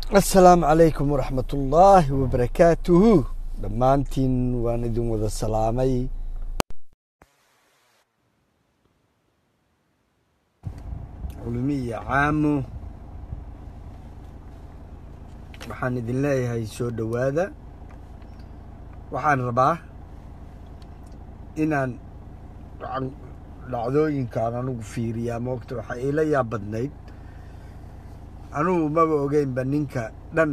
asalaamu calaykum waraxmat ullaahi wabarakaatuhu dhammaantiin waan idin wada salaamay culmi iyo caamo waxaan idin leeyahay soo dhowaada waxaan rabaa inaan dhacdooyinkaan anugu fiiriyaa moogta waxaa iila yaab badnayd anugu maba ogeynba ninka dhan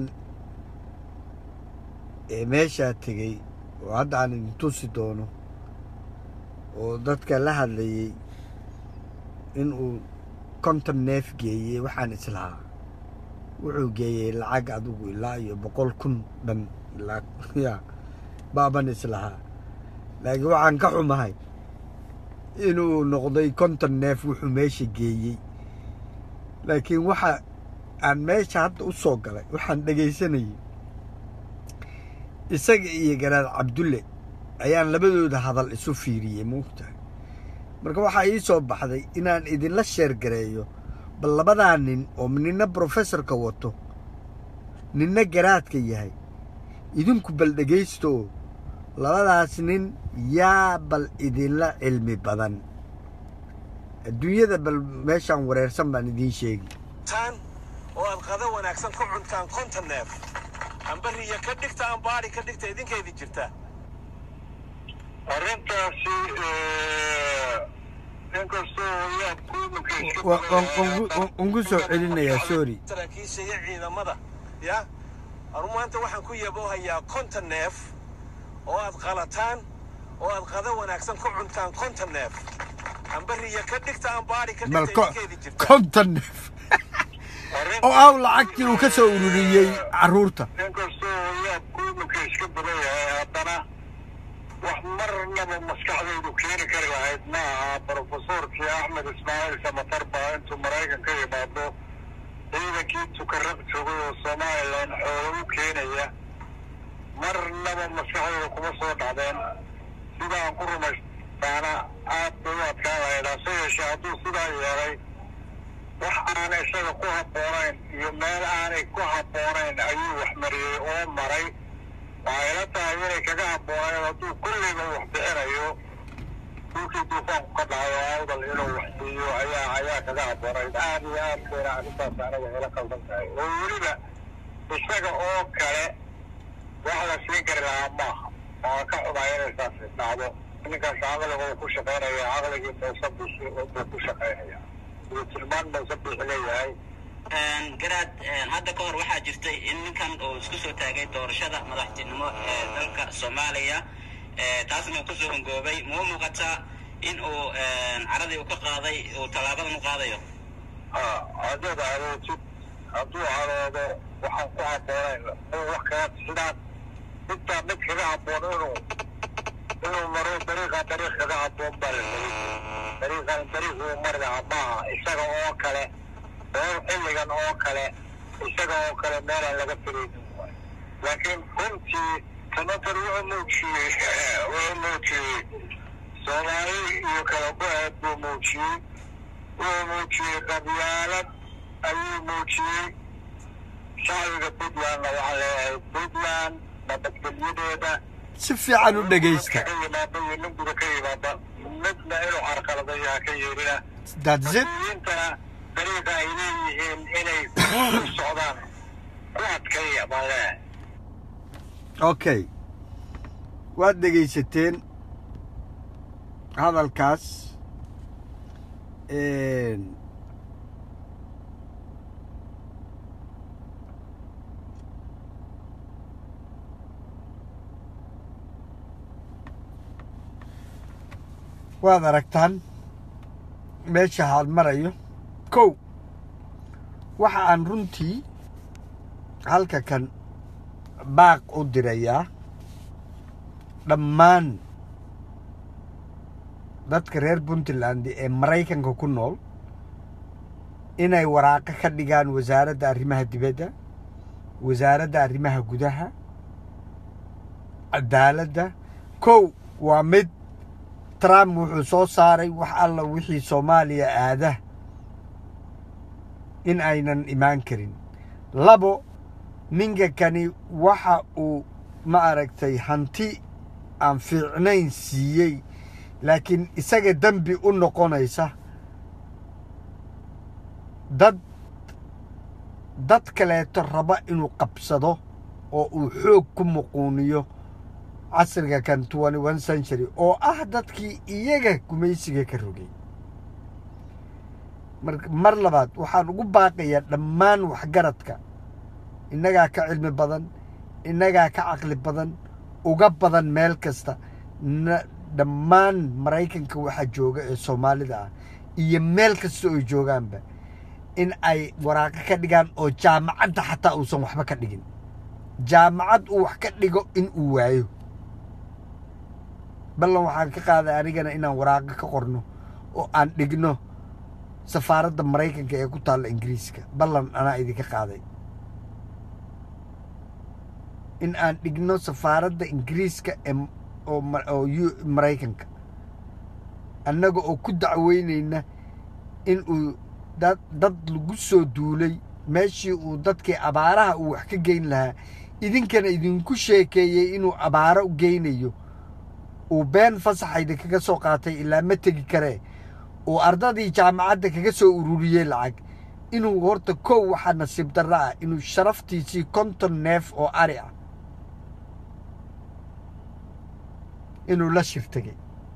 ee meeshaa tegey oo hadda aan idin tusi doono oo dadka la hadlayey inuu konton neef geeyey waxaan islahaa wuxuu geeyey lacag adigu ilaa iyo boqol kun dhan ya baaban islahaa laakiin waxaan ka xumahay inuu noqday konton neef wuxuu meesha geeyey laakiin waxa aan meesha hadda u soo galay waxaan dhegaysanayay isaga iyo garaad cabdulle ayaan labadooda hadal isu fiiriyey moogtahay marka waxaa ii soo baxday inaan idinla sheergareeyo bal labadaa nin oo ninna brofessorka wato ninna garaadka yahay idinku bal dhegaysto oo labadaas nin yaa bal idinla cilmi badan adduunyada bal meeshaan wareersan baan idiin sheegi oo aad qado wanaagsan ku cuntaan konton neef ambariya ka dhigta ambaari ka dhigta idinkaydin jirta arrintaasi inkastoo ungu soo celinayaa sorry saraakiisha iyo ciidamada ya anu maanta waxaan ku yaboohayaa konton neef oo aad qalataan oo aad qado wanaagsan ku cuntaan konton neef ambariya ka dhigta ambaari ka bal dhigta idinkaydin jirta konton neef oo aw lacagtii uu ka soo ururiyey carruurta inkastoo yaabku iminka iska badan yahay haddana wax marnaba maskaxdaydu keeni kari lahayd ma aha brofesorkii axmed ismaaciil samatar baa intuu maraykan ka yimaado ciidankii tukarab joogay oo somalilan xoolo u keenaya marnaba maskaxdayda kuma soo dhacdeen sidaan ku rumaystaana aad bay u adkaan lahayd hase yeeshee hadduu sidaa yeelay wax aanay isaga ku habboonayn iyo meel aanay ku habboonayn ayuu wax mariyey oo maray waxay la tahay inay kaga habboonayn hadduu kulliba wax bixinayo dhulkii duufaanku ka dhacayo awdal inuu wax siiyo ayaa ayaa kaga habboonayd aad iyo aad bayna arrintaas anaga ila qaldan tahay oo weliba isaga oo kale wax la siin kari lahaa maaha waa ka xumaa inay saas dhacdo ninkaas caqliga uu ku shaqaynaya caqligii muuse bisi buu ku shaqaynaya iyo tilmaan muuse bixi leeyahay garaad hadda ka hor waxaa jirtay in ninkan uu isku soo taagay doorashada madaxtinimo ee dalka soomaaliya taasna uu kusoo hongoobay ma u muuqataa in uu caradii uu ka qaaday uu tallaabadan u qaadayo haddaad carootid hadduu caroodo waxaan ku habboonayn in wax kaga sidaan midtaa mid kaga habboon inuu inuu maro dariiqa dariiq kaga habboon baa la mari dariiqan dariiq uu mari lahaa maaha isaga oo kale oo xilligan oo kale isaga oo kale meelaan laga firaynin waay laakiin runtii tamatar wuxuu muujiyey wuxuu muujiyey soomaali iyo kala go-eed buu muujiyey wuxuu muujiyey qabyaalad ayuu muujiyey shacbiga puntlandna waxaa leeyahay puntland nabadgelyadeeda si fiican u dhegaysta ka yimaada iyo nin guda ka yimaada midna inuu carqaladayo ha ka yeelina that's it mas-uuliyiintana dariiqa ay leeyihiin inay ku socdaan ku adkaya baan leeyahay okay waad dhegaysateen hadalkaas waad aragtaan meesha haad marayo kow waxa aan runtii halka kan baaq u dirayaa dhammaan dadka reer puntland ee maraykanka ku nool inay waraaqo ka dhigaan wasaaradda arrimaha dibadda wasaaradda arrimaha gudaha cadaaladda kow waa mid trump wuxuu soo saaray wax alla wixii soomaaliya aada in aynan imaan karin labo ninka kani waxa uu ma aragtay hanti aan fiicnayn siiyey laakiin isaga dembi u noqonaysa dad dad kaleeto raba inuu qabsado oo uu xoog ku muquuniyo casriga kan twenty one century oo ah dadkii iyaga gumaysiga ka rogay mar mar labaad waxaan ugu baaqayaa dhammaan waxgaradka innagaa ka cilmi badan innagaa ka caqli badan uga badan meel kasta na dhammaan maraykanka waxaa jooga ee soomaalida ah iyo meel kasta oo joogaanba in ay waraaqo ka dhigaan oo jaamacadda xataa uusan waxba ka dhigin jaamacad uu wax ka dhigo in uu waayo ballan waxaan ka qaaday anigana inaan waraaqo ka qorno oo aan dhigno safaaradda maraykanka ee ku taalla ingiriiska ballan anaa idinka qaaday in aan dhigno safaaradda ingiriiska ee oo ma- oo yu- maraykanka annaga oo ku dacweynayna in uu dad dad lagu soo duulay meeshii uu dadkii abaaraha uu wax ka geyn lahaa idinkana idinku sheekeeyey inuu abaaro u geynayo uu been fasaxayda kaga soo qaatay ilaa ma tegi karee uu ardadii jaamacadda kaga soo ururiyey lacag inuu horta kow waxaa nasiib darro ah inuu sharaftiisii konton neef oo ari ah inuu la shir tegay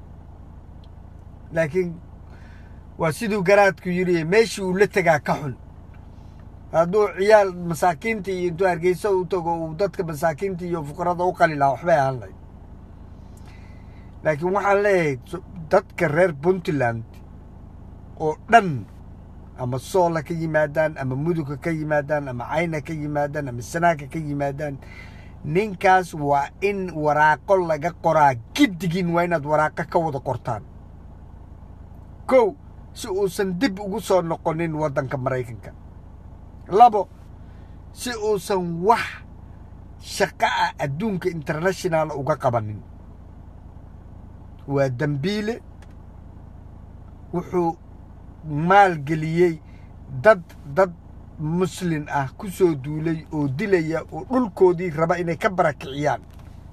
laakiin waa siduu garaadku yidhi meeshii uu la tegaa ka xun hadduu ciyaal masaakiinta iyo intuu hargeysa u tago uu dadka masaakiinta iyo fuqarada u qali lahaa waxbay ahaan lahayd laakiin waxaan leeyahay so- dadka reer puntland oo dhan ama soola ka yimaadaan ama muduga ka yimaadaan ama cayna ka yimaadaan ama sanaaka ka yimaadaan ninkaas waa in waraaqo laga qoraa giddigiin waa inaad waraaqo ka wada qortaan kow si uusan dib ugu soo noqonin waddanka maraykanka labo si uusan wax shaqo ah adduunka international uga qabanin waa dembiile wuxuu maalgeliyey dad dad muslin ah ku soo duulay oo dilaya oo dhulkoodii raba inay ka barakiciyaan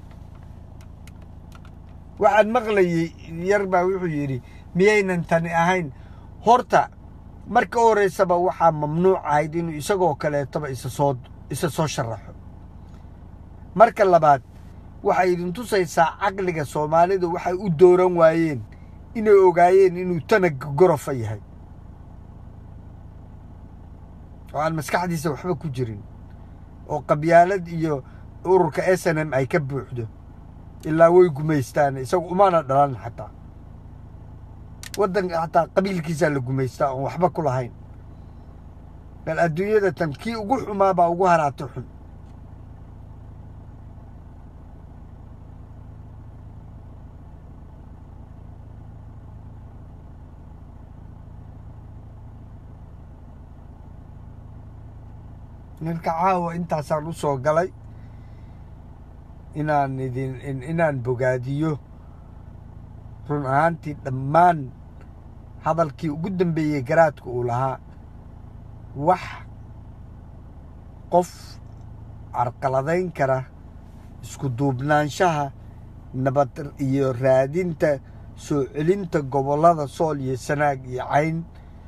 waxaan maqlayey yar baa wuxuu yidhi miyaynan tani ahayn horta marka u horreysaba waxaa mamnuuc ahayd inuu isagoo kaleetoba isa soo isa soo sharaxo marka labaad waxay idin tusaysaa caqliga soomaalidu waxay u dooran waayeen inay ogaayeen inuu tanaga gorofa yahay oo aan maskaxdiisa waxba ku jirin oo qabyaalad iyo ururka s n m ay ka buuxdo ilaa way gumaystaan isagu umaana dhalan xataa waddanka xataa qabiilkiisaa la gumaystaa oon waxba ku lahayn bal adduunyada tan kii ugu xumaa baa ugu haraata xun ninka caawa intaasaan u soo galay inaan idin in- inaan bogaadiyo run ahaantii dhammaan hadalkii ugu dambeeyey garaadka uu lahaa wax qof carqaladayn kara isku duubnaanshaha nabad iyo raadinta soo celinta gobollada sool iyo sanaag iyo cayn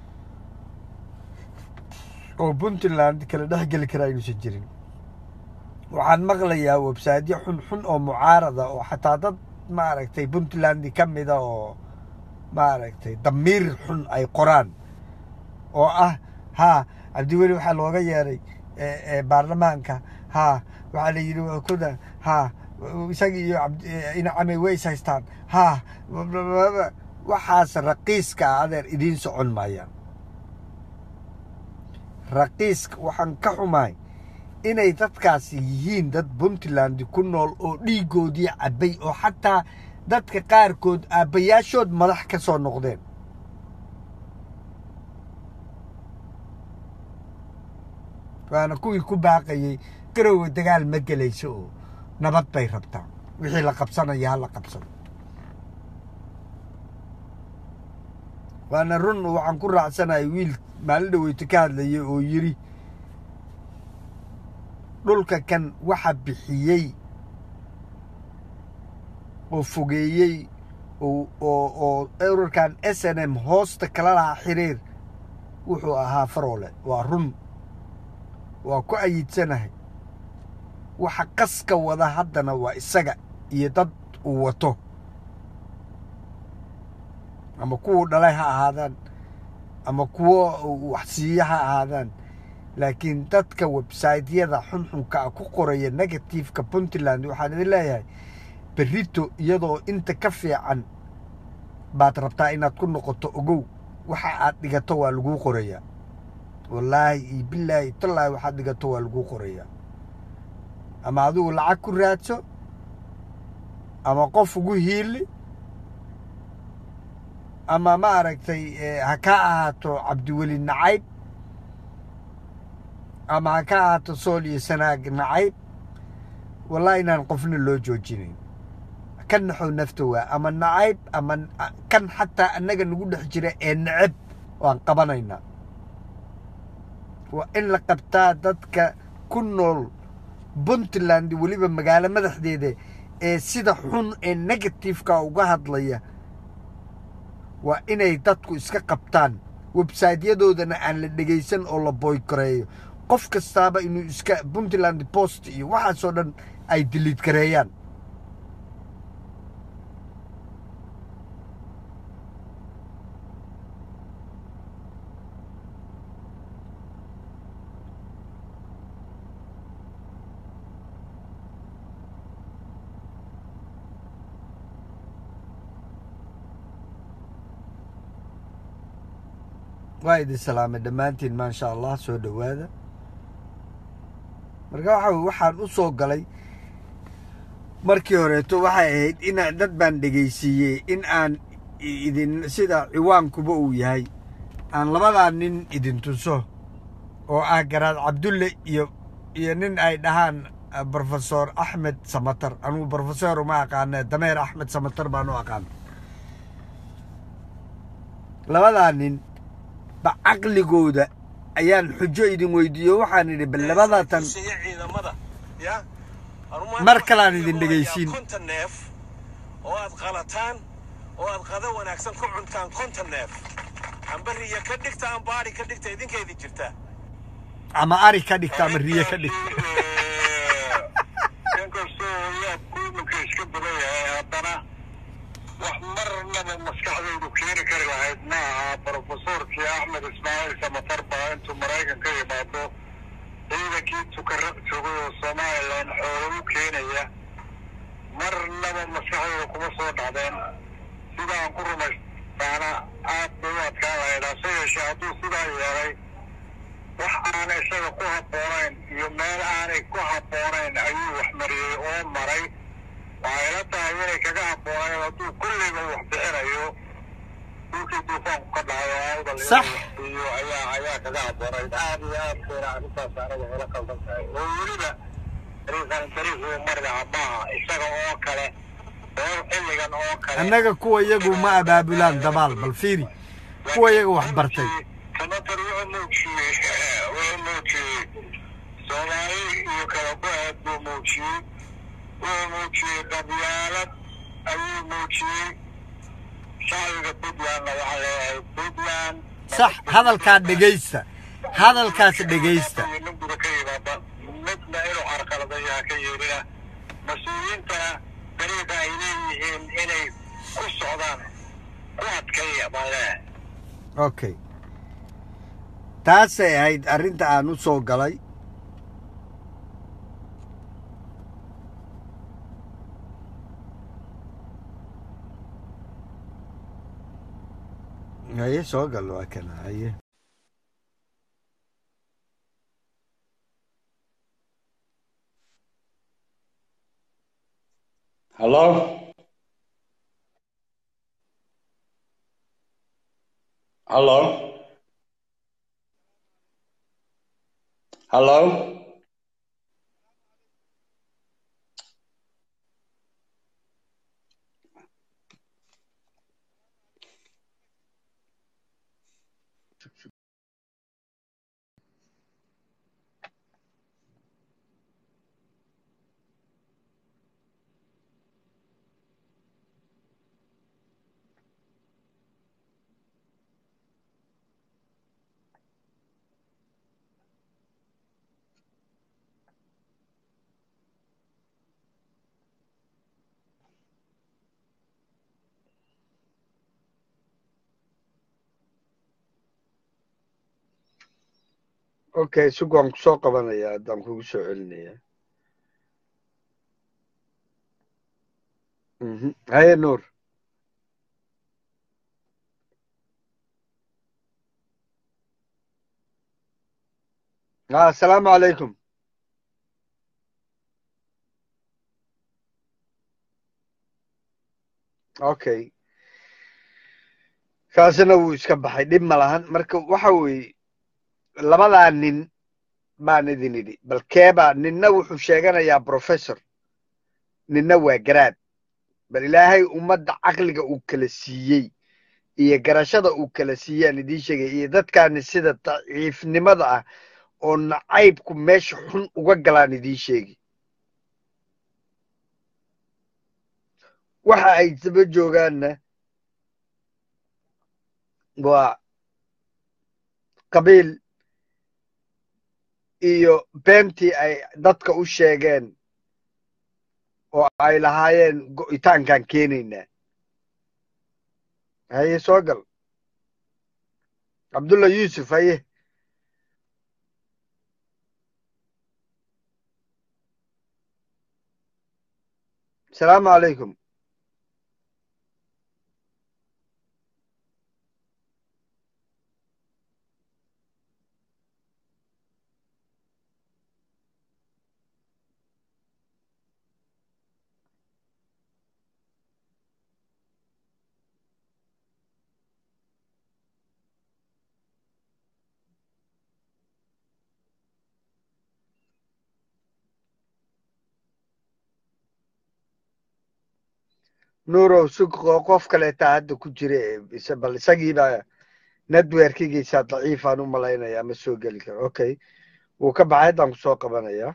oo puntland kala dhex geli kara aynuusan jirin waxaan maqlayaa websaydyo xun xun oo mucaarada oo xataa dad maaragtay puntland ka mida oo maaragtay damiir xun ay qoraan oo ah haa cabdiweli waxaa looga yeeray e- e, baarlamaanka haa waxaa la yidhi waa kuda haa isaga iyo cabd- e, inacamay way is haystaan haa waxaas raqiiska ah adeer idiin socon maayaan raqiiska waxaan ka xumahay inay dadkaasi yihiin dad puntland ku nool oo dhiiggoodii cabbay oo xataa dadka qaarkood aabbayaashood madax ka soo noqdeen waana kuwii ku baaqayey garowe dagaal ma gelayso oo nabad bay rabtaa wixii la qabsanaya ha la qabsado waana run waxaan ku raacsanahay wiil maalin dhaweyto ka hadlayay oo yidhi dhulka kan waxa bixiyey oo fogeeyey oo oo oo ururkan s n m hoosta kala lahaa xiriir wuxuu ahaa faroole waa run waa ku ayidsanahay waxa qaska wada haddana waa isaga iyo dad uu wato ama kuwuu dhalay ha ahaadaan ama kuwo wax siiya ha ahaadaan laakiin dadka websaytyada xunxunka ah ku qoraya negativeka puntland waxaan idin leeyahay berrito iyadoo inta ka fiican baad rabtaa inaad ku noqoto ogow waxa aad dhigato waa laguu qorayaa wallaahi iyo bilaahi tallaahi waxaad dhigato waa laguu qorayaa ama adigu lacag ku raadso ama qof ugu hiili ama ma aragtay ha ka ahaato cabdiweli nacayb ama ha ka ahaato sool iyo sanaag nacayb wallahi inaan qofna loo joojinayn ka naxow nafta waa ama nacayb ama kan xataa annaga nagu dhex jira ee neceb waan qabanaynaa waa in la qabtaa dadka ku nool puntland weliba magaalo madaxdeeda ee sida xun ee negativeka uga hadlaya waa inay dadku iska qabtaan websaytyadoodana aan la dhegaysan oo la boykoreeyo qof kastaaba inuu iska puntland post iyo waxaasoo dhan ay diliid gareeyaan waa idin salaamay dhammaantiin maasha allah soo dhowaada marka waxa waxaan u soo galay markii horeeto waxay ahayd inaan dad baan dhegaysiiyey in aan idin sida ciwaankuba uu yahay aan labadaa nin idin tuso oo ah garaad cabdulle iyo iyo nin ay dhahaan brofesor axmed samatar anugu brofesor uma aqaane dameer axmed samatar baan u aqaan labadaa nin ba caqligooda ayaan xujo idin weydiiyo waxaan idhi bal labadatan ciidamada ya Mar kalean idin dhegaysiin. konton neef oo aad qalataan oo aad qado wanaagsan ku cuntaan konton neef ambariya ka dhigta ambaari ka dhigta idinkeedii jirtaa ama ari ka dhigta ama riye ka dhigta inkastoo yaabku iminka iska badan yahay haddana wax marnaba maskaxdaydu keeni kari lahayd ma aha brofesorkii axmed ismaaciil samatar baa intuu maraykan ka yimaado ciidankii tukara joogay oo somalilan xoolo u keenaya marnaba maskaxdayda kuma soo dhacdeen sidaan ku rumaystaana aad bay u adkaan lahayd hase yeeshee hadduu sidaa yeelay wax aanay isaga ku habboonayn iyo meel aanay ku habboonayn ayuu wax mariyey oo maray waxay la tahay inay kaga habboonayn hadduu kulliba wax bixinayo dhulkii duufaanku ka dhacayo awdal inuu Sax. wax siiyo ayaa ayaa kaga habboonayd aad iyo aad bayna arrintaas aniga ila qaldan tahay oo weliba dariiqan dariiq uu mari lahaa maaha isaga oo kale oo xilligan oo kale annaga kuwa iyagu ma abaabulaan dabaal bal fiiri kuwa iyaga wax bartay samatar wuxuu muujiyey wuxuu muujiyey soomaali iyo kala go-aad buu muujiyey wuxuu muujiyey qabyaalad ayuu muujiyey shacbiga puntlandna waxaa leeyahay puntland sax hadalkaa dhegaysta hadalkaas dhegaysta nin guda ka yimaada midna inuu carqaladayo ha ka yeelina mas-uuliyiintana dariiqa ay leeyihiin inay ku socdaan ku adkaya baan leeyahay okay taasay ahayd arrinta aan u soo galay haye soo gal waa kana haye Hello? Hello? Hello? okay sug waan kusoo qabanaya haddaan kugu soo celinaya Mhm. haye nuur ah asalaamu calaykum okay kaasina wuu iska baxay dhib ma lahan marka waxa weeye labadaa nin baan idin idhi bal keebaa ninna wuxuu sheeganayaa professor ninna waa garaad bal ilaahay ummadda caqliga uu kala siiyey iyo garashada uu kala siiyaan idiin sheegay iyo dadkaani sida daciifnimada ah oo nacaybku meesha xun uga galaan idiin sheegi waxa ay daba joogaanna waa qabiil iyo beentii ay dadka u sheegeen oo ay lahaayeen go'itaankaan keenaynaa haye soo gal cabdulla yuusuf haye asalaamu calaykum nuurow sug qo- qof kaleetaa hadda ku jira ee is- bal isagiiba networkigiisa daciifaan u malaynaya ma soo geli karo okay wuu ka baxay haddaan kusoo qabanaya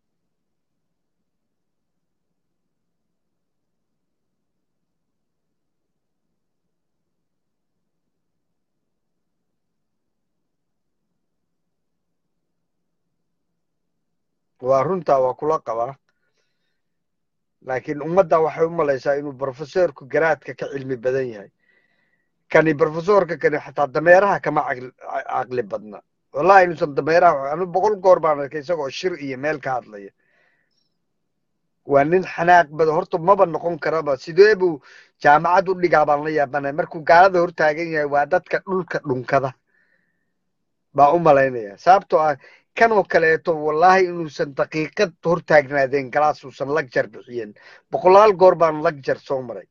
waa runtaa waa kula qabaa laakiin ummadda waxay u malaysaa inuu brofesorku garaadka ka cilmi badan yahay kani brofesorka kani xataa dameeraha kama caqli ca- caqli badna wallahi inuusan dameeraha anu boqol goor baan arkay isagoo shir iyo meel ka hadlaya waa nin xanaaq bada horta maba noqon karaba sidee buu jaamacad u dhigaa baan la yaabanay markuu gaalada hortaagan yahay waa dadka dhulka dhunkada baa u malaynaya sababtoo ah kanoo kaleeto wallahi inuusan daqiiqad hortaagnaadeen galaas uusan lagjar bixiyeen boqolaal goor baan lagjar soo maray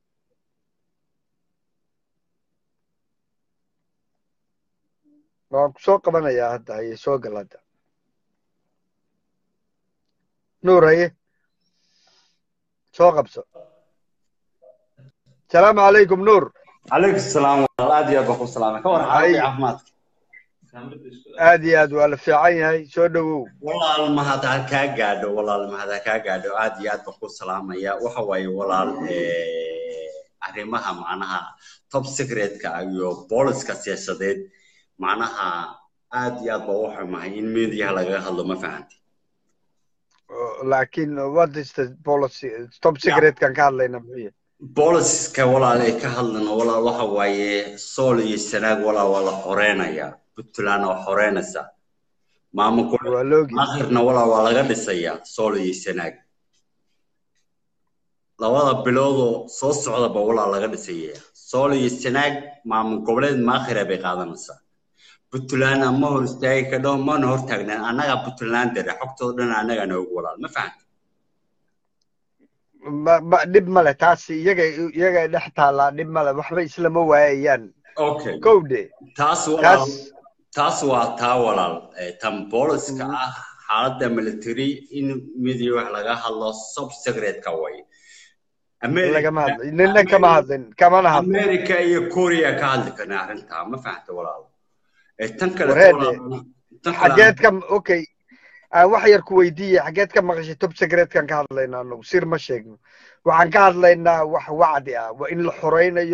waan ku soo qabanayaa hadda haye soo gal hadda nuur haye soo qabso asalaamu calaykum nuur عليك السلام والله ادي ابو السلام كون هاي. حالتي عافماتك aad iyo aad waa la fiican yahay soo dhowow والله ما هذا كا غادو والله ما هذا كا غادو ادي اد بو السلام يا waxa way walaal ee arrimaha macnaha top secret ka iyo booliska siyaasadeed macnaha aad iyo aad baa u xumahay in media laga hadlo ma fahanti laakiin what is the policy top secret kan ka hadlayna muxuu yahay booliska walaal ay ka hadlana walaal waxa waaye sool iyo sanaag walaal waa la xoreynaya puntland waa xoreynaysa maamulku waa loogi akhirna walaal waa laga dhisayaa sool iyo sanaag labada biloodoo soo socdaba walaal laga dhisaya sool iyo sanaag maamul goboleed maakhira bay qaadanaysaa puntlandna ma hor istaagi kadho mana hor taagnaan annagaa puntland dare xogtooda dhan annagaa noogu walaal ma fahanta ma ma dhib male taas iyaga iyaga dhex taallaa dhib male waxba islama waayayaan okay kowdhe taas walaal taas taas waa taa walaal ee tan booliska ah xaaladda military in midiya wax laga hadlo sub secretka way lagama hadlay nina kama hadlin kamana hadlin america iyo korea ka hadli karna arrintaa ma fahanta walaal ee tan kale Wareede, tan kale xageed ka okay aan wax yar ku weydiiye xageed ka maqashay top secretkan ka hadlaynaa anagu sir ma sheegno waxaan ka hadlaynaa wax wacdi ah waa in la xoreynayo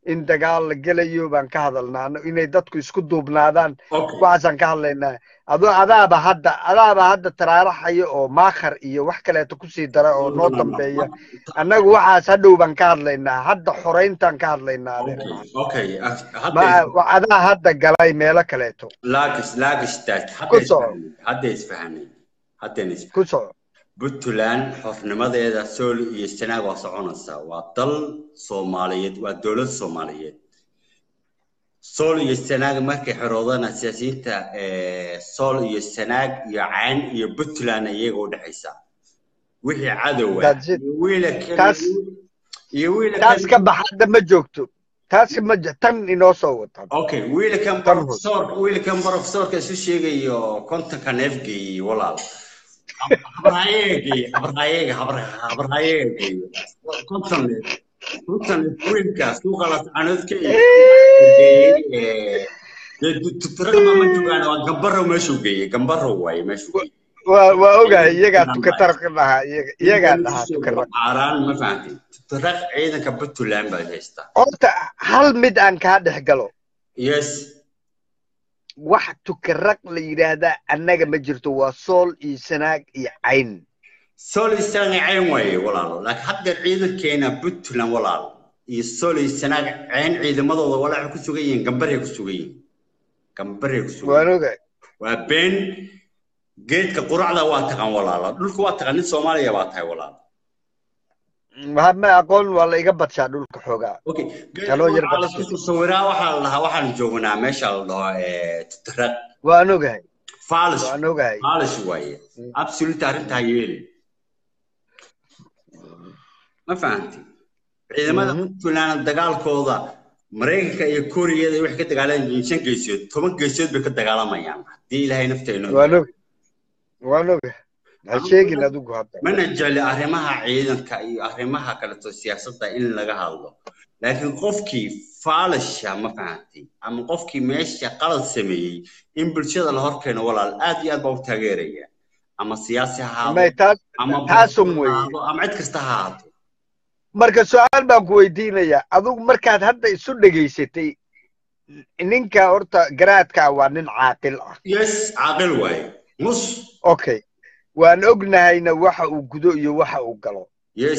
in dagaal la gelayo baan ka hadalnaa Ano- inay dadku isku duubnaadaan okay waxaasaan ka hadlaynaa adoo adaaba hadda adaaba hadda taraaraxaya oo maakhar iyo wax kaleeto kusii dara oo noo dambeeya annagu waxaas hadhow baan ka hadlaynaa hadda xorayntaan ka hadlaynaa adeer okay okay ma hadda wa- adaa hadda galay meelo kaleeto laagis laagistaas ku hadda soco isfahanay hadda isfahanay haddayna isfahanay ku soco puntland xornimadeeda sool iyo sanaag waa soconaysaa waa dal soomaaliyeed waa dowlad soomaaliyeed sool iyo sanaag markay xoroodana siyaasiyiinta eh, sool iyo sanaag iyo cayn iyo puntland iyaga u dhexaysaa wixii cadowa That's it. iyo wiilakan taas iyo wiilakan taas ka bax hadda ma joogto taas ma j- tan inoo soo wata okay wiilakan tan hod professor wiilakan professorka isu sheegayo kontonka neefgeeyey walaal habrahayeegay habrahayeega habrahayeegay konton neef konton neef wiilkaas ku qalas canodka iyo geeyey tuturada ma joogaan waa gambaro meeshuu geeyey gambaro waaye meeshuu geeyey waa waa ogahay iyagaa tukataraq ka dhahaa iyaga- iyagaa dhahaa tukaraq caaraan ma fahantay tuturaq ciidanka puntland baad haystaa horta hal mid aan kaa dhex galo yes wax tukaraq la yidhaahdaa annaga ma jirto waa sool iyo sanaag iyo cayn soli sanaag cayn waaye walaalo laakiin hadda ciidankeena puntland walaalo iyo soli sanaag cayn ciidamadooda walaa waxay ku sugan yihiin gambaray ku sugan yihiin gambaray ku sugan waan yihiin ogahay waa been geedka quracda waa taqaan walaalo dhulka waa taqaan nin soomaaliya baa tahay walaalo ma ma aqoon waa la iga badshaa dhulka xoogaa okay geedka anoo yar quraca la badsi isku sawiraa waxaa la dhahaa waxaan joognaa meesha la dhaho eh, tutaraq waan ogahay faalish waan ogahay faalish waaye absolute arrintaa yeeli ma fahanti ciidamada Mhm. puntland dagaalkooda maraykanka iyo kooriyada waxay ka dagaalamayeen shan geesood toban geesood bay ka dagaalamayaan haddii ilaahay nafteena waan og waan ogahay ha sheegin adigu hadda mana jecli arrimaha ciidanka iyo arrimaha kaleto siyaasadda in laga hadlo laakiin qofkii faalisha ma fahantay ama qofkii meesha qalad sameeyey in bulshada la horkeeno walaal aad iyo aad baa u taageeraya ama siyaasi ha may ahaado taas ama taasun professor ha weeye ahaado ama cid kasta ha ahaato marka su-aal baan ku weydiinayaa adigu markaad hadda isu dhegaysatay ninka horta garaadka waa nin caaqil ah yes caaqil waaye mus okay waan ognahayna waxa uu gudo iyo waxa uu galo yes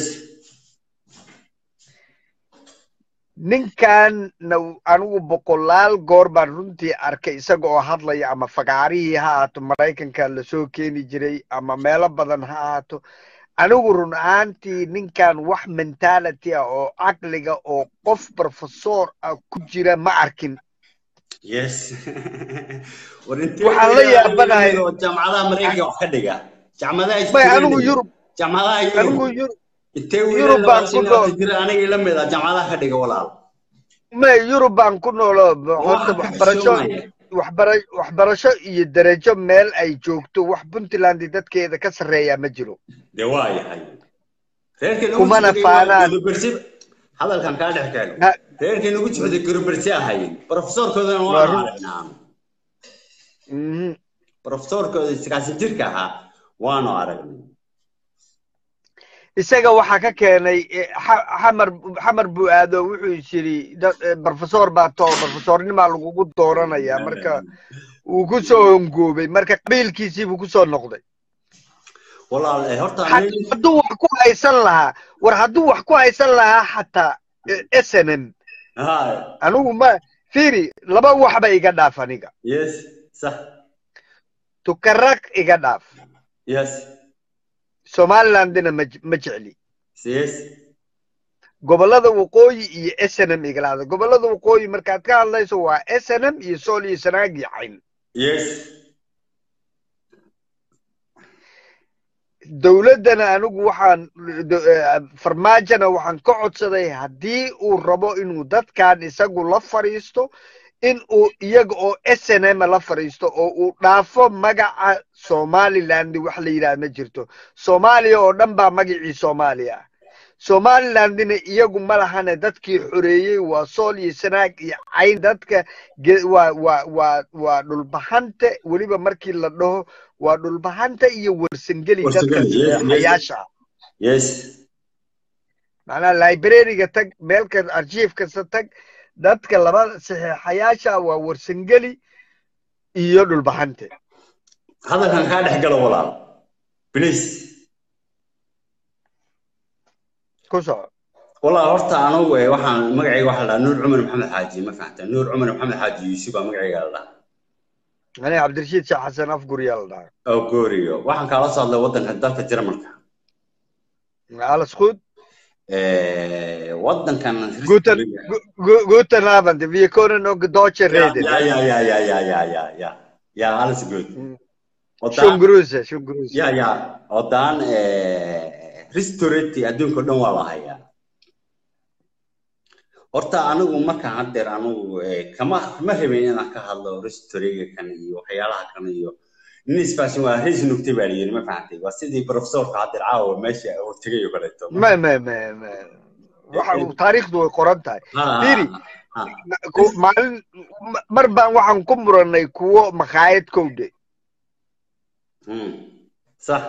ninkanna anigu boqolaal goor baan runtii arkay isaga oo hadlaya ama fagaarihii ha ahaato maraykanka lasoo keeni jiray ama meelo badan ha ahaato anigu run ahaantii ninkan wax mentality ah oo caqliga oo qof professor ah ku jira ma arkin yes war intee waxaan la yaabanahay oo jaamacadaha maraykanka wax ka dhiga jaamacadaha may anigu Australia, yurub jaamacadaha anigu yurub yurub intee yurub wiilal baan ku labaatan nool jira aniga ila mid ah jaamacadaha ka dhiga walaal may yurub baan ku noolo horta waxaan ka waxbarasho xishoonaya waxbara waxbarasho iyo darajo meel ay joogto wax puntland dadkeeda ka sarreeya ma jiro dee waa yahay reerkii nagu kumana socday waa faanaan gurubersi hadalkan kaa dhex keeno Ha- reerkii nagu socday gurubersi ahayn profesorkoodana waa waanu run aragnaa Mhm. profesorkooda sagaashan jirka ahaa waanu aragnay isaga waxaa ka keenay eh, xa- xamar xamar buu aado wuxuu is yidhi dad- eh, professor baa too professornimaa lagugu dooranayaa marka wuu ku soo hongoobay marka qabiilkiisii buu ku soo noqday walaal eh, horta Had- nin hadduu wax ku haysan lahaa war hadduu wax ku haysan lahaa xataa eh, snm ha anigu ma fiiri laba waxba iga dhaaf aniga yes sax tukaraq iga dhaaf yes somalilandina ma je- ma jecli yes gobollada waqooyi iyo snm igala hadla gobollada waqooyi markaad ka hadlayso waa snm iyo sool iyo sanaag iyo cayn yes dowladdana anigu waxaan do- eh, farmaajona waxaan ka codsaday haddii uu rabo inuu dadkan isagu la fadhiisto in uu iyaga oo snm la fadhiisto oo uu dhaafo magaca somaliland wax la yidhaha ma jirto soomaaliya oo dhan baa magacii soomaaliya ah somalilandina iyagu ma lahane dadkii xoreeyey waa sool iyo sanaag iyo cayn dadka ge- waa waa waa waa dhulbahante weliba markii la dhaho waa dhulbahanta iyo warsangeli dadka Warsangeli, yes, yes. saxeexayaasha ah yes macnaha librariga tag meelka archive kasta tag dadka laba saxiixayaasha waa warsangeli iyo dhulbaxante hadalkan kaa dhex galo walaal please ku soco walaal horta anugu eh, waxaan magacayga waxaa la dhahaa nuur cumar maxamed xaaji ma fahanta nuur cumar maxamed xaaji yuusuf baa magacayga la dhahaa aniga cabdirashiid sheekh xasan afguryaa la dhahaa oo gooriyo waxaan kaala soo hadlay waddanka dalka jarmalka alaskud Eh, waddankan guten gu- gu- guten abend wir können noch deutsche ja reden ja ja ja ja ja ja ja ja ja alles gut schon wadaan grüße schon grüße ya ya wadaan restaurant adduunka o dhan waa la hayaa horta anigu markaan haddeer anigu eh, kama kama rabin inaan ka hadlo restauriga kan iyo waxyaalaha kan iyo nin isfaashin waa reis nugtay baa layidhi ma fahantay waa sidii professorka haddeer caawa meesha uu tegay oo kaleeto ma ma ma ma waxa uu taariikhdu way qoran tahay Ha, ha, Fiiri. ha, Ku- maalin ma- mar baan waxaan ku muranay kuwo makhaayad kowde hmm, sax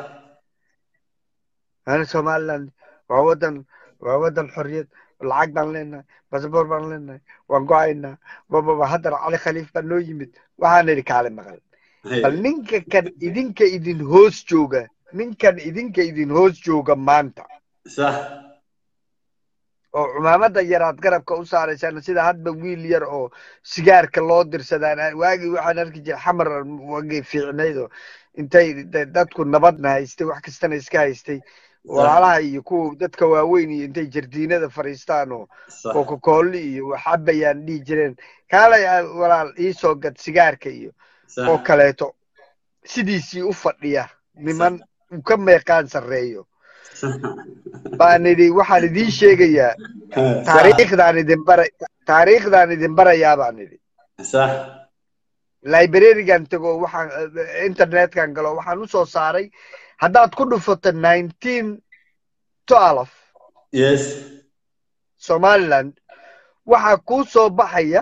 ana somaliland waa wadan waa wadan xorriyad lacag baan leenahay basaboor baan leenahay waan go-aynaa bababa haddana cali khaliif baa noo yimid waxaan idhi kaale maqal bal ninka kan idinka idin hoos jooga ninkan idinka idin hoos jooga maanta sax oo cumaamada yaraad garabka u saaraysaan sida hadba wiil yar oo sigaarka loo dirsadaan waagii waxaan arki jiray xamar wagii fiicnayd oo intay da- dadku nabadna haystay wax kastana iska haystay walaalaha iyo kuwa dadka waaweyn iyo intay jardiinada fadhiistaan oo sax coca-cola iyo waxabayaan dhihi jireen kaalay ah, walaal iisoo gad sigaarka iyo sax oo kaleeto sidiisii u fadhiya niman uu ka meeqaan sarreeyo baan idhi waxaan idiin sheegayaa taariikhdaan idin bara taariikhdaan idin barayaa baan idhi sax librarigan tago waxaan eh, internetkan galo waxaan usoo saaray haddaad ku dhufato nineteen twelve yes somaliland waxaa kuu soo baxaya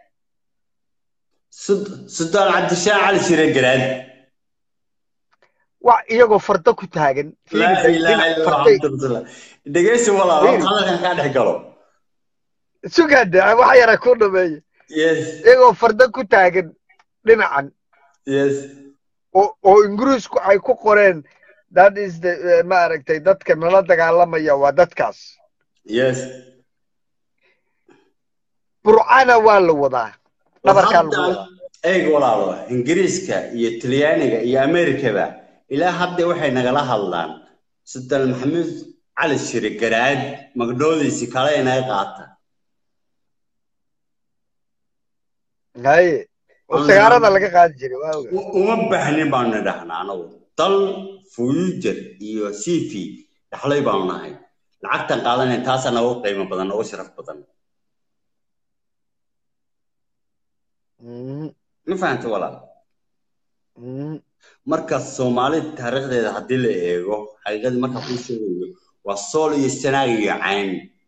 Sud- sultaan cabdishaah cali shire garaad wax iyagoo fardo ku taagan laa Fiiri, ilaaha dhinac illa farday- allah cabdullah dhegeysi walaal Fiiri. hadalkan kaa dhex galo sugade wax yara ku dhameeya yes iyagoo fardo ku taagan dhinacan yes oo oo ingiriisku ay ku qoreen that is the eh, maaragtay dadka nala dagaalamaya waa dadkaas yes burcana waa la wadaa dhabarkaa lagu wadaa eeg walaalo ingiriiska iyo talyaaniga iyo amerikaba ilaa hadda waxay nagala hadlaan sultaan maxamed cali shire garaad magdhoodiisi kale inaga qaata haye oo Aan sagaarada nidhaahno. laga qaadi jiray waa ogaa U- uma baahnin baanu nidhahnaa anagu dal fuujar iyo cv dhaxlay baanu nahay lacagtan qaadanayn taasaa nagu qiimo badan nagu sharaf badan Mhm, ma fahanta walaal mhm. marka soomaalida taariikhdeeda haddii la eego xaqiiqadii marka kuu sheegayo waa sool iyo sanaag iyo cayn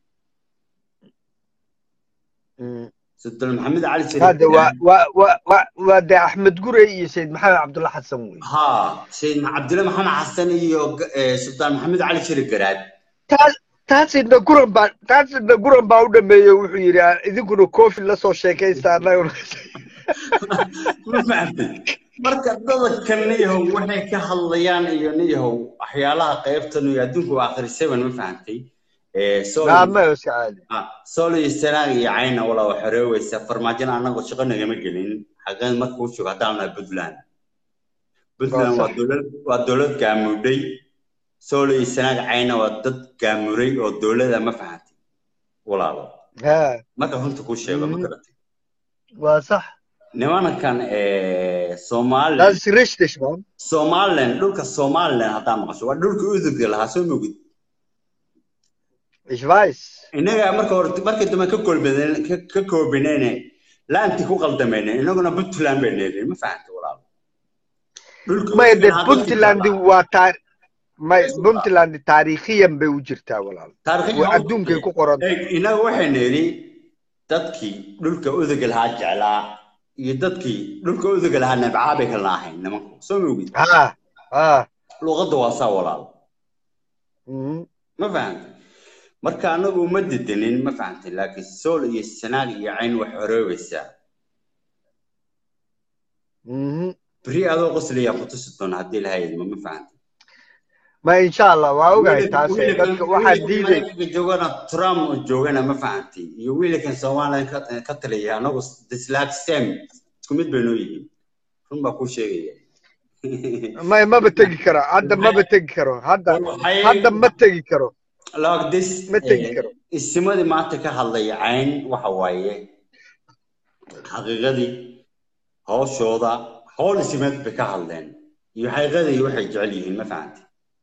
Mhm. sultaan maxamed cali hade waa waa waa waa waa dee axmed gurey iyo sayid maxamed cabdulla xasan wey ها سيد عبد الله محمد حسن iyo eh, sultaan maxamed cali shiri garaad taas taasina guran baa taasina guran baa u dhameeyey wuxuu yidhi "Aan idinkuna kofi la soo sheekaysta annaguna ma fahamtay marka dadkan niyahow waxay ka hadlayaan iyo niyahow waxyaalaha qaybtan iyo adduunku waa akhri seven ma fahamtay Eh, Sool- naama iska caadi ah, sool iyo sanaag iyo cayna walaa wax xoreeweysa farmaajina annagu shaqo nagama gelin xaqeed marka uu joogo haddaan nahay puntland puntland Waa waa sax. dowlad waa dowlad gaamudhay sool iyo sanaag cayna waa dad gaamuray oo dowlada ma fahamtay walaalo ha marka runta kuu sheego ma Mhm. garatay waa sax nimankan eh, somaliland das ist richtig man somaliland dhulka somaliland haddaa maqasho waa dhulka udugga lahaa soo mogid ich weiß innaga marka hore markii dambe ka koobineen ka ka koobineen laanti ku qaldameen innaguna puntland bay leedahay ma fahanta walaal dhulka may udugga de lahaa puntland dadkii waa taar may puntland taariikhiyan bay u jirtaa walaal taariikhi waa adduunkay ku qoran Eeg, innaga waxaynu idhi dadkii dhulka udugga lahaa jeclaa iyo dadkii dhulka udugga lahaa nabcaa bay kala ahayn nimanku soo mogid ha ha luqadda waa saa walaal mhm. ma fahantay marka anagu uma dedenin ma fahantay laakiin sool iyo sanaag iyo cayn wax xoroobaysaa Mhm. beri adoo qoslayaa ku tusi doona haddii lahayd ma ma fahantay ma insha allah waa ogahay taas ee wiilkan dadka waxaa diiday wiilkan joogana trump oo joogana ma fahantay iyo wiilkan soomaaliya ka ka taliya anagu dislaag same isku mid bay noo yihiin run baa kuu sheegaya ma maba tegi karo hadda maba tegi karo hadda Waxay- hadda ma tegi karo like this Ma tegi eh, karo. isimadii maanta ka hadlaya cayn waxa waaye xaqiiqadii hawshooda howl isimeed bay ka hadleen iyo xaqiiqadii waxay jecel yihiin ma fahantay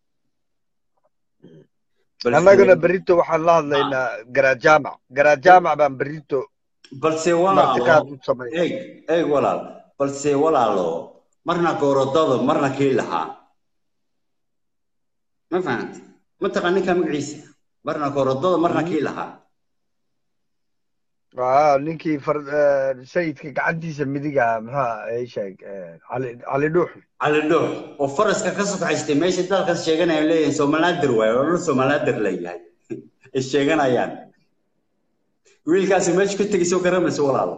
Balse- annaguna berito waxaan la hadlaynaa garajaamac garajaamac baan berito balse martiqaad walaalo u samay eeg eeg walaal balse walaalo marna goorodada marna kii lahaa ma fahantay mataqaan ninka magaciisa marna goorodada marna kii lahaa Waa ninkii far- eh, sayidka gacantiisa midiga muxuu ay sheeg eh, cali cali dhuux cali dhuux oo faraska ka sokaxaystay meesha dalkaas sheeganayaan leeyahay somalaadir waaye oo dhul somalaadir leeyahay ay sheeganayaan wiilkaasi meesha ku tegay soo garamayso walaalo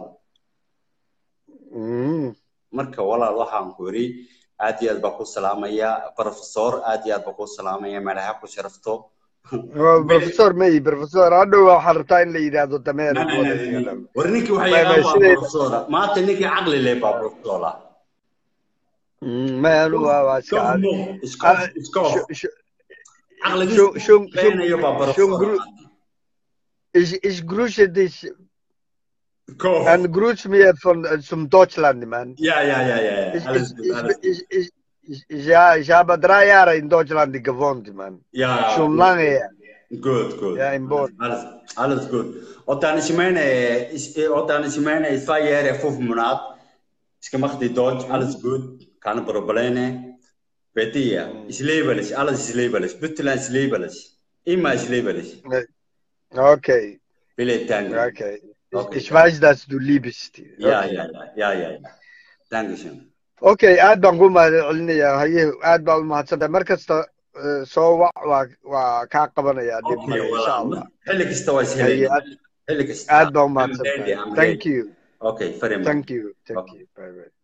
Mm. marka walaal waxaan ku yidhi aad iyo aad baa ku salaamaya professor aad iyo aad baa ku salaamaya madaxa ku sharafto Waa professor may professor hadhow waxaa rabtaa in la yidhaahdo dameer wada iga dhab. war ninkii waxay May- may yaqaan waa sidee- professora maanta ninkii caqli leh baa professora Mm, may anu waa waa iska caadi iskof iskof Sh- sh- caqligiisa shung- shung- beenayo baa shung- professor Ich, ich grüße dich Kof. und grüß mir von äh, zum Deutschland, Mann. ja ja ja ja ja. Ich, alles ich, gut alles ich, ich, ich, ich, ich, ja, ich habe drei Jahre in Deutschland gewohnt, Mann. ja Schon lange her. Good, good. Ja, in Bonn. Alles, alles gut. Und dann ich meine, ich, und dann ich meine, zwei Jahre, fünf Monate. Ich gemacht die Deutsch, alles gut, keine Probleme. Bitte ja, ich liebe dich, alles ich liebe dich. Bitte ich liebe dich. Immer ich liebe dich. Okay, Viele Danke. okay. Ich, Okay. ich weiß, dass du liebst. Ja, Okay. ja, ja, ja, ja. ja. Dankeschön. Okay, aad baan ku mahadcelinayaa haye aad baa u mahadsantahay mar kasta eh, soo wac waa waa kaa qabanayaa dhib Okay, male insha allah well, حلك استوى haye سهلين. aad حلك استوى. aad baa u I'm ready, mahadsantahay I'm thank ready. you Okay, very much. thank you thank Okay. you bye bye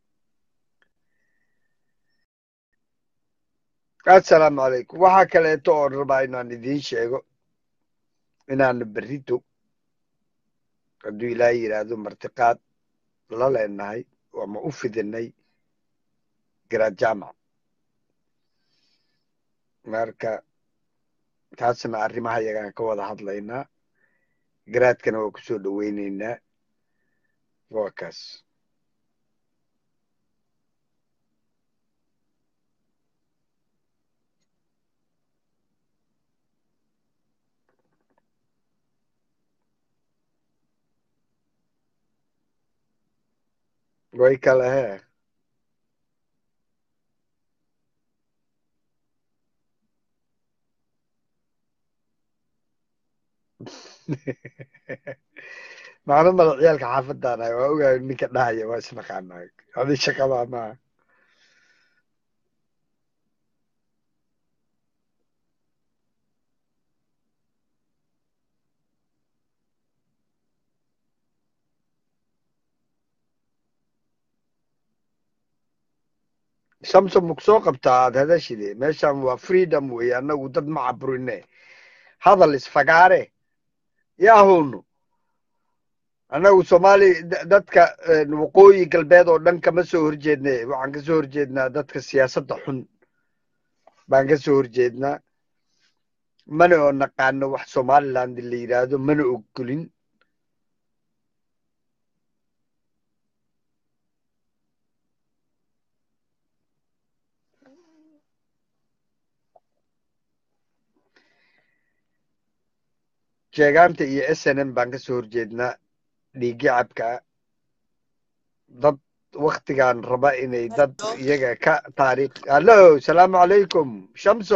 assalaamu calaykum waxaa kaleeto oon rabaa inaan idiin sheego inaan berrito hadduu ilaahay yidhaahdo martiqaad la leenahay ama u fidinay garaad jaamac marka taasna arrimaha yagaan ka wada hadlaynaa garaadkana waa kusoo dhoweyneynaa waa kaas way kale hee macno mada ciyaalka xaafadaana waa ogahay ninka dhahaya waa isnaqaanaa adi shaqadaa maaha samsom maku soo qabtaa aad hadashide meeshan waa freedom wey annagu dad ma caburine hadal isfagaare yaahunu annagu soomaali da- dadka eh, waqooyi galbeed oo dhan kama soo horjeedne waxaan ka soo horjeednaa dadka siyaasadda xun baan ka soo horjeednaa mana oo naqaano wax somaliland la yidhaahdo mana ogolin jeegaanta iyo s n m baan ka soo horjeednaa dhiiggi cabka dad waktigan raba inay dad iyaga ka taariikh hallo salaamu calaykum shamso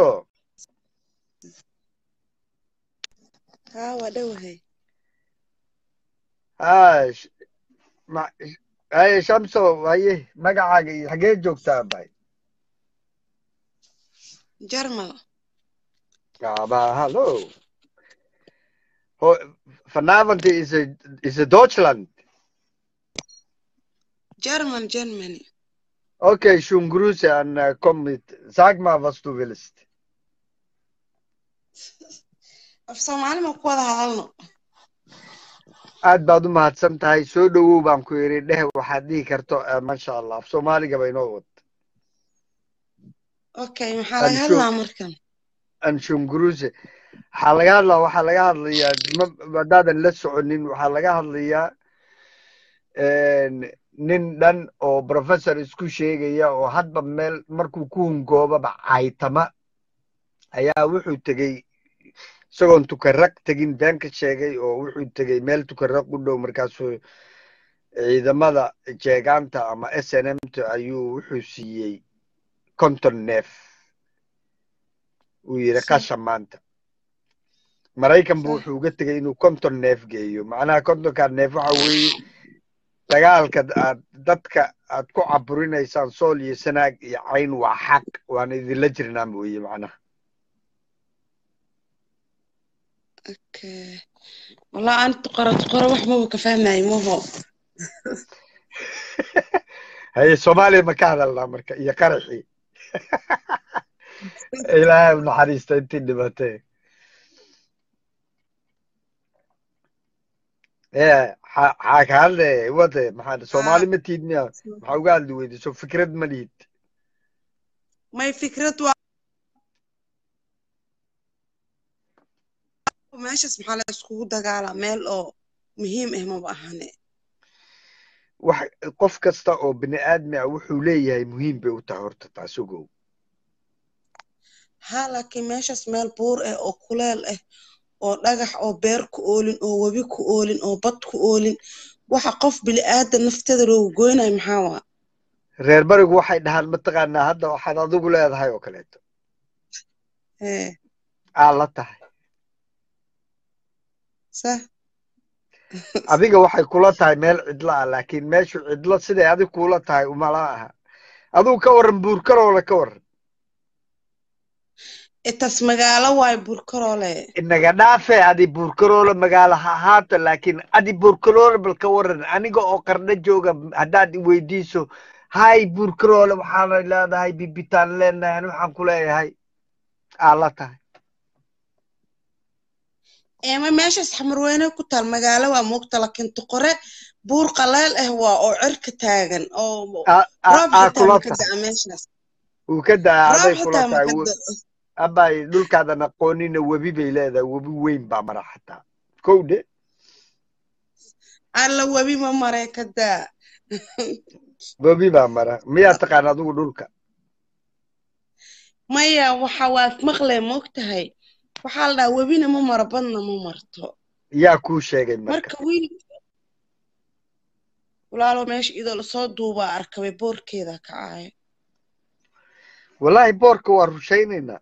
haa waa dhowahay ha sh- ma- haye shamso haye magacaaga iyo xagee joogtaa bay jarmal aba hallo Ho- vanavond is a is a Deutschland. German, Germany. Okay, schön Grüße an äh, komm mit. Sag mal, was du willst. Af Soomaali ma ku wada hadalno. aad baad u mahadsan tahay soo dhowow baan ku yidhi dheh waxaad dhihi karto eh, masha allah af soomaaliga ba inoo wad Okay, maxaa laga Anshu. hadlaa markan? anshunguruse waxaa laga hadlaa waxaa laga hadlayaa ma- haddaadan la soconin waxaa laga hadlayaa nin dhan oo professor isku sheegaya oo hadba meel markuu ku hungoobaba caytama ayaa wuxuu tegey isagoon tukaraq tegin been ka sheegay oo wuxuu tegey meel tukaraq u dhow markaasuu ciidamada jeegaanta ama s n m ta ayuu wuxuu siiyey konton neef uu yidhi Si. qasha maanta maraykan bu Sax. wuxuu uga tegey inuu konton neef geeyo macnaha kontonkaa neef waxa weeye dagaalka aad dadka aad ku caburinaysaan sool iyo sanaag iyo cayn waa xaq waan idinla jirnaa mooye macnaha Okay. Wallahi aan tuqara tuqara wax maba ka fahmayo maho. haye soomaaliya ma ka hadalnaa marka iyo qaraxii ilaahay u naxariista intii dhimatee ee xa- xaa ka hadle wade maxaa soomaali ma tiid miya maxaa uga hadli weyday so fikrad ma lihid May fikrad waa meeshas maxaa la iskugu dagaalaa meel oo muhiim ah maba ahane. wax qof kasta oo bini aadmi ah wuxuu leeyahay muhiim bay u tahay horta taas ogow Ha laakiin meeshas meel buur ah oo kuleel ah oo dhagax oo beer ku oolin oo webi ku oolin oo bad ku oolin waxa qof bini'aadan nafteeda loogu goynayo maxaa waa reer barigu waxay dhahaan mataqaanaa hadda waxaad adigu leedahay oo kaleeto hee aa la tahay sah adiga waxay kula tahay meel cidlo ah laakiin meeshu cidlo siday adig kula tahay umala aha adigu ka warran buurkaroola ka warran itas magaalo waay burkaroole inaga dhaafe adi buurkaroola magaalo ha ahaato laakiin adi buurkaroola bal ka warran aniga oo qarno jooga haddaad i weydiiso hay buurkaroola waxaana leedahay bibitaan leenahay ani waxaan ku leeyahay aa la tahay eema meeshas xamarweyne ku taal magaalo waa moogta laakiin tuqore buur qaleel ah waa oo cirka taagan oo Aa- aa- roob aa xitaa kula ma ka tahay da'a meeshaas uu ka daa roob aday kula xitaa ma tahay ka wo- da'o abay dhulkaadan aqoonina webi bay leedahay webi weyn baa mara xataa kow dhe alla webi ma maray ka daa webi baa mara miyaa taqaan adigu dhulka maya waxa waad maqle moogtahay waxaa la dhahaa webina ma maro badna ma marto yaa kuu sheegay marka marka wiil walaalo meesha idoo lasoo duubaa arkabay boorkeeda kacaayo wallaahi boorka waa rushaynaynaa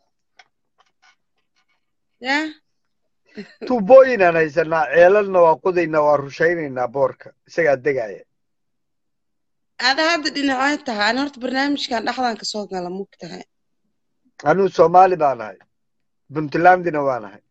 yaa tuubooyinaan haysanaa ceelalna waa qodaynaa waa rushaynaynaa boorka isagaa degaya ada hadda dhinacay tahay ani horta barnaamijkan dhexdan kasoo gala mogtahay anuu soomaali baan ahay puntlandina waan ahay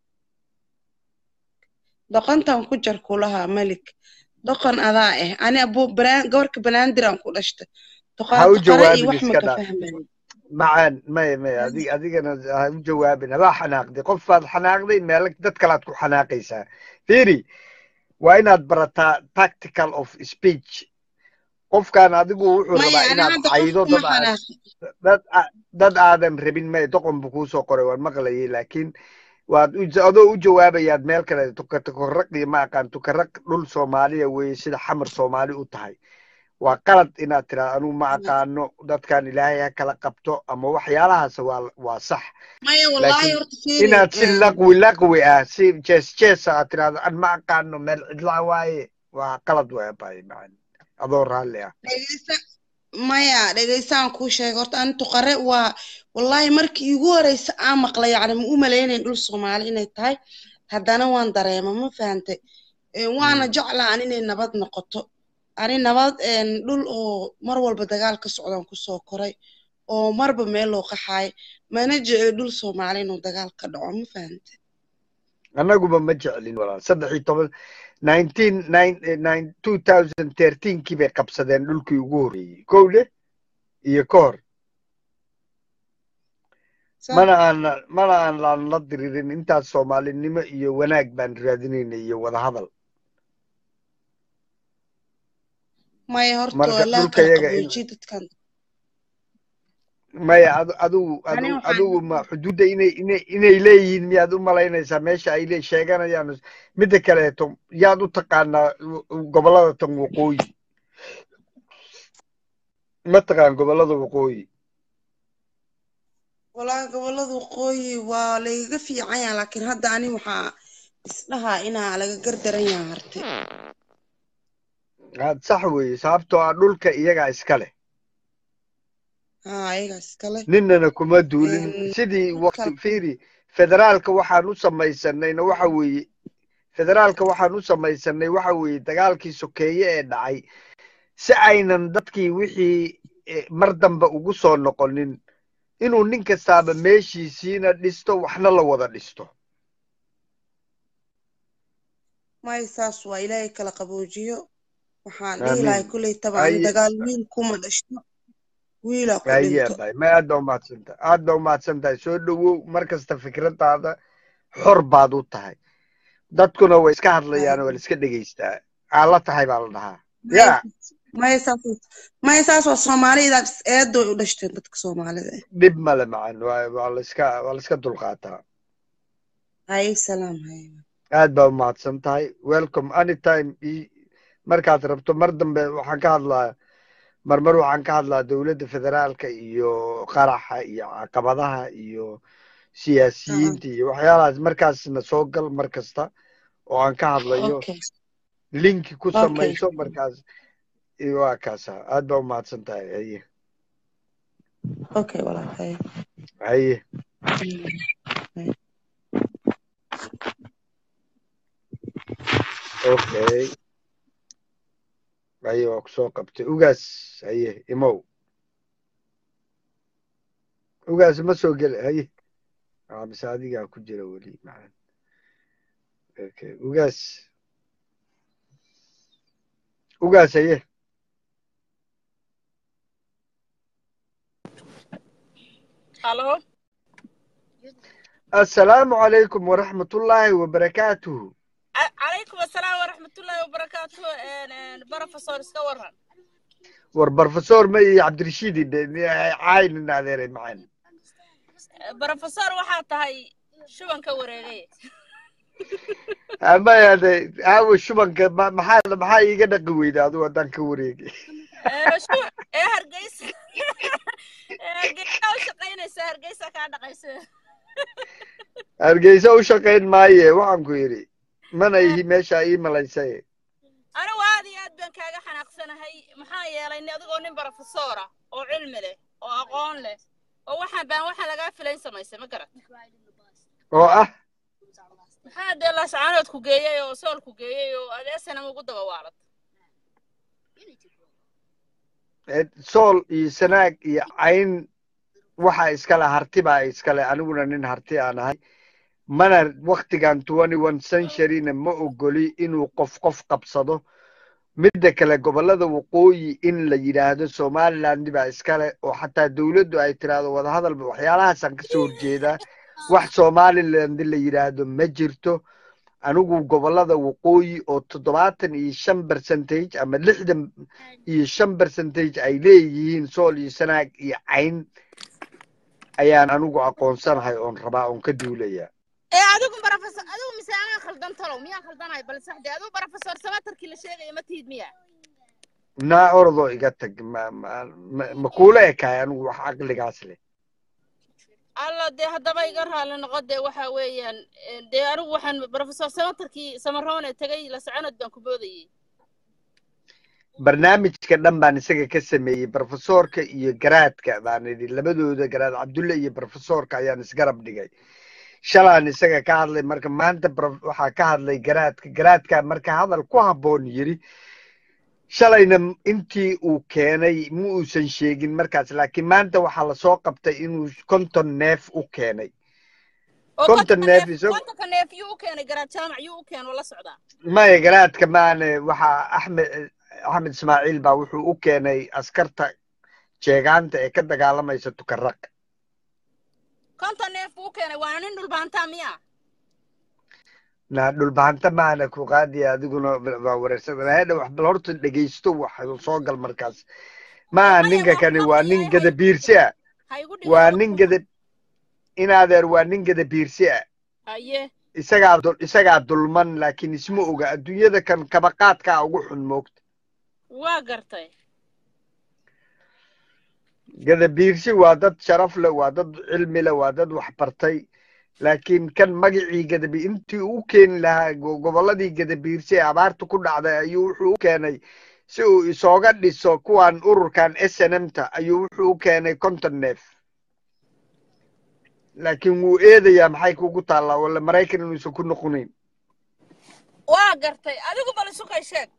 doqontan ku jar kulahaa malik doqon adaa ah ani abu baraan gabarka banaandiraan ku dhashta ha u doqontaqare iyo jawaabin wax ma iska ka dhaaf fahmayo macaan maya maya adig adigana ha u jawaabin habaa xanaaqday qof baad xanaaqday meel dad kalaad ku xanaaqaysaa fiiri waa inaad barataa tactical of speech qofkan adigu wuxuu maya rabaa ani inaad hadda caydo qofkuma dad aad xanaaqi dad a- dad aadan rabin may doqon buu kuusoo qoray waan maqlayay laakiin waad u- adoo u jawaabayaad meel kale tuka- tukaraq iyo ma aqaan tukaraq dhul soomaaliya weeye sida xamar soomaali u tahay waa qalad inaad tiraa anugu ma aqaano dadkan ilaahay ha kala qabto ama waxyaalahaas waa waa sax maya wallaahi laakiin horta fiiri inaad si eh, laqwi laqwi ah si jees jeesa aad tiraahdo an ma aqaano meel cidlaa waaye waa qalad way abaaye macaan adoo raalli ah dhegeysta maya dhegeystaan kuu sheega horta ani tuqare waa wallaahi markii iigu horeysa aan maqlay yacni ma u malaynayn dhul soomaali inay tahay haddana waan dareema ma fahantay Eh, waana Mm. jeclaa an inay nabad noqoto ani nabad een, dhul oo mar walba dagaal ka socdaan kusoo koray oo marba meel loo qaxaay mana jecel dhul soomaali inuu dagaal ka dhaco ma fahantay annaguba ma jeclin walaal saddex iyo toban nineteen nine nine two thousand thirteenkii bay qabsadeen dhulkii ugu horreeyey kowle iyo ka hor Sa- mana aan mana aan aan la diriirin intaas soomaalinimo iyo wanaag baan raadinayna iyo wadahadal maya horta marka waa laa dhulka kala yaga in qaboojiye dadkan maya adu- adigu ani adu waxaan adigu ma xuduudda inay inay inay leeyihiin miyaad u malaynaysaa meesha ay le sheeganayaan midda kaleeto yaad u taqaanaa gobollada tan waqooyi ma taqaan gobollada waqooyi walahi gobollada waqooyi waa lagaga fiican yaha laakiin hadda ani waxaa isdhahaa inaa laga gardaran yaha harte aad sax weeye sababtoo ah dhulka iyagaa iska leh haa ayagaas iskale ninnana kuma duulin Een, sidii dhulka waqti fiiri federaalka waxaan u samaysanayna waxa weeye federaalka waxaan u samaysanay waxa weeye dagaalkii sokeeye ee dhacay si aynan dadkii wixii eh, mar dambe ugu soo noqonin inuu nin kastaaba meeshiisiina dhisto waxna la wada dhisto may saas waa ilaahay kala qaboojiyo waxaan dhihi lahay aamiin kolley tabaan aye dagaal wiil kuma dhashto wiilaa ku aye dhinto bay ma aad baa umahadsan tahay aad baa umahadsan tahay soo dhowow mar kasta fikradaada xor baad u tahay dadkuna way iska hadlayaan waa la iska dhegeystaa aa la tahay baa la dhahaa may ya may saas may saas waa soomaalida eedo u dhashteen dadka soomaalida eh dhib male macan waa waa la iska waa la iska dulqaataa haye salaam haye aad baa umahadsan tahay welcome anytime i- markaad rabto mar dambe waxaan ka hadlaa marmar waxaan ka hadlaa dowladda federaalka iyo qaraxa iyo caqabadaha iyo haa siyaasiyiinta iyo waxyaalahaas markaasna soo gal mar kasta oo aan ka hadlayo okay linki ku okay samayso markaas iyo waa kaasa aad baa umahadsan tahay haye okay walaal haye haye haye okay haye waa kusoo qabtay ugaas haye imow ugaas ma soo gela haye aa mise adigaa ku jira weli macan okay ugaas ugaas haye halo assalaamu calaykum waraxmatullaahi wabarakaatuhu Ca- calaykum assalaam waraxmatullaahi wabarakaatu Een, een, barofesor iska waran war barofesor ma iyo cabdirashiidi caynin adeeray macan barofesor waxaa tahay shubanka wareegay amayade aawo shubanka ma- maxaa maxaa iiga dhaqi weyda adigu haddaan ka wareegay Ee, shu- ee hargeysa ee hargeysa u shaqaynaysa hargeysa kaa dhaqaysa hargeysa u shaqayn maaye waxaan ku yidhi mana ihi meesha ii malaysay anigu aad iyo aad baan kaaga xanaaqsanahay maxaa yeelay ni adigoo nin barofesora oo cilmi leh oo aqoon leh oo waxaan baan waxaan lagaa filayn samaysay ma garat oo ah maxaa dee laascaanood ku geeyey oo sool ku geeyey oo adeesanam ugu daba waalad eh, sool iyo sanaag iyo cayn waxa iskale harti baa iskale aniguna nin harti aan ahay mana waktigan twenty one centuryna ma ogoli inuu qof qof qabsado midda kale gobollada waqooyi in la yidhaahdo somaliland baa iskale oo xataa dowladdu ay tiraahdo wadahadalba waxyaalahaasaan kasoo horjeedaa wax somaliland la yidhaahdo ma jirto anigu gobollada waqooyi oo toddobaatan iyo shan percentage ama lixdan iyo shan percentage ay leeyihiin sool iyo sanaag iyo cayn ayaan anigu aqoonsanahay oon rabaa oon ka duulayaa ee adigu barofesor adigu mise anaa khaldan talow miyaan khaldanahay bal saxde adigu barofesor samatarkii la sheegaya ma tihid miya naa orodoo iga tag ma ma ma- ma kuula ekaay anigu wax caqligaas leh alla dee haddaba iga raalli noqo dee waxa weeyaan ee, dee anigu waxaan barofesor samatarkii samaroone tegay la soconood baan ku boodayey barnaamijka dhan baan isaga ka sameeyey brofesorka iyo garaadka baan idhi labadooda garaad cabdulle iyo brofesorka ayaan isgarab dhigay shalaan isaga ka hadlay marka maanta prof- waxaa ka hadlay garaadka garaadka marka hadal ku habboon yiri shalayna m- intii uu keenay ma uusan sheegin markaas laakiin maanta waxaa lasoo qabtay inuu konton neef u keenay oo konton kontonka neef neef isag kontonka neef yuu u keenay garaad jaamac yuu u keenay oo la socdaa maya garaadka maane waxaa axmed axmed ismaaciil baa wuxuu u keenay askarta jeegaanta ee ka dagaalamaysa tukaraq konton neef buu u keenay waana nin dhulbaantaa miya na dhulbahanta maana ku qaadiya adiguna waa wareersan hedha wax bal horta dhegaysto wax soo gal markaas maa maya ninka waa kani waa waa nin kuyahay gada biirsi ah ha igu dhigin waa waa nin gada inaadeer waa nin gada biirsi ah haye isagaa dul isagaa dulman laakiin isma oga adduunyada kan kabaqaadkaa ugu xun moogta waa gartay gada biirsi waa dad sharaf leh waa dad cilmi leh waa dad wax bartay laakiin kan magacii gadabi intii u keeni lahaa go- gobolladii gadabiirsi ee abaarta ku dhacday ayuu wuxuu u keenay si uu isooga dhiso kuwan ururkan s n m ta ayuu wuxuu u keenay konton neef laakiin wuu eedayaa maxay kugu taallaa wala maraykan inuusan ku noqonayn waa gartay adigu bal isukay sheeg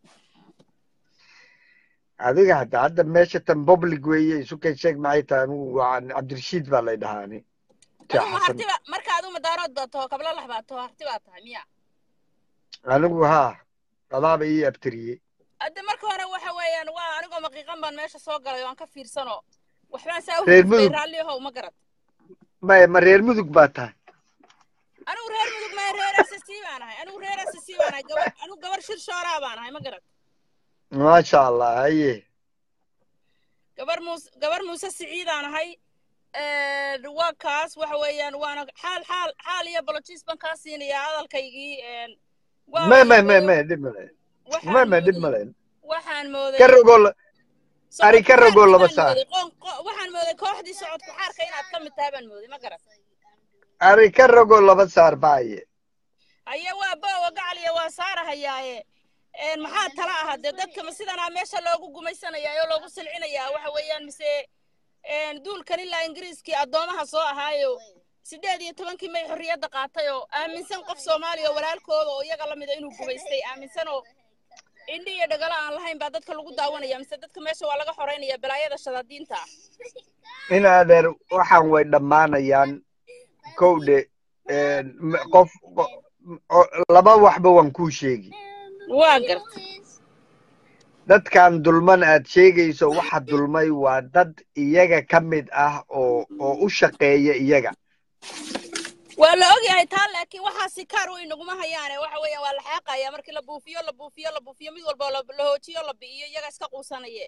adiga hadda hadda meesha tan public weeye isukay sheeg maxay tahay anigu waa cabdirashiid baa lay dhahaa ani tia adigu ma xasan hartiba marka adigu madaarood baa taho kabla lax baa taho harti baa tahay miya anigu haa adaaba ii abtiriyey hadda marka hore waxa weeyaan waa anigoo maqiiqan baan meesha soo galay oo aan ka fiirsano waxbaan saa u reer hurfay mudug raalli ahow ma garad maya ma reer mudug baa tahay anigu reer mudug maya reer ssc baan ahay anigu reer ssc baan ahay gabar anigu gabar shir shooraa baan ahay ma garad maasha allah haye gabar muuse gabar muuse siciidaan ahay Een, waa kaas waxa weeyaan waana xaal xaal xaal iyo bolojiis baan kaa siinayaa hadalkaygii een, waa ma waxa ma ma weeye ma dhib male ma waxaan ma dhib mooday male waxaan ka mooday rogoo la- ari socodku ka rogoo xaarkii laba baan saar mooday qoon qo- waxaan mooday kooxdii socodku xaarka inaad ka mid tahay baan mooday ma garan ari ka rogoo laba saar baaye haye waa boowa gacaliya waa saarahayaaye een, maxaa tala aha dee dadka ma sidanaa meesha loogu gumaysanayaa oo loogu silcinayaa waxa weeyaan mise een, duulkan ilaa ingiriiskii addoomaha soo ahaayo sideed iyo tobankii may xorriyadda qaatay oo aaminsan qof soomaaliya oo walaalkooda oo iyaga lamida inuu gumaystay aaminsan oo indhi iyo dhagalo aan lahayn baa dadka lagu daawanaya mise dadka meesha waa laga xoreynaya balaayada shadaadiinta ah in adeer waxaan way dhammaanayaan kowdhe een, m- qof qo- o- laba waxba waan kuu sheegi waa garta dadkan dulman aad sheegayso waxa dulmay waa dad iyaga ka mid ah oo oo u shaqeeya iyaga waa la ogyahay taa laakiin waxaa sikaar way naguma hayaane waxa weeyaan waa la xaaqaya markii la buufiyo la buufiyo la buufiyo mid walba la la hoojiyo la bi'iyo iyaga iska quusanaye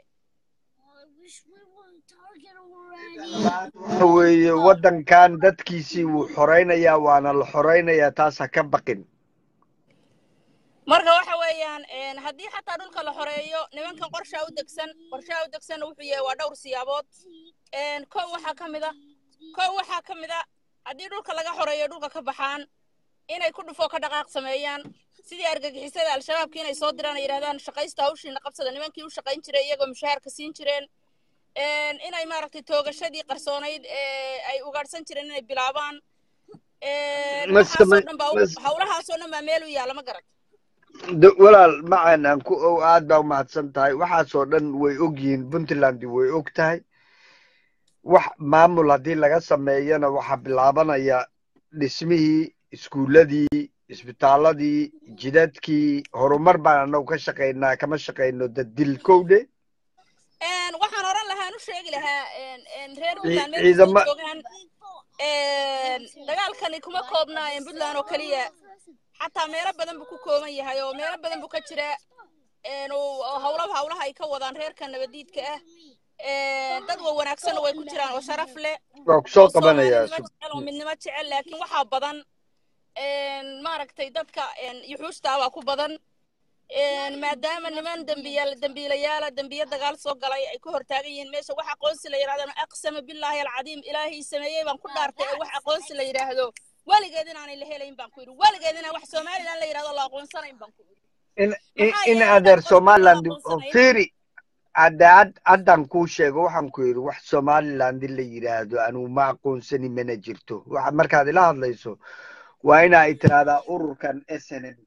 waxa weeye waddankan dadkiisii wuu xoraynayaa waana la xoraynayaa taas ha ka baqin marka waxa weeyaan een, haddii xataa dhulka la xoreeyo nimankan qorshaa u degsan qorshaha u degsanna wuxuu yahay waa dhowr siyaabood een, kow waxaa ka mid a kow waxaa ka mid a haddii dhulka laga xoreeyo dhulka ka baxaan inay ku dhufoo ka dhaqaaq sameeyaan sidii argagixisada al-shabaabki inay soo diraan ay yidhahdaan shaqaysta hawshiina qabsada nimankii u shaqayn jiray iyagoo mushaharka siin jireen een, inay maaragtay toogashadii qarsoonayd ee ay ugaadhsan jireen inay bilaabaan een, ma waxaasoo samay dhan baa ma u- hawlahaasoo dhan baa meel u yaalla ma garat d- walaal macan aan ku ow aad baa umahadsan tahay waxaasoo dhan way og yihiin puntland way og tahay wax maamul haddii laga sameeyana waxaa bilaabanaya dhismihii iskuuladii isbitaaladii jidadkii horumar baan anagu ka shaqaynaa kama shaqayno dadil kowdhe Een, waxaan oran lahaa aan u sheegi lahaa een, een, reer Cii- puntland meel kastay ciidama joogaan een, dagaalkani kuma koobnaa een, puntland oo keliya xataa meelo badan buu ku kooban yahay oo meelo badan buu ka jira een, oo oo hawlaba hawlaha ay ka wadaan reerka nabadiidka ah een, dad wa wanaagsanna way ku jiraan oo sharaf leh waa kusoo oo qabanayaa soomaalinimo jecel oo midnimo jecel laakiin waxaa badan een, maaragtay dadka een, yuxuusta baa ku badan een, maadaama niman dembiyaal dembiilayaala dembiye dagaal soo galay ay ku hortaagan yihiin meesha wax aqoonsi la yidhahdana aqsama billaahi alcadiim ilaahii sameeyey baan ku dhaartay ee wax aqoonsi la yidhaahdo weligeed inaanay la helayn baan ku yidhi weligeed inaan wax somalilan la yidhahdo la aqoonsanayn baan ku yidhi in in maxaa in yeelay adeer haddaan qofka la somaliland oo aqoonsanayn fiiri hadda had haddaan kuu sheego waxaan ku yidhi wax somaliland la yidhaahdo anugu ma aqoonsani mana jirto waxa markaad ila hadlayso waa ina ay tiraahdaa ururkan s n m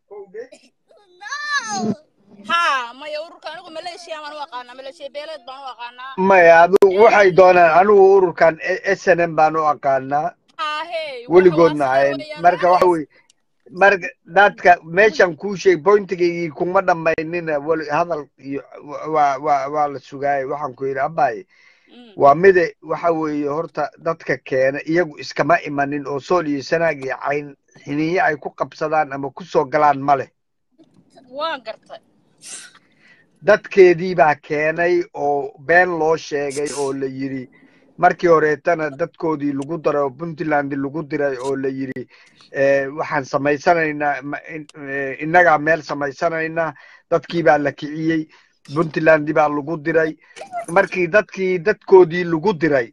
haa maya ururka anigu maleeshiya baan u aqaanaa maleeshiya beeleed baan u aqaanaa maya adu waxay een, doonaan anigu ururkan s n m baan u aqaanaa haa maahe weligoodna ahayn marka waxa weye marka dadka meeshan kuu sheeg pointigaygii kuma dhammaynina weli hadal iyo waa waa waa la sugaayay waxaan ku yidhi abaye waa mide waxa weeye horta dadka keena iyagu iskama imanin oo sool iyo sanaag iyo cayn xiniye ay ku qabsadaan ama ku soo galaan ma leh waan gartay dadkeedii baa keenay oo been loo sheegay oo la yidhi markii horeetana dadkoodii lagu daray oo puntland lagu diray oo la yidhi waxaan samaysanaynaa innagaa meel samaysanaynaa dadkii baa la kiciyey puntland baa lagu diray markii dadkii dadkoodii lagu diray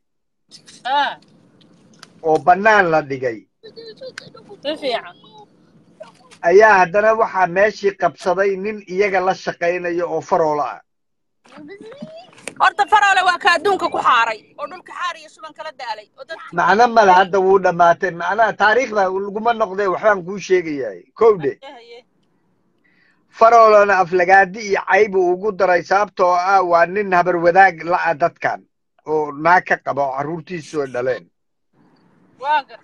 oo bannaan la dhigay si fiican ayaa haddana waxaa meeshii qabsaday nin iyaga la shaqaynaya oo faroola ah horta faroole waa ka adduunka ku xaaray oo dhulka xaar iyo shuban kala daalay oo dad macno male hadda wuu dhammaatay macnaha taariikhda laguma noqdee waxbaan kuu sheegayahay kowdhe faroolana aflagaadi iyo caybu ugu daray sababtoo ah waa nin habar wadaag la'a dadkan oo naag ka qaba oo carruurtiisu ay dhaleen waa gartay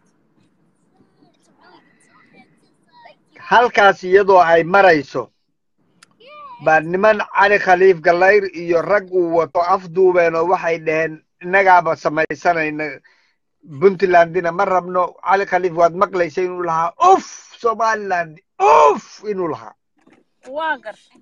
halkaas iyadoo ay marayso baa niman cali khaliif gallayr iyo rag uu wato afduubeen oo waxay dhaheen innagaaba samaysanayna puntlandina ma rabno cali khaliif waad maqlaysa inuu lahaa uf somaliland uf inuu lahaa waa gartay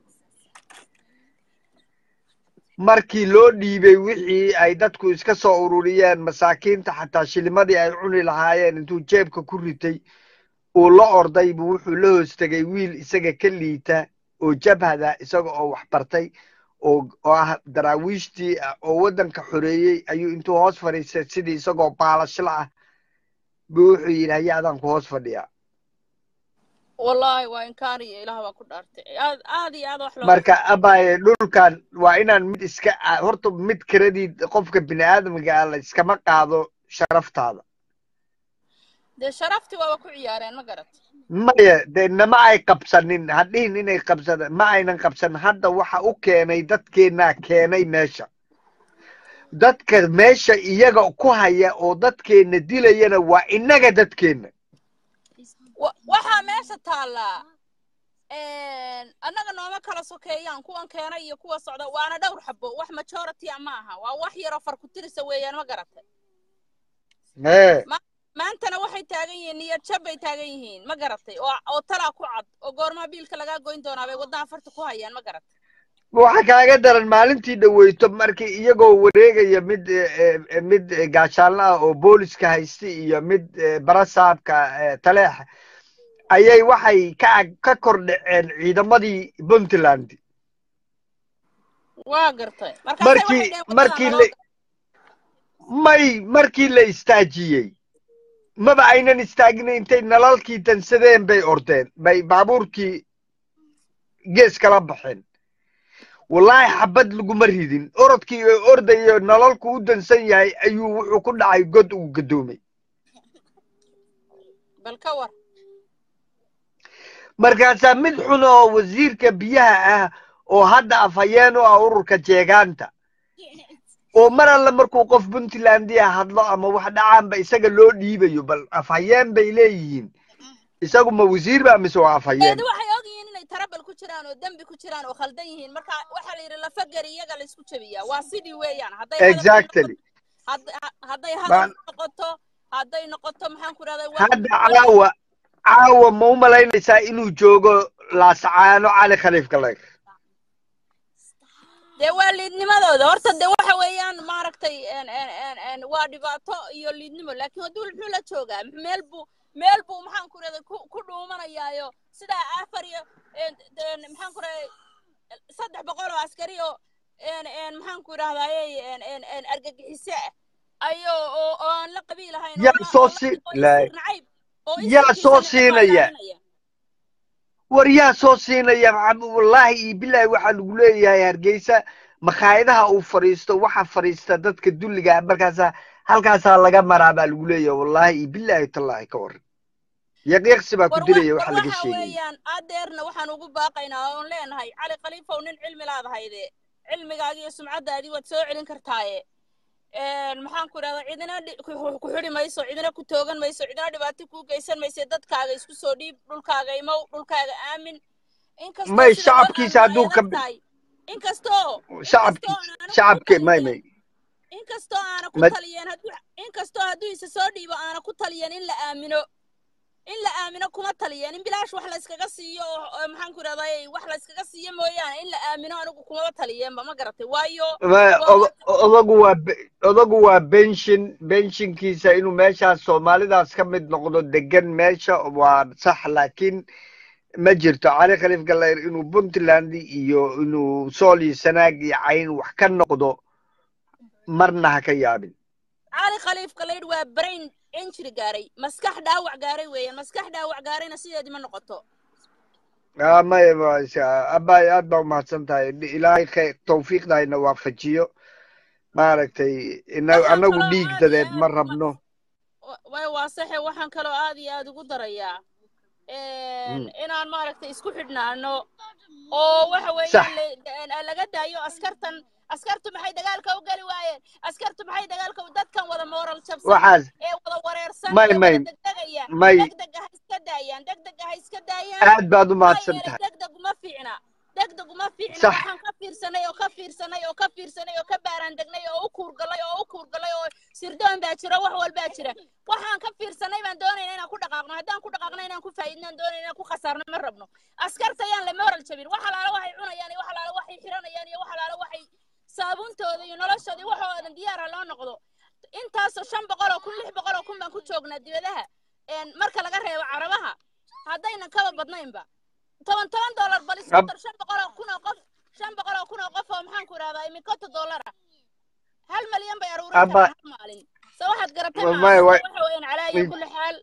markii loo dhiibay wixii ay dadku iska soo ururiyeen masaakiinta xataa shilimadii ay cuni lahaayeen intuu jeebka ku ritay uu la orday buu wuxuu la hoos tegay wiil isaga ka liita oo jabhada isaga oo wax bartay oo oo ah daraawiishtii oo waddanka xoreeyey ayuu intuu hoos fadhiistay sidii isagoo baalashla ah buu wuxuu yidhi haya adaan ku hoos fadhiyaa wallaahi waa inkaariyo ilaah baa ku dhaartay aad aad iyo aad wax loo marka abaye dhulkan waa inaan mid iska horta mid kiradii qofka bini aadamka ah la iskama qaado sharaftaada dee sharaftii waaba ku ciyaareen ma garat maya dee nama ay qabsanin hadhihin inay qabsada ma aynan qabsanin hadda waxa u keenay dadkeennaa keenay meesha dadka meesha iyaga ku haya oo dadkeenna dilayana waa innaga dadkeenna waxaa meesha taallaa annaga nooma kala sokeeyaan kuwan keena iyo kuwa socda waana dhowr xabo wax majority a ma aha waa wax yaroo farkutirisa weeyaan ma garatay maantana waxay taagan yihiin niyad jab bay taagan yihiin ma garatay oo oo talaa ku cad oo goormaa biilka lagaa goyn doonaa bay waddaha farta ku hayaan ma garatay waxa kaaga daran maalintii dhaweyto markii iyagoo wareegaya mid mid gaashaanle ah oo booliska haysta iyo mid barasaabka taleex ayay waxay ka ka kor dhaceen ciidamadii puntland waa gartay markii markii la may markii la istaajiyey maba aynan istaagin intay nalalkii dansadeen bay ordeen bay baabuurkii gees kala baxeen wallaahi xabad laguma ridin orodkii oo ordayo nololku u dansan yahay ayuu wuxuu ku dhacay god uu gadoomay bal ka war markaasaa mid xun oo wasiirka biyaha ah oo hadda afhayeen u ah ururka jeegaanta oo mar alle markuu qof puntlandia hadlo ama wax dhacaanba isaga loo dhiibayo bal afhayeen bay leeyihiin isagu ma wasiir ba mise waa afhayeen waxay ogyihiin inay tarabal ku jiraan oo dembi ku jiraan oo khaldan yihiin marka waxaa la yidhi lafagari iyaga laysku jabiyaa waa sidii weeyaan hadday exactly hadday hadal noqoto hadday noqoto maxaan ku rahday hadda caawa caawa ma u malaynaysaa inuu joogo laasacaano cali khaliif galeyr dee waa liidnimadooda horta dee waxa weeyaan maaragtay waa dhibaato iyo liidnimo laakiin hadduu muxuu la joogaa meel buu meel buu maxaan ku rahday ku dhuumanayaayo sidaa afar iyo maxaan ku rahday saddex boqol oo askari oo maxaan ku idhahdaye argagixise ah ayo oo aan la qabiil ahayn yaa soo si yaa soo siinaya war yaa soo siinaya wallaahi iyo bilaahi waxaa lagu leeyahay hargeysa makhaayadaha uu fadhiisto waxa fadhiista dadka dulliga markaasaa halkaasaa laga maraa baa lagu leeyahay wallaahi iyo bilaahi tallaahi ka waran yaqiiqsi baa ku dilaya waxa laga sheegaya weeyaan adeerna waxaan ugu baaqaynaa oon leenahay cali khaliifow nin cilmi laadahayde cilmigaagi iyo sumcaddaadii waad soo celin kartaaye een, maxaan ku idhahdaa cidina dhi- ku ku xidhi mayso cidina ku toogan mayso cidina dhibaato kuu geysan mayso dadkaaga isku soo dhiib dhulkaaga imow dhulkaaga aamin inkastoo may sida loo shacabkiisa aamino ay hadduu ka adag tahay inkastoo shacabkiisa inkastoo aanu ku shacabki may taliyeen may inkastoo aana ku ma taliyeen hadduu inkastoo hadduu isa soo dhiibo aana ku taliyeen in la aamino in la aamino kuma taliyeen in bilaash wax la iskaga siiyo oo oo maxaan ku idhahdaa wax la iskaga siiyo mooyaane in la aamino anigu kumaba taliyeenba ma garatay waayo ma- waa oda- odagu waa be- odagu waa benshin benshinkiisa inuu meeshaas soomaalidaas ka mid noqdo degan meesha waa sax laakiin ma jirto cali khaliif gallayr inuu puntland iyo inuu sool iyo sanaag iyo cayn wax ka noqdo marna ha ka yaabin cali khaliif galaydh waa brain injury gaaray maskax dhaawac gaaray weeyaan maskax dhaawac gaarayna sideedii ma noqoto Ah, maya ma- abaay aad baa umahadsan tahay ilaahay khayr tawfiiqda ina waafajiyo maaragtay ina waxaan anagu kaloo dhiig aad iyo dadeed ma aad rabno wa- way waa saxe waxaan kaloo aad iyo aad ugu darayaa een, Mm. inaan maaragtay isku xidhnaano oo waxa sax weeyaan la- laga daayo askartan askartu maxay dagaalka u geli waayeen askartu maxay dagaalka u dadkan wada mooral jabsan waxaas ee wada wareersan may ee may wada degdegaya may degdega ha iska daayaan degdega ha iska daayaan aad baad u maxaa mahadsan yeelay tahay degdeg uma fiicna degdeg uma fiicna sax waxaan ka fiirsanay oo ka fiirsanay oo ka fiirsanay oo ka baaraan degnay oo u kuurgalay oo u kuurgalay oo sirdoon baa jira wax walbaa jira waxaan ka fiirsanay baan doonayna inaan ku dhaqaaqno haddaan ku dhaqaaqno inaan ku faa'iidnaan doonayna inaan ku khasaarno ma rabno askarta ayaan la moral jabin wax alaala waxay cunayaan iyo wax alaala waxay xiranayaan iyo wax alaala waxay saabuuntooda iyo noloshooda iyo waxoodan diyaar ha loo noqdo intaasoo shan boqol oo kun lix boqol oo kun baan ku joognaa dibadaha een, marka laga reebo carabaha haddaynan kaba badnaynba toban toban dollar bal isku Ab- dar shan boqol oo kun oo qof shan boqol oo kun oo qof oo maxaan ku idhahdaa imikota dollara hal malyan bay aruurin aba karaan hal maalin so waxaad garatay maaha may so way waxa weeyaan calaa iyo kulli xaal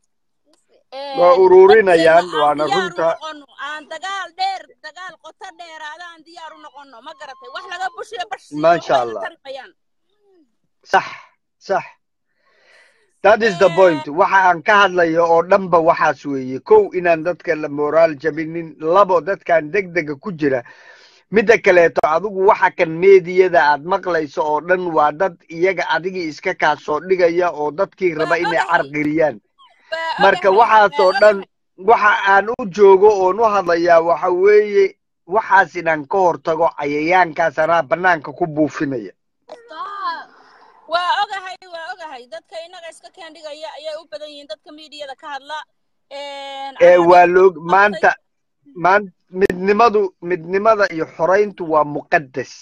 waa een, ururinayaan dadkeena aan waana diyaar u runta noqono aan dagaal dheer dagaal qoto dheeraada aan diyaar u noqono ma garatay wax laga bushiyo bash siiyo maasha waxbayna allah tari mayaan sax sax that is the point Een, waxa aan ka hadlayo oo dhanba waxaas weeye kow inaan dadka la moraal jabinin labo dadkan degdega ku jira midda kaleeto adigu waxa kan meediyada aad maqlayso oo dhan waa dad iyaga adigii iska kaa soo dhigaya oo dadkii raba waa inay ogahay carqiriyaan waa marka ogahay waxaas waa oo dhan ogahay waxa aan u joogo oon u hadlayaa waxa weeye waxaas inaan ka hortago cayayaankaas anaa banaanka ku buufinaya waa ogahay waa ogahay dadka innaga iska keendhigaya ayay u badan yihiin dadka miidiyada ka hadla Een, ee anaa waa nin loo qabtay maanta maan midnimadu midnimada iyo xorayntu waa muqadas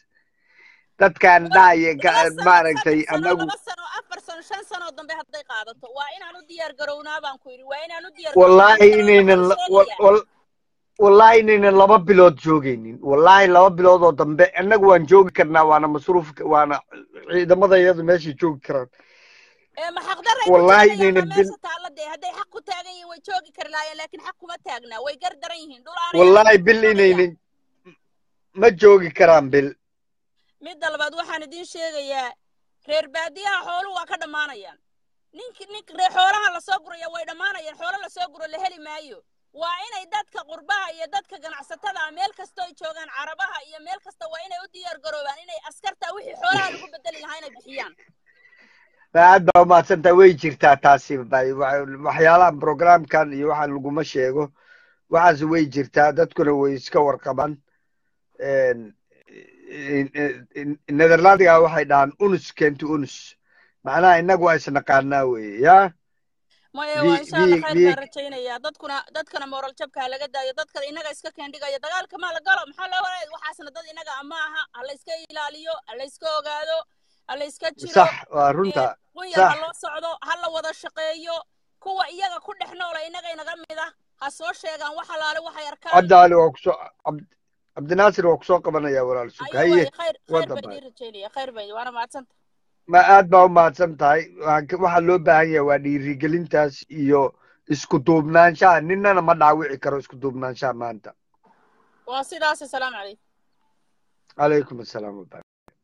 dadkan laba dhahaya laba ka- sano maaragtay saddex sano anagu laba sano afar sano shan sano dambe hadday qaadato waa inaan u diyaar garownaa baan ku yidhi waa inaan u diyaar garownaa wallaahi midnimada inaynan waxaan la- wal- sheegayaa wal- wallaahi inaynan laba bilood joogaynin wallaahi laba bilood oo dambe annagu waan joogi karnaa waana masruuf waana ciidamada iyadu meeshay joogi karaan ee ma xaqdarray ku wallaahi taaganayaan inaynan baa bil meesha taalla dee hadday xaq ku taagan yihiin way joogi kari lahaayeen laakiin xaq kuma taagnaa way gar daran yihiin dhul aanay wallaahi ahayn bay bil doonayaan inaynan ma joogi karaan bil midda labaad waxaan idiin sheegayaa reer baadiyaha xooluhu waa ka dhammaanayaan ninki nink reer xoolaha lasoo guraya way dhammaanayaan xoolo lasoo guro la heli maayo waa inay dadka qurbaha iyo dadka ganacsatada ah meel kastoo ay joogaan carabaha iyo meel kasta waa inay u diyaar garoobaan inay askarta wixii xoolaha lagu bedeli lahaa inay bixiyaan aad baa umahadsantaa way jirtaa taasi bay- wa- waxyaalahan programkan iyo waxaan laguma sheego waxaas way jirtaa dadkuna way iska warqabaan Een, in- in- netherlandiga waxay dhahaan unus kenti unus macnaha innagu waa isnaqaanaa weye ya maya vi waa insha allah vi khayr vi baan rajaynayaa dadkuna dadkana moral jabka ha laga daayo dadka inaga iska keendhigaya dagaalka maa la galo maxaa loo wareeg waxaasna dad inaga ama aha ha la iska ilaaliyo ha la iska ogaado ha la iska jiro sax waa ee runta qunyar ha sax loo socdo ha la wada shaqeeyo kuwa iyaga ku dhex noola inaga inaga mid ah ha soo sheegaan wax alaale waxay arkaan cabdi cali waa kusoo cabd- cabdinaasir waa kusoo qabanaya walaal sug ayo haye waaye khayr khayr wada baa baay idiin rajaynaya khayr baa waana mahadsanta ma aad baa u mahadsan tahay Waxaan ka- waxaa loo baahan yahay waa dhiirigelintaas iyo isku duubnaanshaha ninana ma dhaawici karo isku duubnaanshaha maanta waa sidaas asalaamu calaykum calaykum assalaam wabara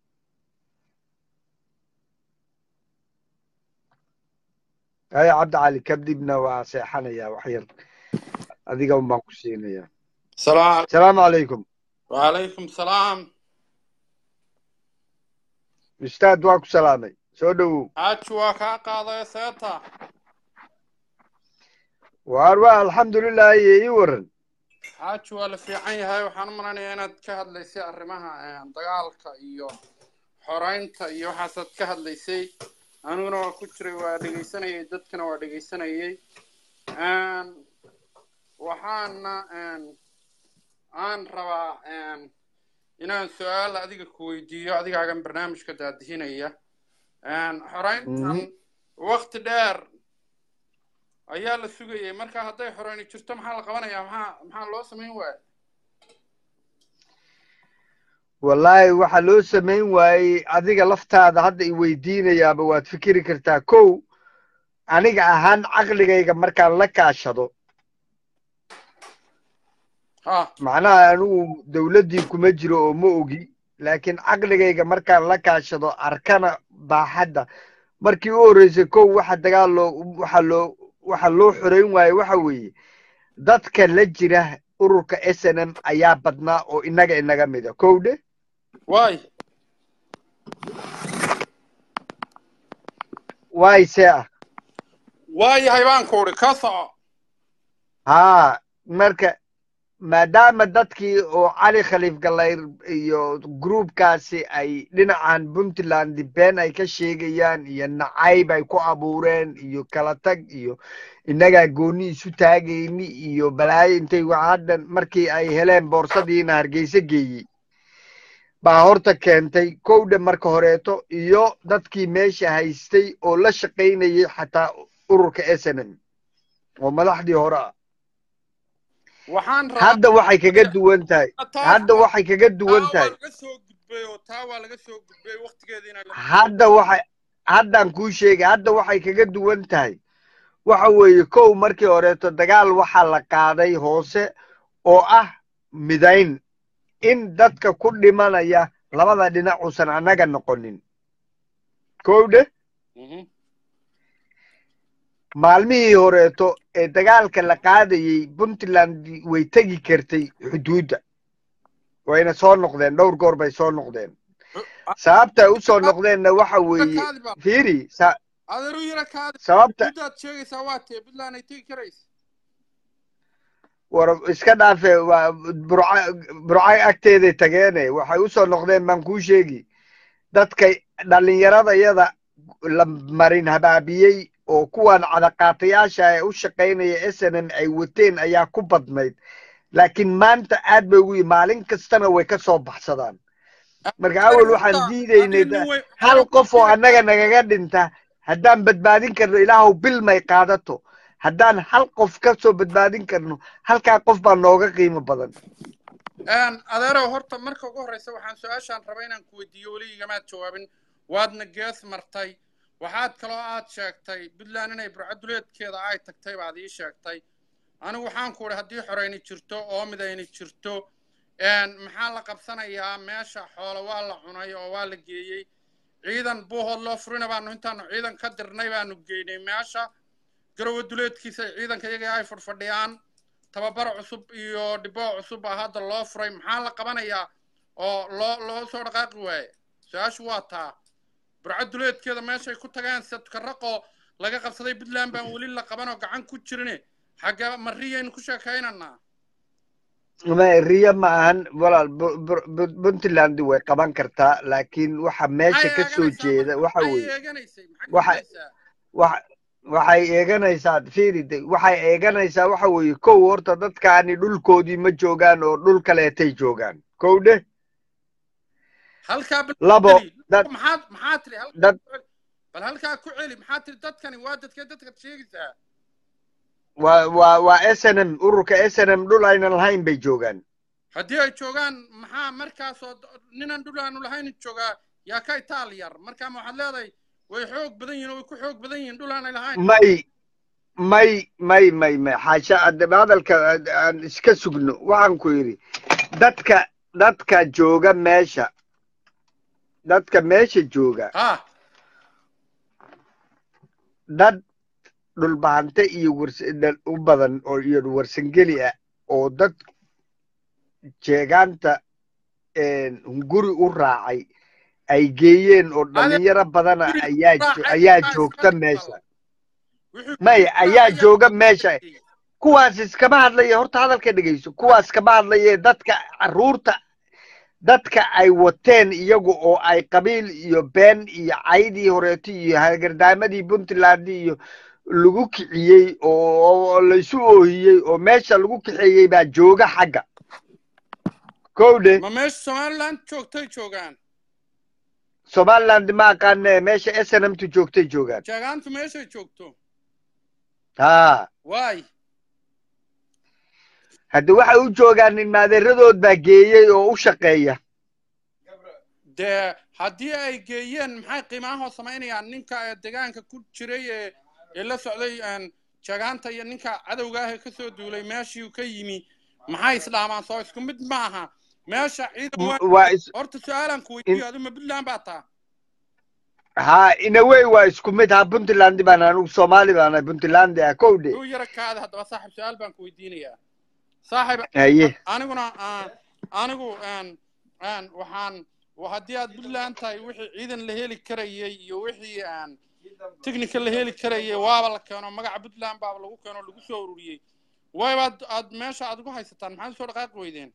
haye cabdi cali kadibna waa seexanayaa wax yar adiga un baan ku siinayaa السلام asalaamu calaykum وعليكم السلام ustaad waa ku salaamay soo dhowow xaaji waa kaa qaaday seeta waar waa alxamdulilah iyo ii waran xaaji waa la fiican yahay waxaan u maleynayaa inaad ka hadlaysay arrimaha eh, dagaalka iyo xoreynta iyo waxaasaad ka hadlaysay aniguna waa ku jiray waa dhegaysanayay dadkana waa dhegaysanayay Een, waxaana een, aan rabaa een, inaan su-aal adiga ku weydiiyo adigaagan barnaamijka daadihinaya Een, xoreyntan Mhm. waqti dheer ayaa la sugayay marka hadday xoreyni jirto maxaa la qabanayaa maxaa maxaa loo samayn waaya wallaahi waxa loo samayn waayey adiga laftaada hadda i weydiinayaaba waad fikiri kartaa kow aniga ahaan caqligayga markaan la kaashado ha macnaha anigu dowladdii kuma jiro oo ma ogi laakiin caqligayga markaan la kaashado arkana baaxadda markii u horreysay kow waxa dagaal loo waxa loo waxa loo xoreyn waaye waxa weeye dadka la jira ururka s n m ayaa badnaa oo inaga inaga mida kow dhe waay waay see ah waayahay baan ku udhi ka soco haa marka maadaama dadkii oo cali khaliif galayr iyo gruubkaasi ay dhinacan puntland been ay ka sheegayaan iyo nacayb ay ku abuureen iyo kala tag iyo innagaa gooni isu taagayni iyo balaayo intay haddan markii ay heleen boorsadiina hargeysa geeyey baa horta keentay kowdha marka horeeto iyo dadkii meesha haystay oo la shaqaynayay xataa ururka s n m oo madaxdii hore ah waxaan rabaa hadda waxay kaga duwan tahay taas hadda waa waxay kaga duwan taa waa tahay laga soo gudbay oo taa waa laga soo gudbay waqtigeediina lama hadda waxay haddaan kuu sheegay hadda waxay kaga duwan tahay waxa weeye kow markii horeeto dagaal waxaa la qaaday hoose oo ah midayn in dadka ku dhimanaya labada dhinac uusan annaga noqonin kow dheh Mhm. maalmihii horeeto ee dagaalka la qaadayey puntland way tegi kartay xuduudda wayna soo noqdeen dhowr goor bay soo noqdeen sababta ay u soo noqdeenna waxa weeye kaadi baa fiiri sa- adeer u yara kaadi sababta muddaad sheegaysaa waa tee puntland ay tegi karaysa war iska dhaafe waa burca burcay agteeday tageene waxay u soo noqdeen baan kuu sheegi dadka dhallinyaradayada la marin habaabiyey oo kuwan cadaqaatayaasha ee u shaqaynaya s n m ay wateen ayaa ku badnayd laakiin maanta aad bay ugu yi maalin kastana way ka soo baxsadaan marka awal waxaan diidaynay adiga nin weyn hal qof oo annaga nagaga dhinta haddaan badbaadin karno ilaahow bil may qaadato haddaan hal qof ka soo badbaadin karno halkaa qof baa nooga qiimo badan Een, adeerow horta marka ugu horreysa waxaan su-aashaan raba inaan ku weydiiyo weli igamaad jawaabin waadna gees martay waxaad kaloo aad sheegtay puntland inay burcaduleedkeeda ay tagtay baad ii sheegtay anigu waxaan ku idhi haddii xoreyni jirto oo midayni jirto een, maxaa la qabsanayaa meesha xoolo waa la cunay oo waa la geeyey ciidan buuhood loo furina baanu intaanu ciidan ka dirnay baanu geynay meesha garowe duleedkiisa ciidanka iyaga ay fadhfadhiyaan tababar cusub iyo dhiboo cusub baa hadda loo furay maxaa la qabanayaa oo loo loo soo dhaqaaqi waaye su-aashu waa taa burcad duleedkeeda meeshay ku tageen sadkaraqoo laga qabsaday puntland baan weli la qaban oo gacan ku jirine xagga mariyaynu ku sheekaynanaa ma riyo ma ahan walaal Bu- Bu- Bu- puntland way qaban kartaa laakiin waxa meesha maxay ka soo eeganaysaa jeeda marka waxa maxay weeye eeganaysay maxay waxa eeganaysaa waxa waxay eeganaysaa fiiri de waxay eeganaysaa waxa weeye kow horta dadkaani dhulkoodii ma joogaan oo dhul kaleetay joogaan kow dheh halkaa bal labo celi dad maxaad maxaa tiri halkaa dad ku celi bal halkaa ku celi maxaa tiri dadkani waa dadkee dadkaad sheegaysaa waa waa waa s n m ururka s n m dhul aynan lahayn bay joogaan haddii ay joogaan maxaa markaasoo d- ninan dhul aanu lahayn joogaa yaa ka itaal yar markaa ma waxaad leedahay way xoog badan yihiin oo way ku xoog badan yihiin dhul aanay lahayn may may may may may xaasha haddaba hadalka aan aan iska sugno waxaan ku yidhi dadka dadka jooga meesha dadka meesha jooga ha dad dhulbahante iyo wars dad u badan oo iyo warsangeli ah oo dad jeegaanta hunguri u raacay ay geeyeen oo adeer dhalinyaro badana guriga ayaa jo- raacay ayaa baa iska joogta dhigtal meesha wixii maya guriga ayaa raacaya jooga iska meesha dhigay kuwaas iskama hadlaya horta hadalka dhegeyso kuwaas kama hadlaya dadka caruurta dadka ay wateen iyagu oo ay qabiil iyo been iyo caydii horeeto iyo hagardaamadii puntland iyo lagu kiciyey oo oo laysu oohiyey oo meesha lagu kaxeeyey baa jooga xagga kowdhe ma meesha somaliland joogtay joogaan somaliland ma aqaane meesha snmtu joogtay joogaan jeegaantu meeshay joogto ha waay hadda waxay u joogaan in maadeeradood baa geeyey oo u shaqeeya dee haddii ay geeyeen maxay qiimaahoo samaynayaan ninka ee deegaanka ku jiray ee ee la socday een, jeegaanta iyo ninka cadowga ah ee kasoo duulay meeshii uu ka yimi maxay isdhaamaan soo isku mid maaha meesha ciidan M- waa waa is horta su-aalan ku in weydiiyo adu ma puntland baa taa ha inawey waa isku mid ha puntland baan anugu soomaali baana puntland ah kowdhe duu yara kaada haddaba saaxib su-aal baan ku weydiinayaa saaxib haye aniguna aan anigu een een waxaan wa- haddii aad puntland tahay wixii ciidan la heli karayay iyo wixii aan technical la heli karayay waaba la keeno magaca puntland baaba lagu keeno lagu soo ururiyey waybaad aad meesha aad ugu haysataan maxaad usoo dhaqaaqi weydeen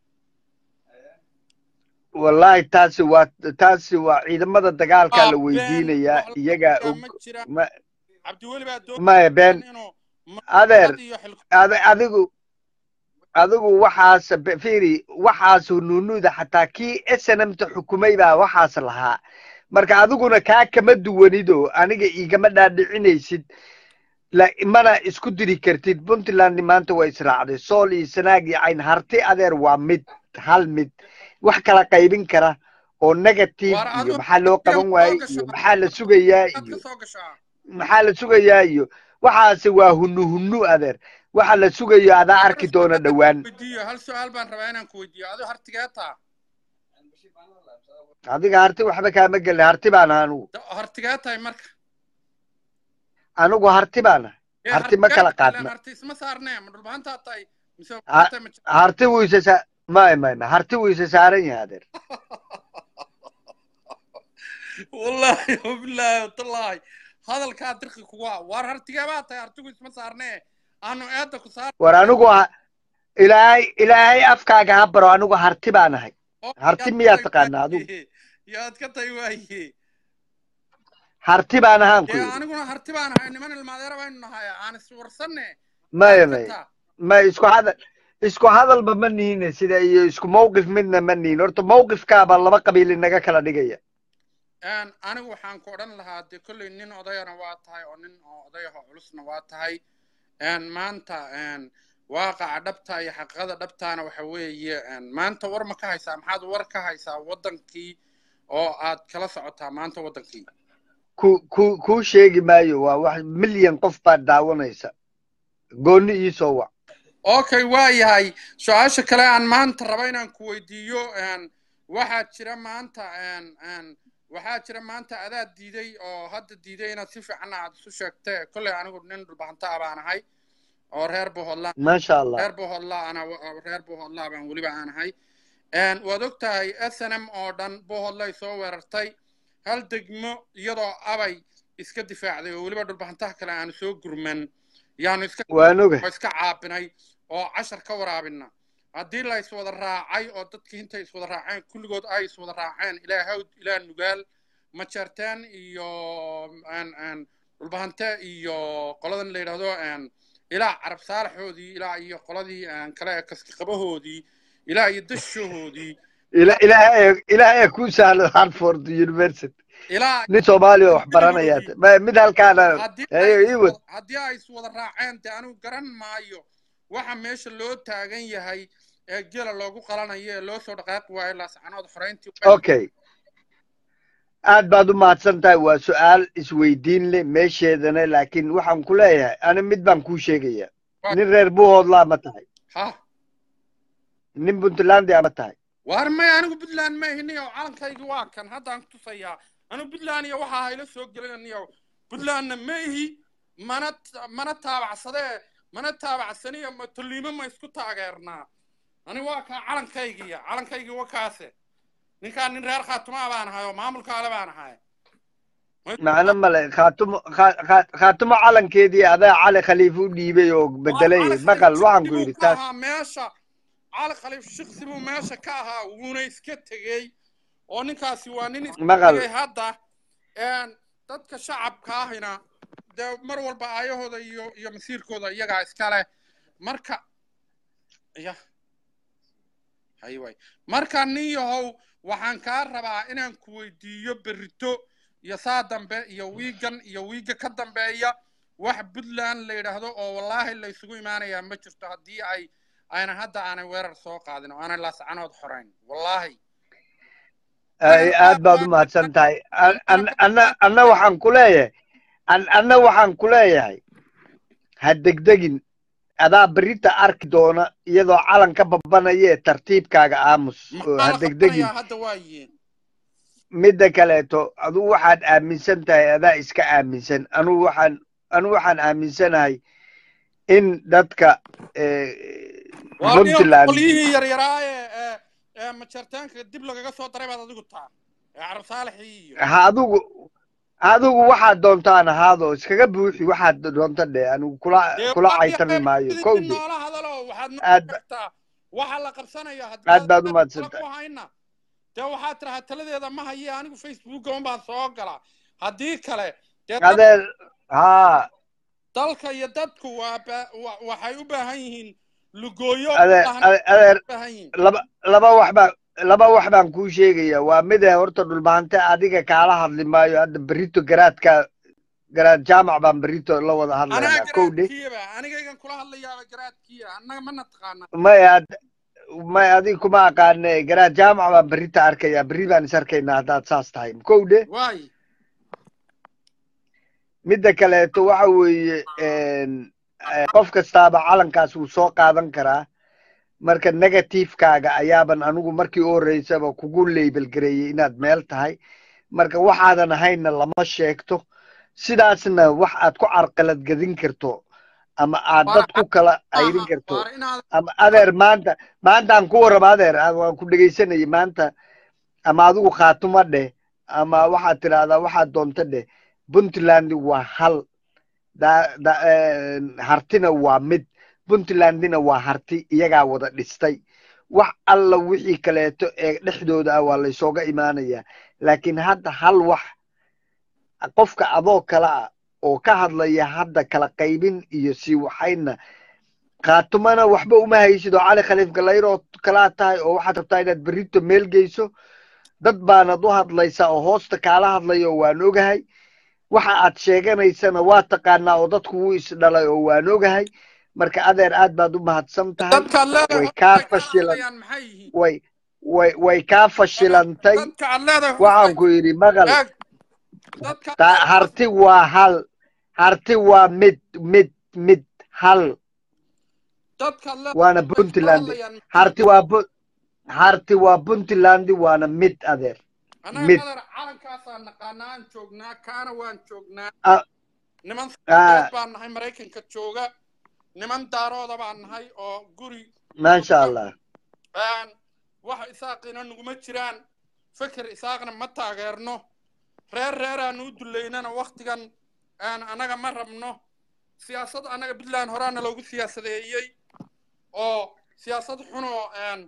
wallahi taasi waa taasi waa ciidamada dagaalkaa waa la been weydiinayaa wax la iyagaa jiraa og ma jiraan ma cabdiweli baa maya been doonayaan inuu adeer maqad iyo xilqo ad- adigu adigu waxaas be- fiiri waxaas nuunuuda xataa kii snmta xukumay baa waxaas lahaa marka adiguna kaa kama duwanido aniga igama dhaadhicinaysid la- mana isku diri kartid puntland maanta waa israacday sool iyo sanaag iyo cayn harti adeer waa mid hal mid wax kala qaybin kara oo negative waar iyo adigu maxaa loo adiga qaban ma waaye soo iyo gashaa maxaa la sugayaa aad ka iyo soo gashaa maxaa la sugayaa iyo waxaasi waa hunu hunu adeer waxa la sugayo adaa hal arki doona su-aal dhowaan weydiiyo hal su-aal baan rabaa inaan ku weydiiyo adigo hartigee taa adiga harti waxba kaama gelin harti baan ahay anugu Da- hartigee tahay marka anigu harti baan ahay ee harti ma hartigee kala tahay ilaan qaadna harti isma saarnee ma dhulbahantaa tahay mise Ha- waxaa tahay ma jirto harti wuu isa sa may may may harti wuu isa saaran yahay adeer wallaahi wabilaahi watallaahi hadalkaa dirqi kugu ah waar hartigee baa tahay hartigu isma saarnee aanu eedda ku saar war anigu ha ilaahay ilaahay afkaaga ha baro anigu harti baan ahay oo harti yaad ka miyaa tahay taqaanaa adigu waaye yaad ka tahay waaye harti baan ahaan ku dee yidhi aniguna harti baan ahay niman ilmaadeera baynu nahay aan iswarsanne maya yaad ka may taa may isku hadal isku hadalba ma nihine sida iyo isku mawqif midna ma nihin horta mawqifkaaba laba qabiil inaga kala dhigaya een anigu waxaan ku odhan lahaa dee kolley nin odayana waa tahay oo nin oo odayaho culusna waa tahay een maanta een waaqaca dhabta iyo xaqiiqada dhabtaana waxa weeye een maanta war ma ka haysaa maxaad war ka haysaa waddankii oo aad kala socotaa maanta waddankii ku ku kuu sheegi maayo waa wax milyan qof baad daawanaysa gooni ii soo wac okay waa yahay su-aasha kale aan maanta raba inaan ku weydiiyo een waxaa jira maanta een een waxaa jira maanta adaad diiday oo hadda diiday inaad si fiican aad isu sheegtee kolley anigu nin dhulbahanta ah baan ahay oo reer bohodla maasha allah reer bohodla ana reer bohodla baan weliba aan ahay een waad og tahay snm oo dhan bohodlay soo weerartay hal degmo iyadoo abay iska difaacday oo weliba dhulbahantaha kale aanu soo gurman yaanu iska waan oga oo iska caabinay oo cashar ka waraabina haddii la iswada raacay oo dadkii intay iswada raaceen kulligood ay iswada raaceen ilaa hawd ilaa nugaal majarteen iyo een een dhulbahante iyo qoladan la yidhaahdo een ilaa carab saalaxoodii ilaa iyo qoladii een kale ee kaski qabahoodii ilaa iyo dashahoodii ila ilaahay ilaahay ku sahlo hartford university ilaa nin soomaali oo wax baranaya kulligoodii ma- mid halkaana haddii ay hayo ii wad iswada haddii ay iswada raaceen dee anigu garan maayo waxa meesha loo taagan yahay ee gela loogu qalanayo ee loo soo dhaqaaqi waayo laascanood xoreyntii way okay aad baad u mahadsan tahay waa su-aal isweydiin leh meesheedana laakiin waxaan ku leeyahay ani mid baan kuu sheegaya waa nin reer buuhoodlaa ma tahay ha nin puntlandia ma tahay waar may anigu puntland ma ihiniyo calankaygii waa kan haddaan kutusayaa anigu puntland iyo waxaa hayla soo gelinaniyo puntlandna ma ihi mana mana taabacsadee mana taabacsaniyo ma tolliimo ma isku taageernaa ani waa kaa calankaygiya calankaygii waa kaase ninkaan nin reer khaatumaa baan ahay oo maamulka ale baan ahay macno male khaatumo kha- kha- khaatumo calankeedii adaa cali khaliif u dhiibay oo bedelay maqal waxaan ku yidhi taas ahaa meesha cali khaliif shiksi buu meesha ka ahaa wuuna iska tegey oo ninkaasi waa nin iska Maqal. tegey hadda een, dadka shacabka ahina dee mar walba aayahooda iyo iyo masiirkooda iyagaa iska leh marka ya hay way marka nin yahow waxaan kaa rabaa inaan ku weydiiyo berrito iyo saa dambe iyo wiigan iyo wiiga ka dambeeya wax puntland la yidhaahdo oo wallaahi la isugu imaanayaa ma jirto haddii ay ayna hadda aanay weerar soo qaadin oo aanay laascanood xorayn wallaahi ay aad baad u mahadsan tahay An- an- anna anna waxaan ku leeyahay an- anna waxaan ku leeyahay ha degdegin adaa berita arki doona iyadoo calan ka babanaya ee tartiibkaaga aamus oo maxaa ha la degdegin qabanayaa hadda waa yihiin midda kaleeto aduu waxaad aaminsan tahay adaa iska aaminsan anugu waxaan anugu waxaan aaminsanahay in dadka eh, waa nin puntland qolyihii yaryaraa ee ee ee majartaanka dib lagaga soo daray baad adigu taa ee carab saalixii iyo ha adigu adigu waxaad doontaan ahaado iskaga buuxi waxaad doonta dhe anigu kula dee kula waa caytami yahay maayo idin kowde noola hadalo waxaad noo aad ba- sheegtaa waxa la qabsanaya aad haddii baad u kala mahadsantahay ku hayna dee waxaad tirahaa taladeeda ma haye anigu facebooka un baan soo galaa haddii kale dee dad adeer haa dalka iyo dadku waa ba- wa- waxay u baahan yihiin lugooyo u adeer baahan ade- adeer u baahan yihiin laba laba wax baan laba wax baan kuu sheegaya waa mid eh horta dhulbaante adiga kaala hadli maayo hadda berito garaadka garaad jaamac baan berito la wada anaa hadlaynaa kowdhe garaadkiiba anigaygan kula hadlayaaba garaadkiiya annaga mana taqaana may ad may adiga kuma aqaane garaad jaamac baan berita arkaya berri baan is arkaynaa haddaad saas tahay kowdhe waay midda kaleeto waxa weeye een, eh, qof kastaaba calankaas wuu soo qaadan karaa marka negativekaaga ayaaban anigu markii u horreysaba kugu label gareeyey inaad meel tahay marka waxaadan ahaynna lama sheegto sidaasna wax aad ku carqalad gedin karto ama aad dad ku kala ayrin karto waara inaad ama adeer maanta maanta aan ku warraba adeer aan- waan ku dhegaysanayay maanta ama adigu khaatuma dheh ama waxaad tidhahdaa waxaad doonta dheh puntland waa hal da, da, eh, hartina waa mid puntlandina waa harti iyagaa wada dhistay wax alla wixii kaleeto ee dhexdooda ah waa laysooga imaanayaa laakiin hadda hal wax qofka adoo kale ah oo ka hadlaya hadda kala qaybin iyo sii waxayna khaatumana waxba uma haysid oo cali khaliif galayro kalaa tahay oo waxaad rabtaa inaad berrito meel geyso dad baanad u hadlaysaa oo hoosta kaala hadlayo waan ogahay waxa aad sheeganaysana waa taqaanaa oo dadku wuu isdhalay oo waan ogahay marka adeer aad baad u mahadsan tahay dadka aad leedahay way hoosta kaa ay ka fashilan hadlayaan maxay yihiin way way way kaa fashilantay dadka aad leedahay hoosta waxaan ku yidhi maqal eeg dadka aad ta leedahay harti waa hal harti waa mid mid mid hal dadka aad leedahay waana way ka puntland hadlayaan maxay harti waa bu harti waa puntland waana mid adeer annaga mid madar calankaasaan naqaanaa aan joognaa kaana waan joognaa Ah, niman ah, soomaaliyeed baan nahay maraykanka jooga niman daarooda baan nahay oo guri maasha jooga allah Een, wax isaaqina naguma jiraan feker isaaqna ma taageerno reer reeraanu u duleynana waktigan een, annaga ma rabno siyaasad annaga puntland horaana loogu siyaasadeeyey oo siyaasad xunoo een,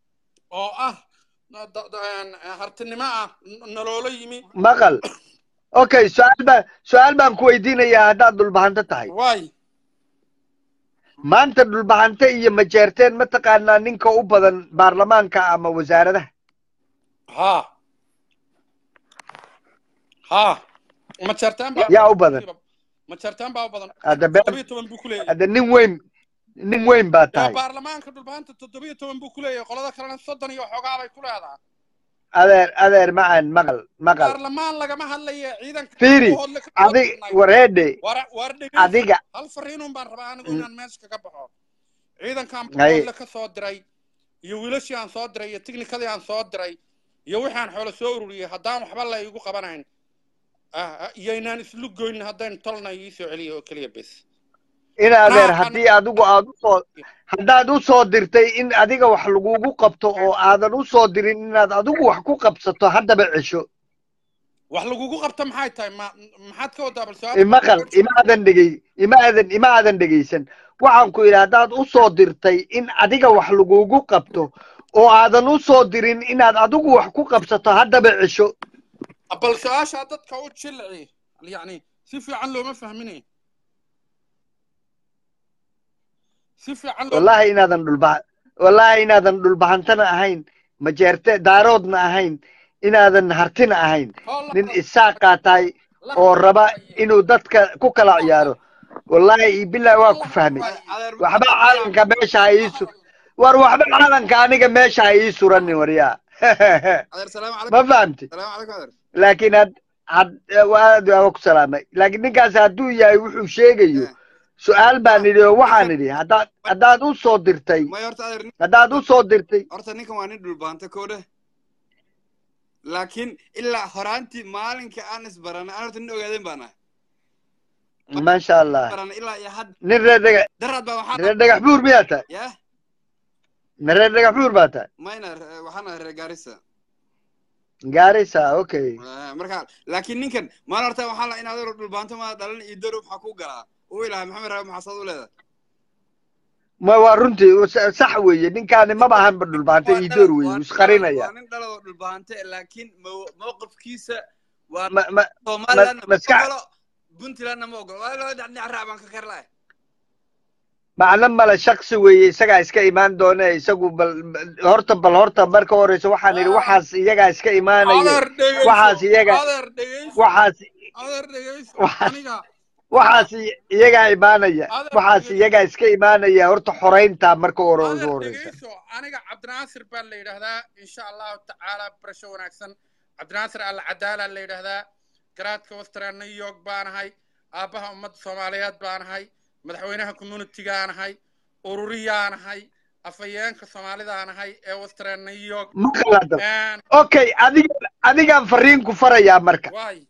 oo ah da- da- een, hartinimo ah n- naloola yimi maqal okay su-aal baan su-aal baan ku weydiinayaa haddaad dhulbahanto tahay waay maanta dhulbahante iyo majeerteen ma taqaanaa ninka u badan baarlamaanka ama wasaaradaha ha ha majartaan baa yaa u badan majartaan baa u badan hadda been toddobiyo toban buu ku leeyahay hadda nin weyn nin weyn baa dee tahay baarlamaanka dhulbaanta toddobiyo toban buu ku leeyahay qolada kalena soddon iyo xoogaa bay ku leedahay adeer adeer macaan maqal maqal baarlamaan lagama hadlaya ciidanka fiiri hoodle ka soo adig dirnay wareedhe war war dhegeyso adiga hal fariinun baan rabaa anigu Mm, inaan meesha kaga baxo ciidankan hay hoodle ka soo diray iyo wiilashii aan soo diray iyo tiknikadii aan soo diray iyo wixii aan xoolo soo ururiyey haddaan waxba la igu qabanayn ah, ah, iyaynaan islu goyn haddaynu tolna ii soo celiyo oo keliya bes in anaa adeer waxaan haddii adigu aad usoo haddaad u soo dirtay in adiga wax lagugu qabto oo aadan u soo dirin inaad adigu wax ku qabsato haddaba cesho wax lagugu qabta maxay tahay ma maxaad ka wadaa bal su-aal imaqal ima aadan dhegey ima aadan ima aadan dhegeysan waxaan ku yidhi haddaad u soo dirtay in adiga wax lagugu qabto oo aadan u soo dirin inaad adigu wax ku qabsato haddaba cesho bal su-aashaa dadka u jilci yacni si fiican looma fahminay si fiican loo wallahi inaadan dhulba wallahi inaadan dhulbahantana ahayn majeerte daaroodna ahayn inaadan hartina ahayn nin isaaqaa tahay oo raba inuu dadka ku kala ciyaaro wallahi billahi waa ku fahmay waxba caalanka meesha ha ii su war waxba caalanka aniga meesha ha ii suranin waryaa adeer salaamu ma calaykum fahamti salaamu calaykum adeer laakiin had had aad waa ku salaamay laakiin ninkaas hadduu yahay wuxuu sheegayo Eh. su-aal baan idhi oo waxaan idhi haddaad haddaad u soo dirtay maya horta adeer nin- haddaad u soo dirtay horta ninkan waa nin dhulbaanta koodhe laakiin ilaa horaantii maalinka aan isbaranay aan horta nin ogaadeen baan ahay maasha allah baranay ilaa iyo hadda nin reer dhega daraad baa waxaa reer dhagax buur miyaa tahay yah ma reer dhagax buur baa tahay mayna re- waxaan ahay reer gaarisa gaarisa okay Eh, marka laakiin ninkan maalin horta waxaa la in adeer dhulbaanto maa dhalan iyo daro maxaa ku galaa uu ilahay maxamed raabi maxaa saad u leedahay ma waa runtii sa- sax weeye ninkaani maba ahanba dhulbaanta Waa iyo dhalad- door weeye waa wuu dhalad- isqarinaya waa nin dhaladoo dhulbaante laakiin mo- mowqifkiisa waa ma ma somalilandna ma maskax- ogolo puntlandna ma ogolo waa loo dhinac raac baan ka karlahay macno male shaksi weeye isagaa iska imaan doone isagu bal bal- horta bal horta marka horeysa waxaan idhi waxaas iyagaa iska imaanaya adeer dhegeyso waxaas iyaga adeer dhegeyso waxaas adeer dhegeyso waxaas aniga waxaas i- iyagaa imaanaya Adeer waxaas dhegeyso. iyagaa iska imaanaya horta xoreynta marka hore ugu adeer horeysa dhegeyso aniga cabdinaasir baa la yidhaahdaa insha allahu tacaala barasho wanaagsan cabdinaasir alcadaala la yidhaahdaa garaadka western new york baanahay aabbaha ummadda soomaaliyeed baanahay madaxweynaha communitygaanahay ururiyaanahay afhayeenka soomaalidaanahay ee western new york ma qalada Een, okay adiga adigaan fariin ku farayaa marka waay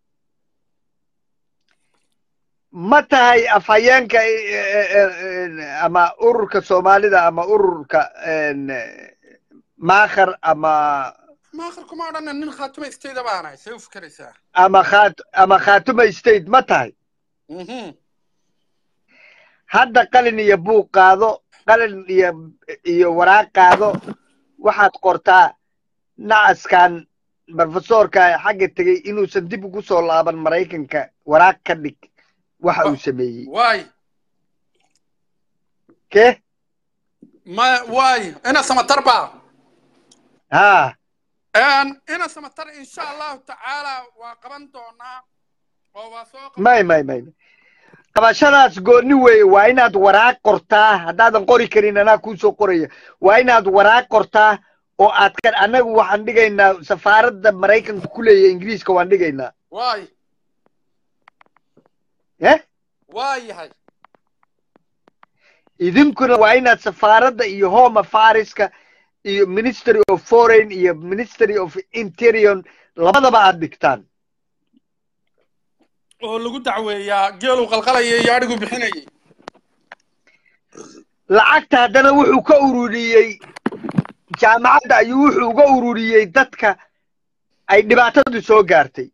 ma tahay afhayeenka eh, eh, eh, ama ururka soomaalida ama ururka een, eh, maakhar ama maakhir kuma odhana nin khaatuma istayda baanahay see u fikeraysaa ama khat ama khatuma state ma tahay Mhm. hadda qalin iyo buug qaado qalin iyo iyo waraaq qaado waxaad qortaa nacaskan profesorka xagga tegey inuusan dib ugu soo laaban maraykanka waraaq ka dhig waxa uu sameeyey waay ke ma waay ina samatar baa ha Een, ina samatar insha allahu tacaala waa qaban doonaa oo waa soo qaban may may may qabashadaas gooni weeye waa inaad waraaq qortaa haddaadan qori karin anaa kuusoo qoraya waa inaad waraaq qortaa oo aad ka annagu waxaan dhigaynaa safaaradda maraykanka ku leeya ingiriiska waan dhigaynaa waay eh waa yahay idinkuna waa inaad safaaradda iyo home affaireska iyo ministry of foreign iyo ministry of interior labadaba aad dhigtaan oo lagu dacweeyaa geelu qalqalayay iyo adhigu bixinayay lacagta haddana wuxuu ka ururiyey jaamacadda ayuu wuxuu uga ururiyey dadka ay dhibaatadu soo gaartay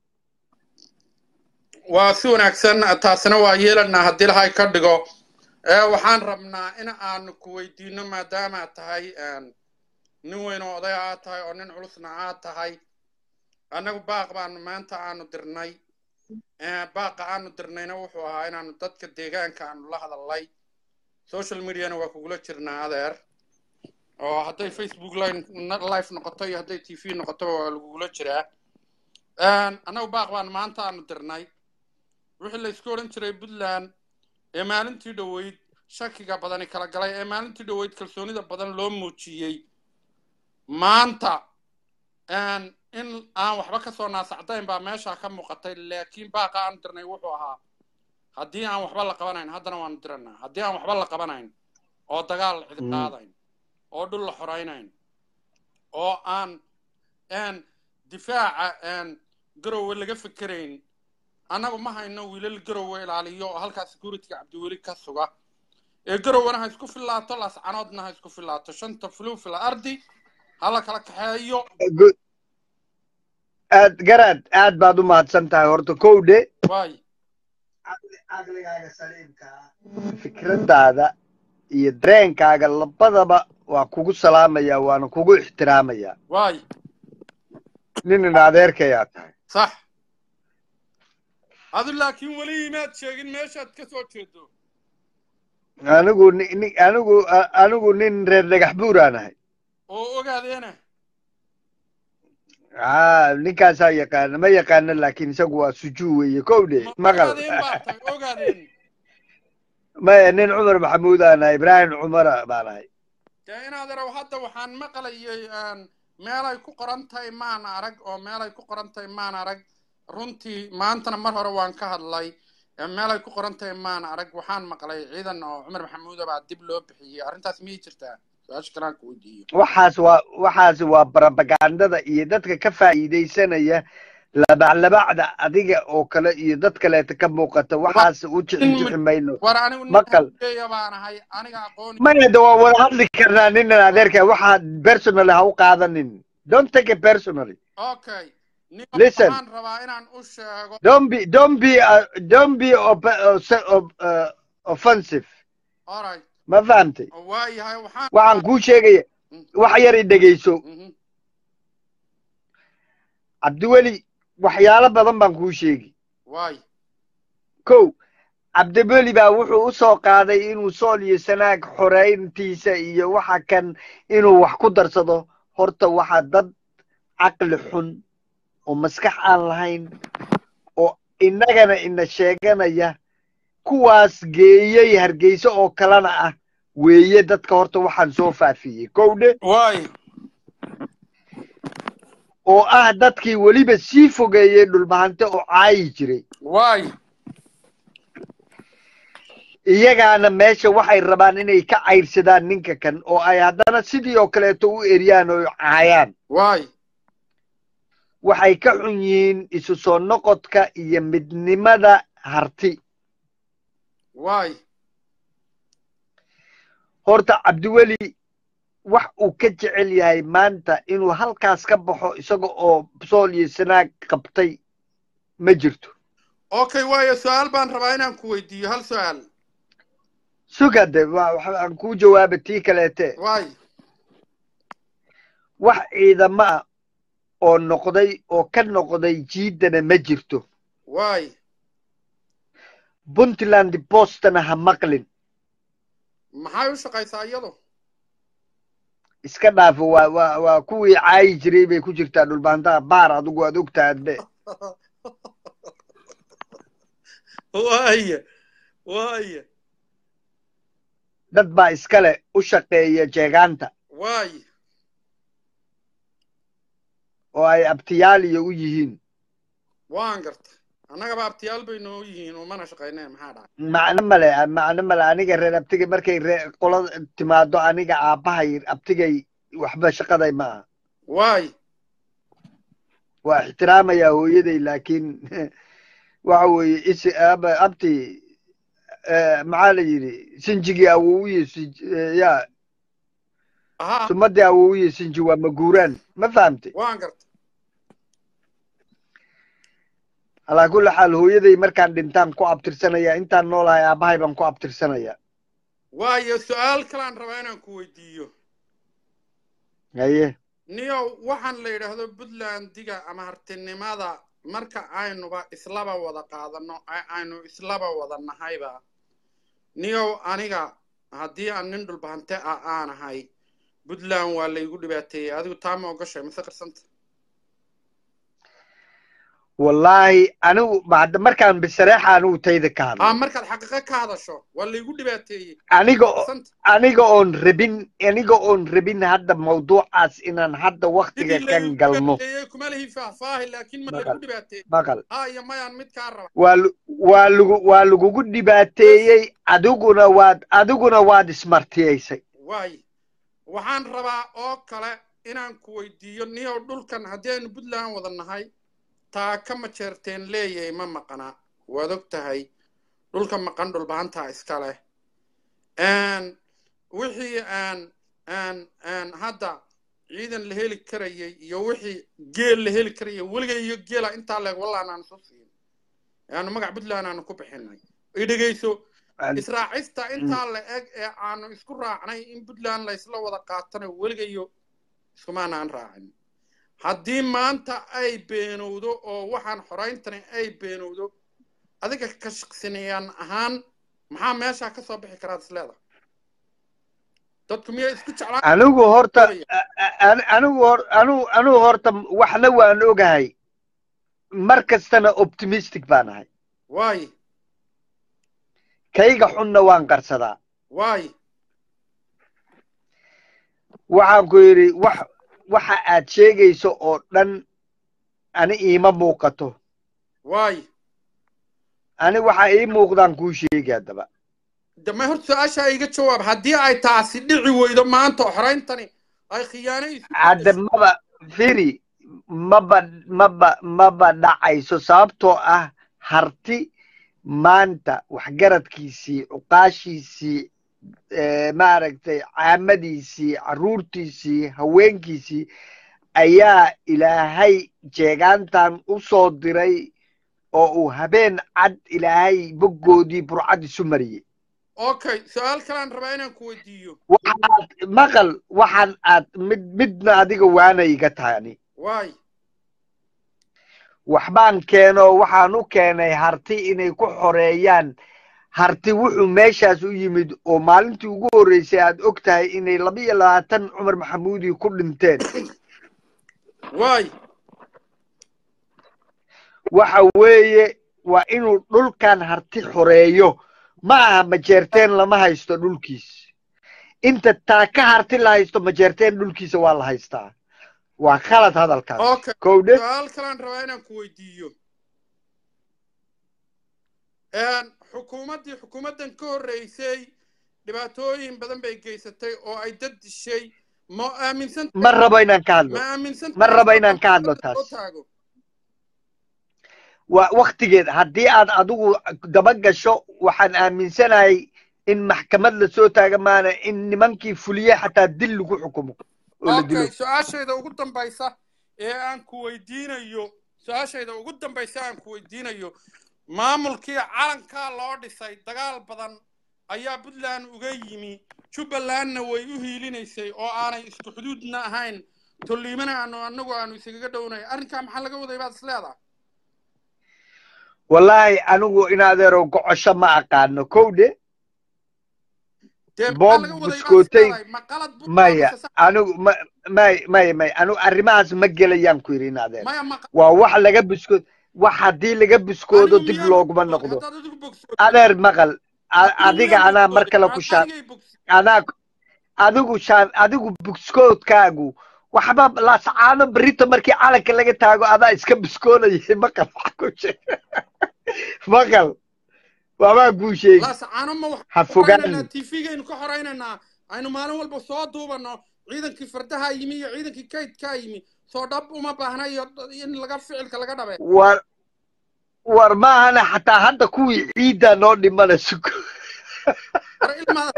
waa si wanaagsan taasina waa yeelanaa haddii lahay ka dhigo ee waxaan rabnaa in aanu ku weydiino maadaama aad tahay een, nin weyn oo oday aad tahay oo nin culusna aad tahay annagu baaq baanu maanta aanu dirnay Ee, baaqa aanu dirnayna wuxuu ahaa inaanu dadka deegaanka aanu la hadalnay social mediana waa kugula jirnaa adeer oo hadday facebook line- live noqoto iyo hadday t v noqotoba waa lagugula jiraa Een, annagu baaq baanu maanta aanu dirnay wixii la isku odhan jiray puntland ee maalintii dhoweyd shakiga badani kala galay ee maalintii dhoweyd kalsoonida badan loo muujiyey maanta een, in aan waxba ka soo naasacdayn baa meesha ka muuqatay laakiin baaqa aan dirnay wuxuu ahaa haddii aan waxba la qabanayn haddana waanu diranaa haddii aan waxba la qabanayn oo dagaal la cidi Mm. qaadayn oo dhul la xoraynayn oo aan een, difaaca een, garowe laga fikerayn annagu ma hayno wiilal garowe ilaaliyo oo halkaa securityga cabdiweli ka suga ee garowana ha isku filaato laascanoodna ha isku filaato shanta fulu fil ardi hala kala kaxeeyo Good. aad garaad aad baad u mahadsan tahay horta kowdhe waay caqligaaga saliimka ah fikradaada iyo dareenkaaga labadaba waa kugu salaamaya waana kugu ixtiraamaya waay nin in adeerkayaa tahay sax adu laakiin weli imaad sheegin meeshaad ka soo jeedo anigu ni- ni- anigu a- anigu nin reer dhagax buuraan ahay oo ogaadeena aa ninkaasaa yaqaana ma yaqaana laakiin isagu waa sujuu weeye kowdhe ma maqal ogaadeen baa tahay ogaadeen maya nin cumar maxamuud aan ahay ibraahim cumara baan ahay dee inaad araw hadda waxaan maqlayay een, meelay ku qoran tahay maan arag oo meelay ku qoran tahay maan arag runtii maantana mar hore waan ka hadlay ee meelay ku qoran tahay maan arag waxaan maqlay ciidan oo cumar maxamuuda baa dib loo bixiyey arrintaas miyay jirtaa su-aasha kalaan ku weydiiyo waxaas waa waxaas waa barabagandada iyo dadka ka faa'iidaysanaya labaclabacda adiga oo kale iyo dad kaleeta ka muuqata waxaas u jixinjixi mayno war anigu nin maqal hadeeya baan ahay aniga aqooni maya de waa wada hadli karnaa ninan adeerka waxaad personally ha u qaadanin don't take it personally okay nin Listen. waxaan rabaa inaan u sheego don't be don't be uh, don't be op- uh, se- op- uh, offensive alright ma fahamtay waayahay waxaan waxaan kuu sheegaya wax yar i dhegeyso Mhm. cabdiweli waxyaalo badan baan kuu sheegi waay kow cabdiweli baa wuxuu u soo qaaday inuu sool iyo sanaag xoreyntiisa iyo waxa kan inuu wax ku darsado horta waxaa dad caqli xun oo maskax aan lahayn oo innagana ina sheeganaya kuwaas geeyey hargeysa oo kalena ah weeye dadka horta waxaan soo faafiyey kowdhe waay oo ah dadkii weliba sii fogeeyey dhulbahante oo caayi jiray waay iyagaana meesha waxay rabaan inay ka cayrsadaan ninka kan oo ay haddana sidii oo kaleeto u eriyaan oo caayaan waay waxay ka xun yihiin isu soo noqodka iyo midnimada harti waay horta cabdiweli wax uu ka jecel yahay maanta inuu halkaas ka baxo isaga oo sool iyo sanaag qabtay ma jirto okay waayo su-aal baan rabaa inaan ku weydiiyo hal su-aal sugade wa- waxa aan kuu jawaaba tii kaleete waay wax ciidamo ah oo noqday oo ka noqday jiidana ma jirto waay puntland bostana ha maqlin maxay u shaqaysaa iyadu iska dhaafo waa waa waa kuwii caayi jiray bay ku jirtaa dhulbaantaha baar adigu aad ogtahay adbe waaya waaya dad baa iskale u shaqeeya jeegaanta waay oo ay abtiyaal iyo u yihiin waan garta annagaba abtiyaal bay noo yihiin umana shaqaynee maxaa dhacay macno male macno male aniga reer abtigay markay ree qola timaado aniga aabbahay abtigay waxba shaqaday ma aha waay waa ixtiraamayaa hooyaday laakiin waxa weeye is aba abti eh, maxaa la yidhi sinjigii awowiye sinj- eh, ya aha sumadii awowiye sinji waa maguuraan ma fahamtay waan garta alaa kulli xaal hooyaday markaan dhintaan ku abtirsanaya intaan noolahay aabbahay baan ku abtirsanaya waayo su-aal kalaan rabaa inaan ku weydiiyo haye niyow waxaan la yidhaahdo puntlandiga ama hartinimada marka aynuba islaba wada qaadano ay- aynu islaba wada nahayba niyow aniga haddii aan nin dhulbahante ah aanahay puntland waa laygu dhibaateeyey adigu taa ma ogashay mase qarsanta wallaahi anigu bacda markaan bisareexa anigu tayda ka aa hadlay markaad xaqiiqo ka hadasho waa laygu dhibaateeyey aniga oo- qarsanta aniga oon rabin aniga oon rabin hadda mawduucaas inaan hadda waktiga sidii kan laygu galno dhibaateeyey kuma lihi faahfaahi laakiin ma maqal laygu dhibaateeyey maqal haa iyo mayaan mid kaa raba waa lu- waa lagu waa lagugu dhibaateeyey adiguna waad adiguna waad ismartiyaysay waay waxaan rabaa oo kale inaan ku weydiiyo niyow dhulkan haddii aynu puntland wada nahay taa ka majeerteen leeyahay ma maqana waad og tahay dhulka maqan dhulbahantaa iska leh Een, wixii aan aan aan hadda ciidan la heli karayay iyo wixii geel la heli karayay weliga iyo geela intaa leeg wallaan aan soo siin aanu magac puntland aanu ku bixinay i dhegeyso israacista intaa la eg ee aanu isku raacnay in puntland la isla wada qaatana weliga iyo iskumaanaan raacin haddii maanta ay beenowdo oo waxaan xorayntani ay beenowdo adiga ka shaqsinayaan ahaan maxaa meeshaa ka soo bixi karaad isleedahay dadku miyay isku jeclaan anigu horta a- a- ani- anigu hor anigu anigu horta waxna waan ogahay mar kastana optimistic baan ahay waay kayga xunna waan qarsadaa waay waxaan ku yidhi wax waxa aad sheegayso oo dhan ani iima muuqato waay ani waxa ii muuqdaan kuu sheegi haddaba damay horta su-aashaa iga jawaab haddii ay taasi dhici weydo maanta oo xorayntani ay khiyaano isu hadda maba firi maba maba maba dhacayso sababtoo ah harti maanta waxgaradkiisii cuqaashiisii eh, maaragtay caamadiisii carruurtiisii haweenkiisii ayaa ilaahay jeegaantan u soo diray oo uu habeen cad ilaahay boggoodii burcad isu mariyey okay su-aal kalean rabaa inaan ku weydiiyo waxaad maqal waxaan aad mid midna adiga waana iga tahay ani waay waxbaan keeno waxaan u keenay harti inay ku xoreeyaan harti wuxuu meeshaas u yimid oo maalintii ugu horreysay aad og tahay inay laba iyo labaatan cumar maxamuudi ku dhinteen waay waxa weeye waa inuu dhulkan harti xoreeyo ma aha majeerteen lama haysto dhulkiis inta taa ka harti la haysto majeerteen dhulkiisa waa la haystaa waa khalad hadalkaas okay kowdhe su-aal kalean rabaa inaan ku weydiiyo Een, xukuumaddii xukuumaddan ka horreysay dhibaatooyin badan bay geysatay oo ay dad dishay ma aaminsan ma rabo inaan ka hadlo ma aaminsan ma rabo inaan ka hadlo tahay taas taago waa waktigeed haddii aad adigu daba gasho waxaan aaminsanahay in maxkamad lasoo taaga maana in nimankii fuliye xataa dil lagu xukumo oo la dilo okay su-aashayda ugu dambaysa ee aan ku weydiinayo su-aashayda ugu dambaysa aan ku weydiinayo maamulkii calankaa loo dhisay dagaal badan ayaa puntland uga yimi jubbalandna way u hiilinaysay oo aanay isku xuduudna ahayn tolliimana aanu anagu aanu isaga dhownay arrinkaa maxaa laga waday baad is leedahay wallaahi anigu in adeero gocosho ma aqaano kowdhe dee maxaa boog laga waday baad is buskootay leedahay ma qalad puntland maya mise sax anigu ma may may may anigu arrimahaas ma gelayaan ku yidhi in adeer maya ma waa wax laga buskood wax haddii laga buskoodo anigu dib miyaan looguma bogsooday noqdo haddaad adigu bogsooday adeer maqal a- adigu adiga miyaan anaa mar bogsooday kale ku hadda shaan anigay bogsooday anaa adigu shaan adigu buskoodkaagu waxba laascaano berito markii calanka laga taago adaa iska buskoonayay maqal wax ku sheeg maqal waabaa kuu sheegi laasacaano ma ha waxaan ku horaynaynaa fogaan tvgaynu ka horaynaynaa aynu maalin walba soo duubano ciidankii fardaha yimi iyo ciidankii kaydkaa yimi soo dhab uma baahna iyo in laga ficilka laga dhabe war war maahana xataa hadda kuwii ciiddaa noo dhimanayso war ilmaada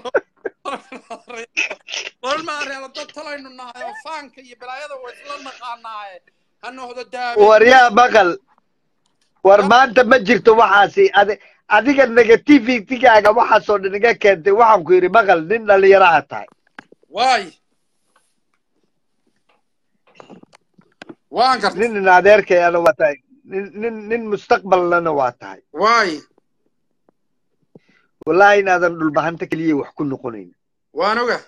war ilmaada reelo dad talaynu nahay oo faanka iyo balaayada waa isla naqaanaaye ha noqdo daabe war yaa maqal war maanta ma jirto waxaasi adi adiga negativitygaaga waxaasoo dhan iga keentay waxaan ku yidhi maqal nin dhalinyaro aad tahay waay waan garta nin in adeerkayana waa tahay nin nin nin mustaqbalnana waa tahay waay wallahi inaadan dhulbahanta keliya wax ku noqonayn waan oga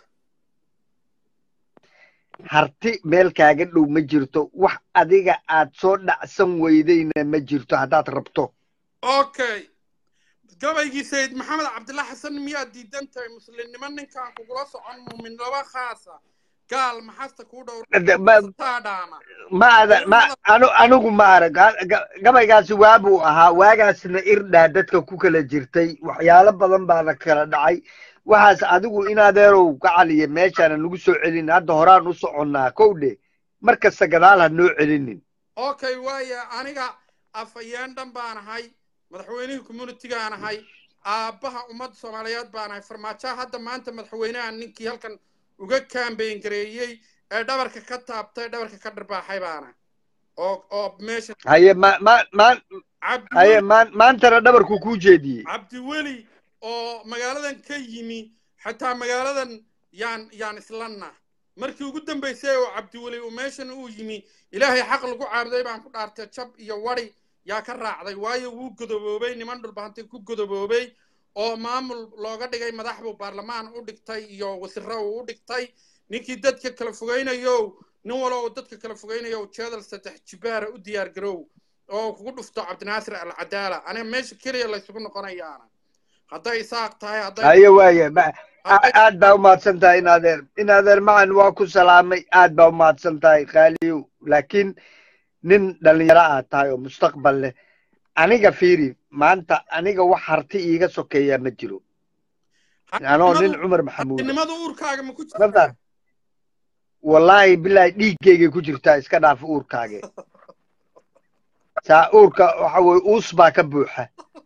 harti meel kaaga dhow ma jirto wax adiga aad soo dhacsan weydayna ma jirto haddaad rabto okay gabaygii sayid maxamed cabdillah xasan miyaad diidan tahay muslimnimo ninkaan kugula socon muumin laba khaasa gaal maxasta kuu De- ma- dhowrtaadhaama ma ada ma anu anigu ma arag Ha- ga- gabaygaasi waabuu ahaa waagaasna irdhaa dadka ku kala jirtay waxyaalo badan baana kala dhacay waxaas adigu in adeerow ka caliya meeshaana nagu soo celin hadda horaan u soconnaa kowdhe mar kasta gadaal ha noo celinin okay waaya aniga afhayeen dhan baan ahay madaxweynihii communitygaan ahay aabbaha ummadda soomaaliyeed baan ahay farmaajoha hadda maanta madaxweynaha ninkii halkan uga kaambeyn gareeyey ee dhabarka ka taabtay dhabarka ka dharbaaxay baana oo oo meesha haye ma ma maan haye cabdiweli maan maantana dhabarku kuu jeediyey cabdiweli oo magaaladan ka yimi xataa magaaladan yaan yaan islanna markii ugu dambaysay oo cabdiweli uu meeshan uu yimi ilaahay xaq lagu caabuday baan ku dhaartay jab iyo wari yaa ka raacday waayo wuu godoboobay niman dhulbahantay ku godoboobay oo maamul looga dhigay madax buu baarlamaan u dhigtay iyo wasiro uu u dhigtay ninkii dadka kala fogaynayo nin walo oo dadka kala fogaynayo jeedal saddex jibaara u diyaar garow oo kugu dhufto cabdinaasir alcadaala aniga meesha keliya laysugu noqonayaana hadday isaaq tahay hadday haye waaye ma- hadday a- aad baa umahadsan tahay in adeer in adeer macan waa ku salaamay aad baa umahadsan tahay khaaliyow laakiin nin dhalinyaro aad tahay oo mustaqbal leh aniga fiiri maanta aniga wax harti iiga sokeeyaa ma jiro anoo nin hartinimadu cumar maxamuud ah hartinimadu uurkaaga ma ku ma jirtaa faham wallaahi bilaahi dhiiggeygay ku jirtaa iska dhaaf uurkaage saa uurka waxa weye uus baa ka buuxa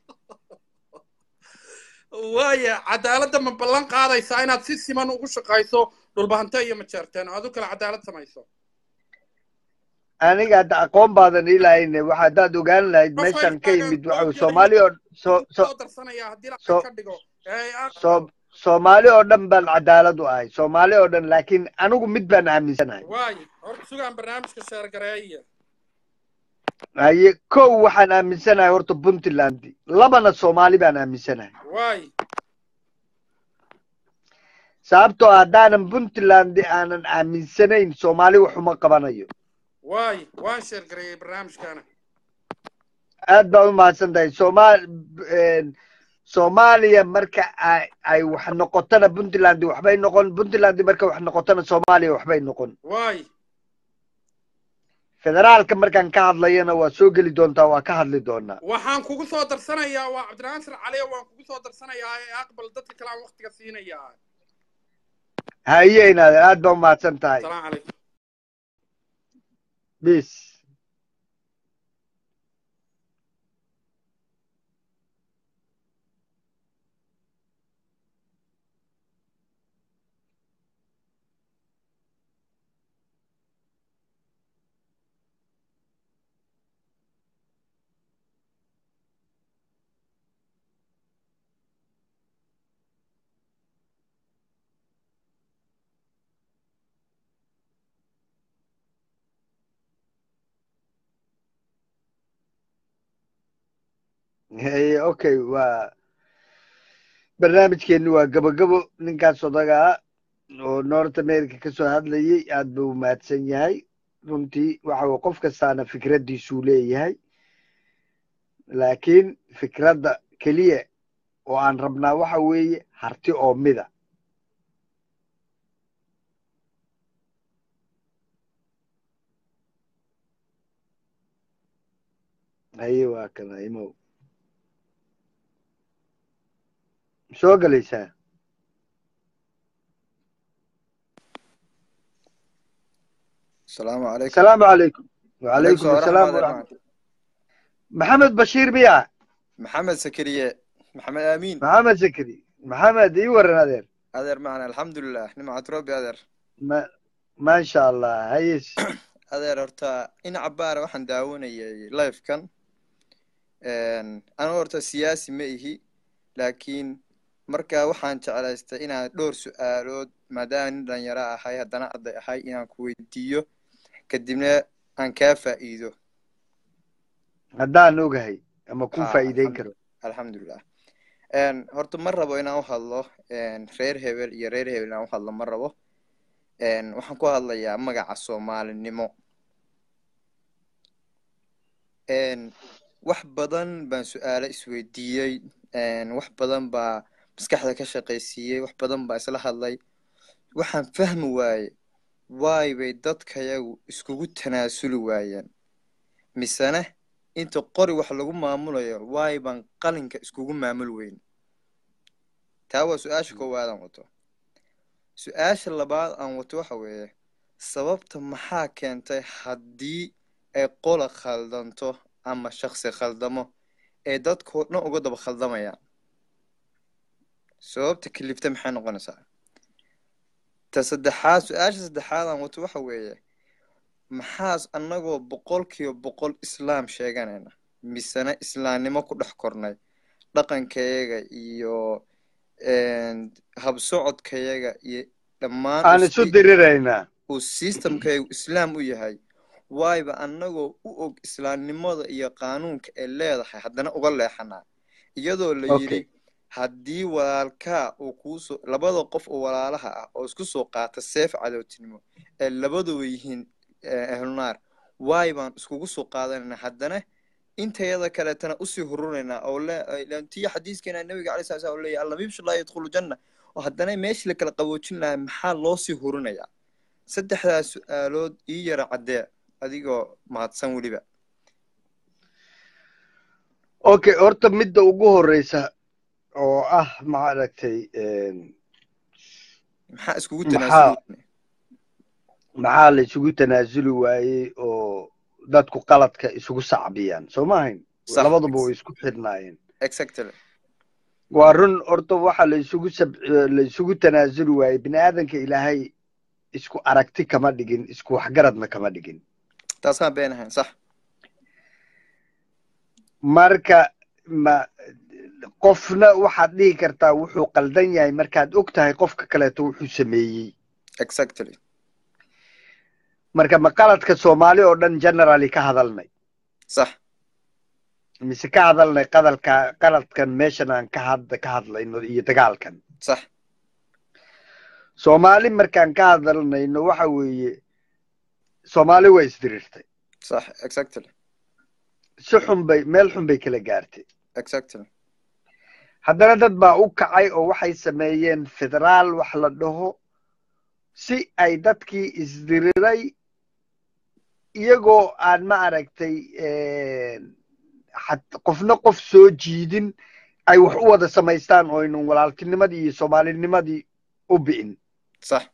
waaya cadaaladda ma ballan qaadaysaa inaad si siman ugu shaqayso dhulbahante iyo majeerteen oo adu kale cadaalad samayso aniga hadda aqoon baadan ilahayne waxa haddaad ogaan lahayd qof meeshan ka hayrkaaga yimid loo waxa weye gelayo soomaali oo so so soo darsanaya haddii la so ka dhigo ee aqbal so soomaali oo dhan baan cadaalad u ahay soomaali oo dhan laakiin anigu mid baan aaminsanahay waayo horta sugaan barnaamijka sheergareeya haye kow waxaan aaminsanahay horta puntland labana soomaali baan aaminsanahay waayo sababtoo ah haddaanan puntland aanan aaminsanayn soomaali waxuma qabanayo waayo waan sheergareeyey barnaamijkana aad baa u mahadsan tahay somaal soomaaliya marka ay ay wax noqotona puntland waxbay noqon puntland marka wax noqotona soomaaliya waxbay noqon waayo federaalka markaan ka hadlayana waa soo geli doontaa waa ka hadli doonaa waxaan kugu soo darsanayaa waa cabdinaasir caliya waan kugu soo darsanayaa ee aqbal dadka kale aan waqtiga siinayaa haye inaadeer aad baa u mahadsan tahay asalaamu calaykum bis haye okay waa barnaamijkeeni waa gabagabo ninkaas odaga ah oo north america kasoo hadlayay aad buu u mahadsan yahay runtii waxa uu qof kastaana fikraddiisuu leeyahay laakiin fikradda keliya oo aan rabnaa waxa weeye harti oo mida haye waa kana imow soo gelaysaa السلام عليكم asalaamu calaykum عليكم wacalaykum asalaam ورحمة الله waraxmat maxamed bashiir miya محمد سكرية محمد آمين maxamed zakari maxamed ii waran adeer أدر معنا الحمد لله نمعة ربي أدر ma maasha allah hayes أدر هرتا إن عبارة وحن داوني لايف كان أن أنا هرتا سياسي مئهي لكن marka waxaan jeclaystay inaan dhowr su-aalood maadaama nin dhalinyaro ahay haddana arday ahay inaan ku weydiiyo kadibna aan kaa faa'iido haddaan ogahay ama ku ha faa'iideyn karo alxamdulilah Een, horta ma rabo inaan u hadlo een, reer hebel iyo reer hebel inaan u hadlo ma rabo Een, waxaan ku hadlayaa magaca soomaalinimo Een, wax badan baan su-aalo isweydiiyey Een, wax badan baa maskaxda ka shaqaysiiyey wax badan baa isla hadlay waxaan fahmi waaye waay bay dadkayagu iskugu tanaasuli waayeen misena inta qori wax lagu maamulayo waay baan qalinka iskugu maamul weyn taa waa su-aasha koowaad aan wato su-aasha labaad aan wato waxa weeye sababta maxaa keentay haddii ay qola khaldanto ama shaksi khaldamo ee dadkoo dhan uga daba khaldamayaan sababta kalifta maxay noqonaysaa ta saddexaad su-aasha saddexaadaan wato waxa weeye maxaas annagoo boqolkiiba boqol islaam sheeganayna misena islaamnimo ku dhex kornay dhaqankayaga iyo habsocodkayaga iyo dhammaan aan isu diriraynaa uu systemkayagu islaam u yahay waayba annagoo u og islaamnimada iyo qaanuunka ay leedahay haddana uga leexanaa iyadoo la yidhi okay haddii walaalkaa uu kuusoo labada qof oo walaalaha ah oo isku soo qaata seef cadowtinimo ee labaduba yihiin ahlunaar waay baan iskugu soo qaadanayna haddana intayada kaleetana usii hurunaynaa oo tiyo xadiiskeena nabiga calay sala slam oo leeyahy allamibshu laa yadkhulu janna oo haddana meeshii la kala qaboojin lahaa maxaa loo sii hurinayaa saddexdaas su-aalood ii yara caddee adigoo mahadsan weliba okay horta midda ugu horeysa oo ah maaragtay maxaa iskugu maxaa tanaasuli maxaa la isugu tanaasuli waayey oo dadku qaladka isugu sacbiyaan soo ma ahayn sax labaduba way isku xidhnaayeen exactly waa run horta waxa la isugu sab la isugu tanaasuli waayey bini aadanka ilaahay isku aragti kama dhigin isku waxgaradna kama dhigin taasaan been ahayn sax marka ma qofna waxaad dhihi kartaa wuxuu qaldan yahay markaad og tahay qofka kaleeto wuxuu sameeyey exactly marka ma qaladka soomaali oo dhan generally ka hadalnay sax mise ka hadalnay qadalka qaladkan meeshan aan ka had ka hadlayno iyo dagaalkan sax soomaali markaan ka hadalnayno waxa weeye soomaali waa isdirirtay sax exactly si xun bay meel xun bay kala gaartay exactly haddana dad baa u kacay oo waxay sameeyeen federaal wax la dhaho si ay dadkii isdiriray iyagoo aan ma aragtay xat- qofna qof soo jiidin ay wax u wada samaystaan oo aynan walaaltinimadii iyo soomaalinimadii u bi'in sax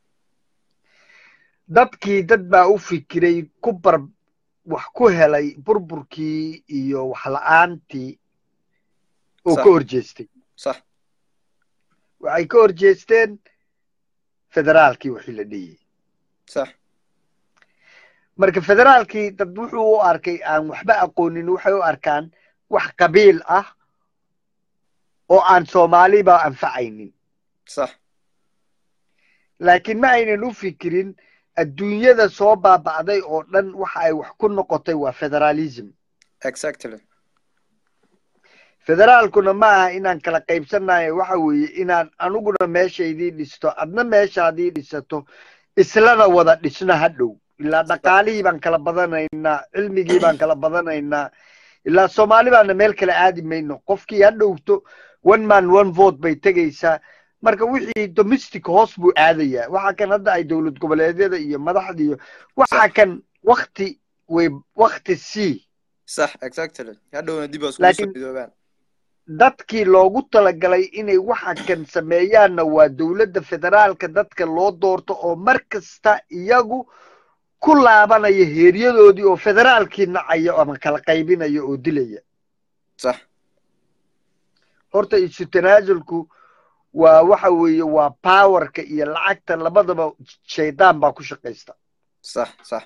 dadkii dad baa u fikiray ku bar wax ku helay burburkii iyo wax la'aantii oo sax ka horjeestay sax waxay ka horjeesteen federaalkii wixii la dhiyey sax marka federaalkii dad wuxuu u arkay aan waxba aqoonin waxay u arkaan wax qabiil ah oo aan soomaaliba anfacaynin sax laakiin ma aynan u fikirin adduunyada soo baaba'day oo dhan waxa ay wax ku noqotay waa federalism exactly federaalkuna ma aha inaan kala qaybsanayo waxa weeye inaan aniguna meeshaydii dhisto adna meeshaadii dhisato islana wada dhisno hadhow ilaa dhaqaalihii baan kala badanaynaa cilmigii baan kala badanaynaa ilaa soomaali baana meel kale aadi mayno qofkii ha dhowto one man one vote bay tegaysaa marka wixii domestic hoos buu aadayaa waxa kan hadda ay dowlad goboleedyada iyo madaxda iyo waxa sax kan wakti way wakti c sax exactly hadhowna dib baa iskugu soo laakiin midoobaan dadkii loogu talagalay inay waxa kan sameeyaanna waa dowladda federaalka dadka loo doorto oo mar kasta iyagu ku laabanaya heeryadoodii oo federaalkii nacaya ama kala qaybinaya oo dilaya sax horta isu tanaasulku waa waxa weeye waa powerka iyo lacagta labadaba shaydaan baa ku shaqaysta sax sax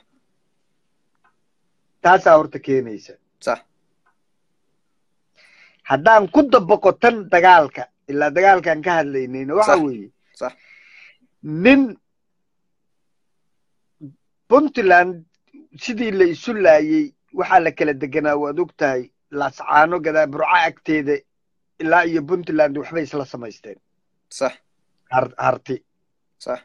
taasaa horta keenaysa sax haddaan ku dabaqo tan dagaalka ilaa dagaalkaan ka hadlaynayna waxa sax weeye sax nin puntland sidii la isu laayey waxaa la kala deganaa waad og tahay laascaano gadaa burco agteeda ilaa iyo puntland waxbay isla samaysteen sax har- harti sax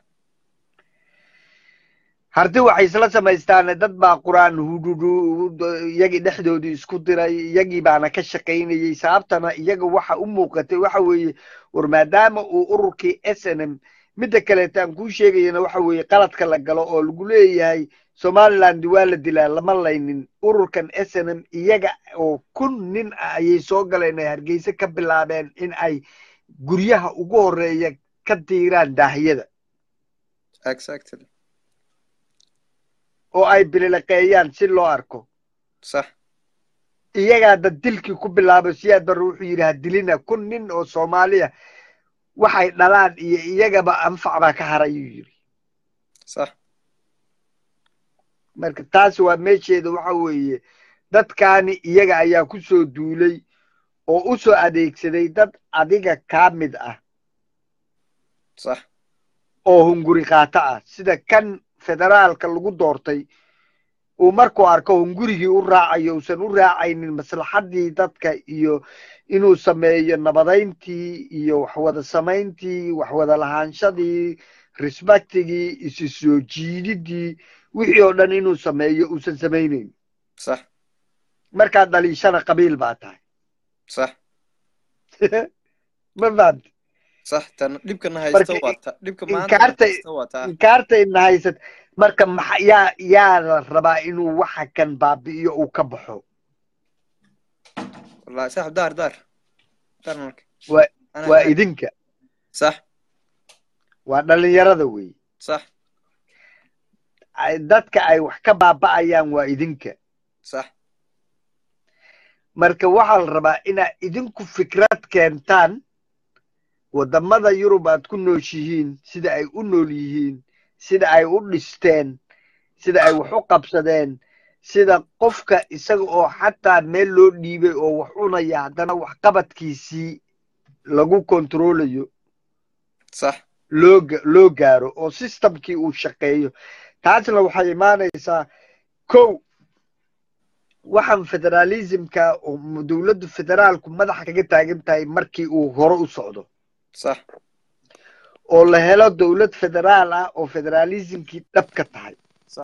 harti waxay isla samaystaane dad baa qur-aan hudhudu iyagii dhexdoodii isku diray iyagii baana ka shaqaynayey sababtana iyaga waxa u muuqatay waxa weeye war maadaama uu ururkii s n m midda kaleeta aan kuu sheegayana waxa weeye qaladka la galo oo lagu leeyahay somaliland waa la dilaa lama laynin ururkan s n m iyaga oo kun nin ah ayay soo galeen ay hargeysa ka bilaabeen in ay guryaha ugu horeeya ka diiraan daahiyada exactly oo ay bilileqeeyaan si loo arko sax iyagaa dad dilkii ku bilaabay siyaad barre wuxuu yidhi ha dilina kun nin oo soomaaliya waxay dhalaan iyo iyagaba anfac baa ka haray ayuu yiri sax marka taas waa meesheeda waxa weeye dadkaani iyaga ayaa ku soo duulay oo u soo adeegsaday dad adiga kaa mid ah sax oo hunguri qaato ah sida kan federaalka lagu doortay uu markuu arko hungurigii u raacayo uusan u raacaynin maslaxaddii dadka iyo inuu sameeyo nabadayntii iyo waxwada samayntii waxwada lahaanshadii respectigii isu soo jiididii wixii oo dhan inuu sameeyo uusan samaynayn sax markaad dhaliishana qabiil baa tahay sax ma fahamti sax tan dhibkana haysta Marka waa ta dhibka maanta inkaarta haysta waa taa inkaarta ina haysat marka maxa yaa yaa la rabaa inuu waxa kan baabi'iyo uu ka baxo wallahi saaxib daar daar daar marka waa Ana waa kaa- idinka sax waa dhalinyarada wey sax ay- dadka ay wax ka baaba'ayaan waa idinka sax marka waxaa la rabaa inaad idinku fikrad keentaan waddamada yurub aad ku nooshihiin sida ay u nool yihiin sida ay u dhisteen sida ay wax u qabsadeen sida qofka isaga oo xataa meel loo dhiibay oo wax cunaya haddana waxqabadkiisii lagu kontroolayo sax loo ga- loo gaaro oo systemkii uu shaqeeyo taasna waxay imaanaysaa kow waxaan federalismka oo m- dowladdu federaalku madaxa kaga taagan tahay markii uu hore u socdo sax oo la helo dowlad federaal ah oo federalismkii dhab ka tahay Sax.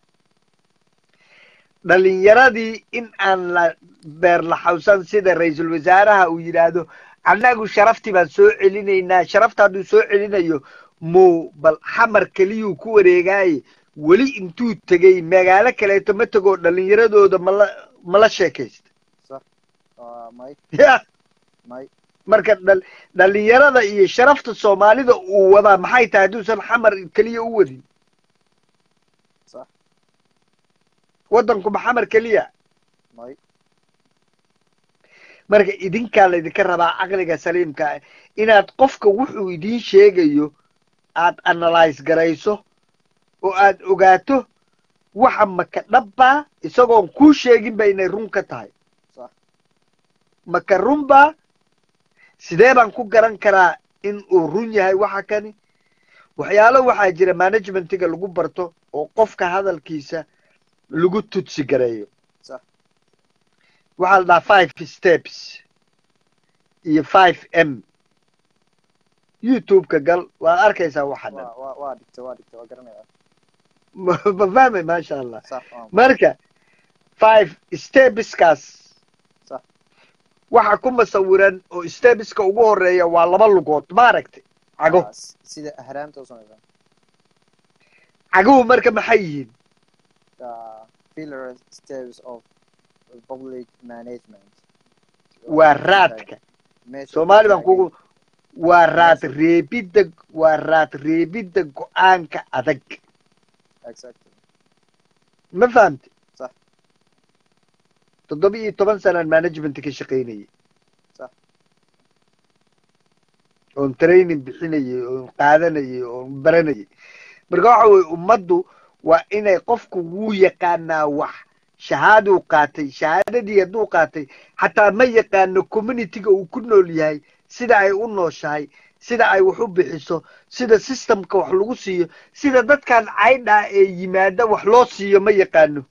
dhalinyaradii in aan la beerlaxawsan sida ra-iisul wasaaraha uu yidhaahdo annagu sharaftii baan soo celinaynaa sharafta hadduu soo celinayo muu bal xamar keliyuu ku wareegaaye weli intuu tegey magaalo kaleeto ma tegoo dhalinyaradooda mala mala sheekaysta sax waa may ya may marka dhal- dhalinyarada iyo sharafta soomaalida uu wadaa maxay tahay hadduusan xamar keliya u wadin sax waddankuma xamar keliya may marka idinkaa laydinka rabaa caqliga saliimka ah inaad qofka wuxuu idiin sheegayo aad analyse garayso oo aad ogaato waxa maka dhabbaa isagoon kuu sheeginba inay run ka tahay sax maka runbaa sidee baan ku garan karaa in uu run yahay waxa kani waxyaalo waxaa jira managementiga lagu barto oo qofka hadalkiisa lagu tutsi gareeyo sax waxaa la dhahaa five steps iyo five m youtube-ka gal waad arkaysaa waxa dhan waa waa waa dhigta waa dhigta waa garanaya ma ma fahmay maasha allah sax waa marka five stepskaas sax waxa ku masawiran oo stepiska ugu horeeya waa laba lugood ma aragtay cago Waa s- sida ahraamta u samaysa caguhu marka maxay yihiin the pillar steps of public management waa raadka meesha soomaali baan taagan. kugu waa raad Meesha- reebidda waa raad reebidda go-aanka adag exactly ma fahamti Sax. toddoba iyo toban sanaan management ka shaqaynayay Sax. oon training bixinayay oon qaadanayay oon baranayay marka waxa weye ummaddu waa inay qofku wuu yaqaanaa wax shahaaduu qaatay shahaadadii hadduu qaatay xataa ma yaqaano communityga uu ku nool yahay sida ay u nooshahay sida ay wax u bixiso sida systemka wax lagu siiyo sida dadkan caydhaa ee yimaada wax loo siiyo ma yaqaano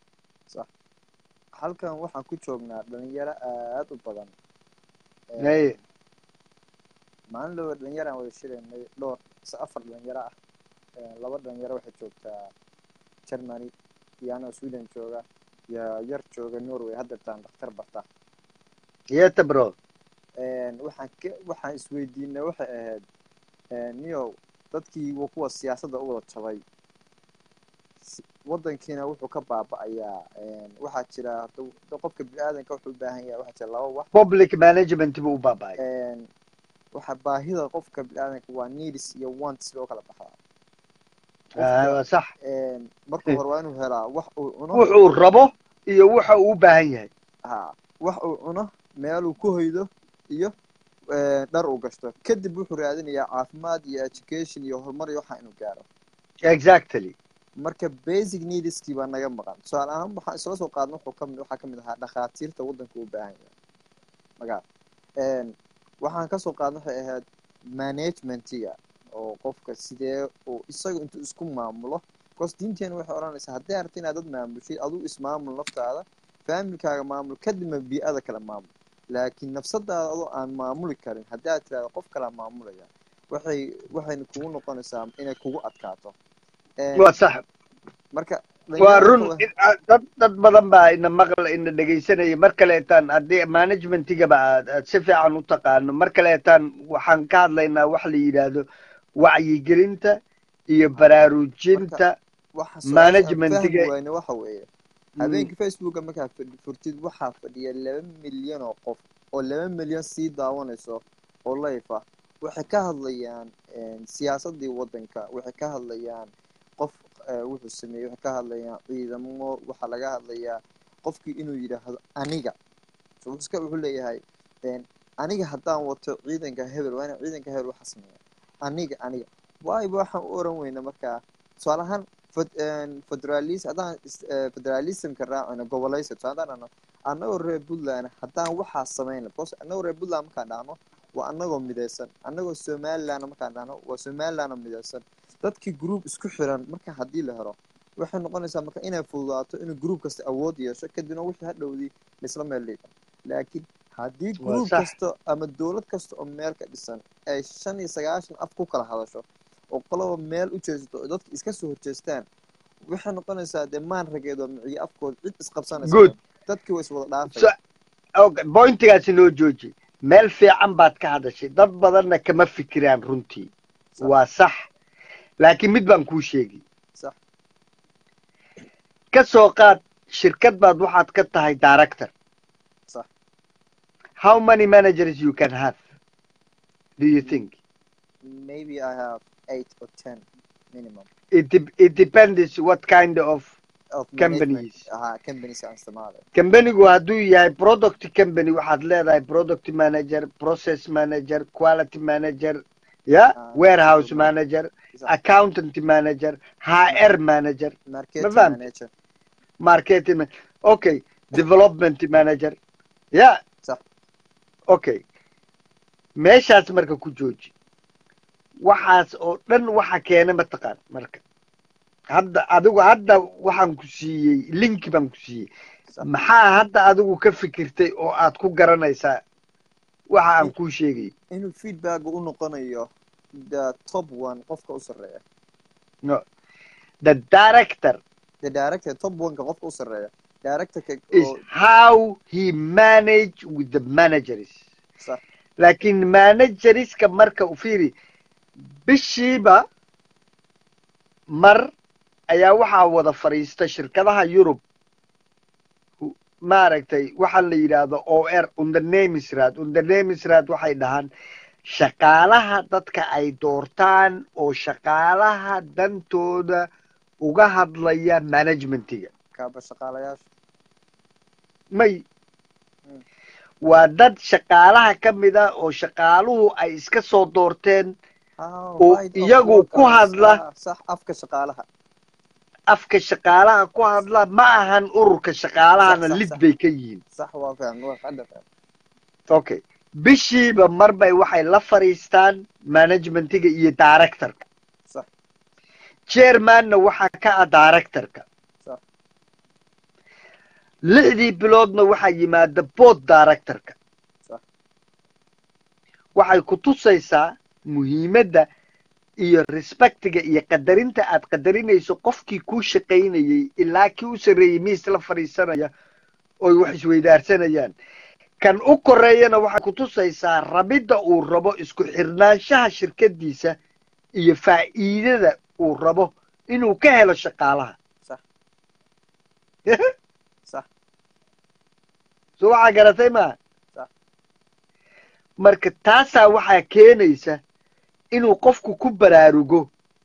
halkan waxaan ku joognaa dhalinyaro aad u badan Ee, Haye. maalin laba dhalinyaraan wada shiraynay dhowr mise afar dhalinyaro ah Ee, laba dhalinyaro waxay joogtaa germany iyo anoo sweden jooga iyo yar jooga norway haddeertaan dhakhtar barta yeta bro Een, waxaan ka waxaan isweydiinay waxay ahayd een, niyow dadkii wa kuwa siyaasadda u wada jabay si- waddankiina wuxuu ka baaba'ayaa een, waxaa jira hadda hadda qofka bini'aadanka wuxuu u baahan yahay waxaa jira laba wax public management buu u baaba'ay Een, waxa baahida qofka bini'aadanka waa needs iyo wants loo kala baxdaa Ah, waa sax Een, marka hore waa inuu helaa wax uu cuno wuxuu rabo iyo waxa uu u baahan yahay ha wax uu cuno meeluu ku hoydo iyo eh, dhar uu gashto kadib wuxuu raadinayaa caafimaad iyo education iyo horumar iyo waxa inuu gaaro exactly marka basic needskii baa naga maqan tusaale ahaan waxaan isla soo qaadna wuxuu kamid waxaa kamid ahaa dhakhaatiirta waddanka u baahan yahay magaal waxaan kasoo qaadna waxay ahayd managementiga oo qofka sidee uu isaga intuu isku maamulo because diinteena waxay odhanaysaa haddii aragti inaad dad maamushid aduu ismaamul naftaada faamilkaaga maamul kadibna bii-ada kale maamul laakiin nafsadaada adoo aan maamuli karin haddii aad tirahdo qof kalaa maamulaya waxay waxayna kugu noqonaysaa inay kugu adkaato waa sax marka waa run in- a- dad dad badan baa ina maqla ina dhegaysanaya mar kaleetaan haddii managementigaba aad aad si fiican u taqaano mar kaleetaan waxaan ka hadlaynaa wax la yidhaahdo wacyigelinta iyo baraarujinta waxa su-aasha aan managementiga fahmi wayne waxa weeye habeenkii facebooka markaa fadhi- furtid waxaa fadhiya laba milyan oo qof oo laba milyan sii daawanayso oo life ah waxay ka hadlayaan siyaasadii waddanka waxay ka hadlayaan qof eh, wuxuu sameeyey waxay ka hadlayaan ciidamo waxaa laga hadlayaa qofkii inuu yidhaahdo aniga so wuxuu iska wuxuu leeyahay een, aniga haddaan wato ciidanka hebel waa inaan ciidanka hebel waxa sameeya aniga aniga waayba waxaan u oran weyna markaa tusaale ahaan fed- een, federalis haddaan is- eh, federalismka raacayno gobolaysa tusaale haddaan dhahno annagoo reer puntland haddaan waxaa samayna because annagoo reer puntland markaan dhahno waa annagoo midaysan annagoo somaliland markaan dhahno waa somaliland oo midaysan dadkii group isku xiran marka haddii la helo waxay noqonaysaa marka inay fududaato inuu group kasta awood yeesho kadibna wixii hadhowdii laisla meel dhiga laakiin haddii Waa group sax. kasta ama dowlad kasta oo meel ka dhisan ay shan iyo sagaashan af ku kala hadasho oo qoloba meel u jeesato oo dadka iska soo horjeestaan waxay noqonaysaa dee maan rageed oo miciyo afkooda cid isqabsanaysa Good. dadkii way iswada dhaafay So- okay, pointigaasi noo jooji meel fiican baad ka hadashay dad badanna kama fikiraan runtii Sax. waa sax laakiin mid baan kuu sheegi sax ka soo qaad shirkad baad waxaad ka tahay director sax how many managers you can have do you think maybe I have eight or ten minimum it, de- it depends what kind of of Companies. management aha companies aan isticmaalay companigu hadduu yahay product company waxaad leedahay product manager process manager quality manager ya Ah, warehouse good. manager Sax. accountant manager hr manager marketing fahmtay? manager marketing ma- okay development manager ya sax okay meeshaas marka ku jooji waxaas oo dhan waxa keena mataqaan marka hadda adigu hadda waxaan ku siiyey linki baan ku siiyey sax maxaa hadda adigu ka fikirtay oo aad ku garanaysaa waxa aan kuu sheegay inuu feedback u noqonayo the top one qofka u sarreeya no the director the director top one-ka qofka u sarreeya directorka is oo how he manage with the managers sax laakiin managerska marka u fiiri bishiiba mar ayaa waxaa wada fadhiista shirkadaha yurub hu- maaragtay waxaa la yidhaahdo o r undernemisrad undernemisrad waxay dhahaan shaqaalaha dadka ay doortaan oo shaqaalaha dantooda uga hadlaya managementiga kaaba shaqaalayaasha may Mm. waa dad shaqaalaha ka mid a oo shaqaaluhu ay iska soo doorteen How oo right of iyagu ku workers. hadla Ah, sax afka shaqaalaha afka shaqaalaha ku hadla ma ahan ururka shaqaalahana Sax, sax, lid sax. bay ka yihiin sax waa faham waa hadda faham okay bishiiba mar bay waxay la fadhiistaan managementiga iyo directorka sax chairmanna waxaa ka ah directorka sax lixdii biloodna waxaa yimaada board directorka sax waxay ku tusaysaa muhiimadda iyo respectiga iyo qadarinta aad qadarinayso qofkii kuu shaqaynayey ilaa kii u sarreeyey miis la fadhiisanaya oy wax isweydaarsanayaan kan u koreeyana waxay ku tusaysaa rabidda uu rabo isku xirnaanshaha shirkadiisa iyo faa'iidada uu rabo inuu ka helo shaqaalaha sax sax so waxaa garatay maa sax marka taasaa waxaa keenaysa inuu qofku ku baraarugo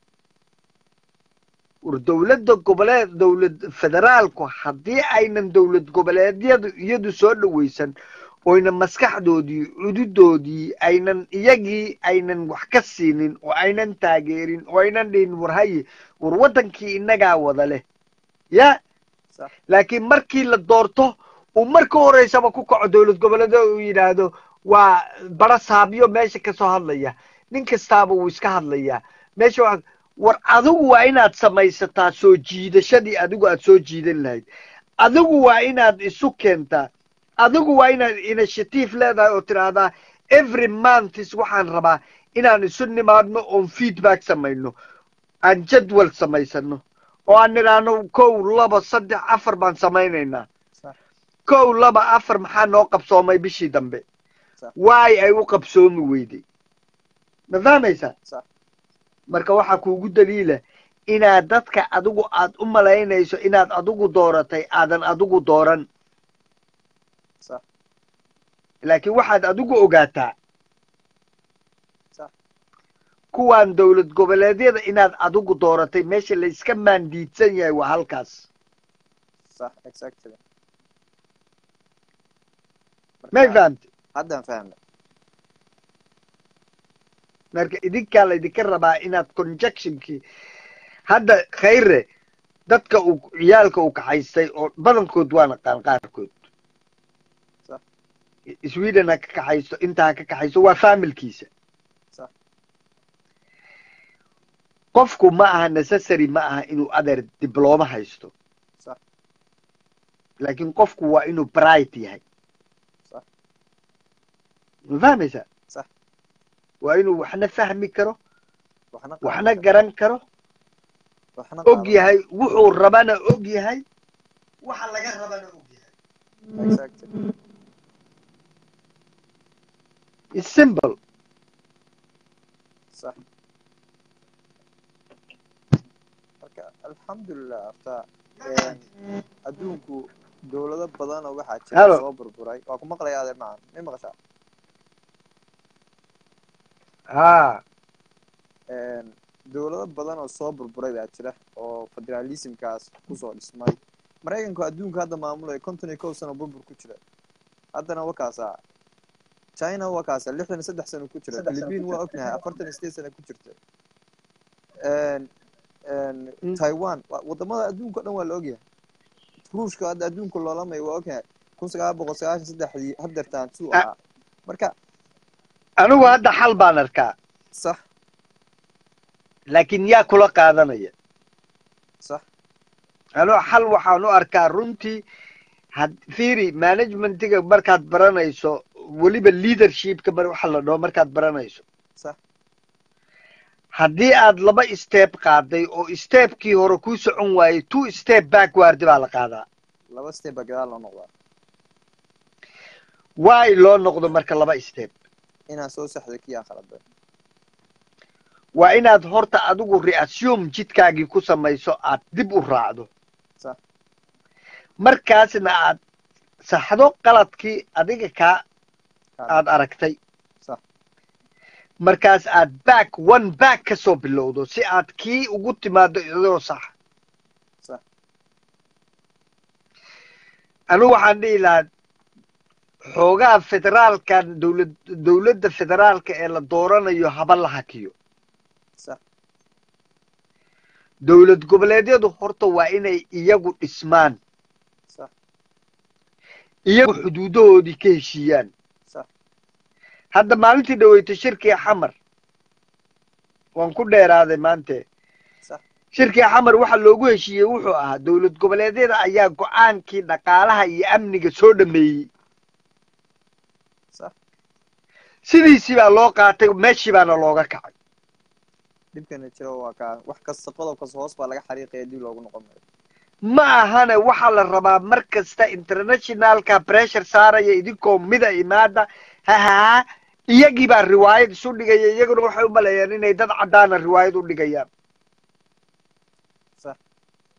war dowladda goboleed dowlad federaalku haddii aynan dowlad goboleedyadu iyadu soo dhawaysan oyna maskaxdoodii cududoodii aynan iyagii aynan wax ka siinin oo aynan taageerin oo aynan dhihin war haye war waddankii innagaa wada leh ya sax laakiin markii la doorto uu marka horeysaba ku kaco dowlad goboleeda uu yidhaahdo waa bara saabyo meesha kasoo hadlaya nin kastaaba wuu iska hadlayaa meesha waa war adigu waa inaad samaysataa soo jiidashadii adigu aad soo jiidan lahayd adigu waa inaad isu keentaa adigu waa inaad initiative leedahay oo tidhaahdaa every months waxaan rabaa inaan isu nimaadno oon feedback samayno aan jadwal samaysano oo aan nidhaahno kow laba saddex afar baan samaynaynaa sax kow laba afar maxaa noo qabsoomay bishii dambe sax waay ay u qabsoomi weyday ma fahmaysaa sax marka waxaa kuugu daliila inaad dadka adigu aad u malaynayso inaad adigu dooratay aadan adigu dooran sax laakiin waxaad adigu ogaataa sax kuwaan dowlad goboleedyada inaad adigu dooratay meesha layska maandiidsan yahay waa halkaas sax exactly may marka fahamtay haddaan fahmay marka idinkaa laydinka rabaa inaad conjunctionkii hadda khayre dadka uu ciyaalka uu kaxaystay oo badankood waa naqaan qaarkood sax sweden ha ka kaxaysto inta ha ka kaxaysto waa familkiisa sax qofku ma aha necessary ma aha inuu adeer diblooma haysto sax laakiin qofku waa inuu bright yahay sax ma fahmaysaa sax waa inuu waxna fahmi karo waxna waxna qaadan karo garan karo waxna og qaadan yahay wuxuu rabana og yahay waxa laga rabana og yahay karo exactly It's simple sax marka alxamdulilah horta een, adduunku dowlado badan oo waxaa jira Hello. soo burburay waa ku maqlaya adeer macan may maqashaa ha Een, dowlado badan oo soo burburay baa jira oo federalismkaas kusoo dhismay maraykanku adduunka hadda maamulaya konton iyo kow sano burbur ku jira haddana wakaasaa china wakaasa lixdan iyo saddex sano ku jira philippine waa ognahay afartan iyo sideed sano ku jirta Een, een, Mm. taiwan wa- wadamada adduunka o dhan waa la ogyahay ruushka hadda adduunka loolamayo waa ogyahay kun sagaal boqol sagaashan saddexdii hadeertaan suu Ah. ahaa marka anigu hadda xal baan arkaa sax laakiin yaa kula qaadanaya sax anigu xal waxaan u arkaa runtii had fiiri managementiga markaad baranayso weliba leadershipka mar waxa la dhaho markaad baranayso sax haddii aad laba step qaaday oo stepkii hore kuu socon waayey two step backward baa la qaadaa laba step baa gadaal loo noqdaa waay loo noqdo marka laba step inaan soo saxdo kii aan khaladay waa inaad horta adigu reassume jidkaagii ku samayso aad dib u raacdo sax markaasna aad saxdo qaladkii adiga kaa kaa aad aragtay sax markaas aad back one back ka soo bilowdo si aad kii ugu timaado iyadoo sax sax anigu waxaan dhihi lahaa xoogaha federaalkan dowlad dowladda federaalka ee la dooranayo haba la hakiyo sax dowlad goboleedyadu horta waa inay iyagu dhismaan sax iyagu xuduudahoodii ka heshiiyaan sax hadda maalintii dhaweytay shirkii xamar waan ku dheeraaday maante sax shirkii xamar waxa loogu heshiiyey wuxuu ahaa dowlad goboleedyada ayaa go-aankii dhaqaalaha iyo amniga soo dhameeyey sax sidiisii baa loo qaatay meeshii baana looga kacay dhibkana jiro waa kaa wax kasta qodob kasta hoos baa laga xariiqaya dib loogu noqon maayo ma ahane waxaa la rabaa mar kasta internationalka pressure saaraya idinkoo mida imaada hahaa iyagii baa riwaayad isu dhigaya iyaguna waxay u maleeyaan inay dad caddaana riwaayad u dhigayaan sax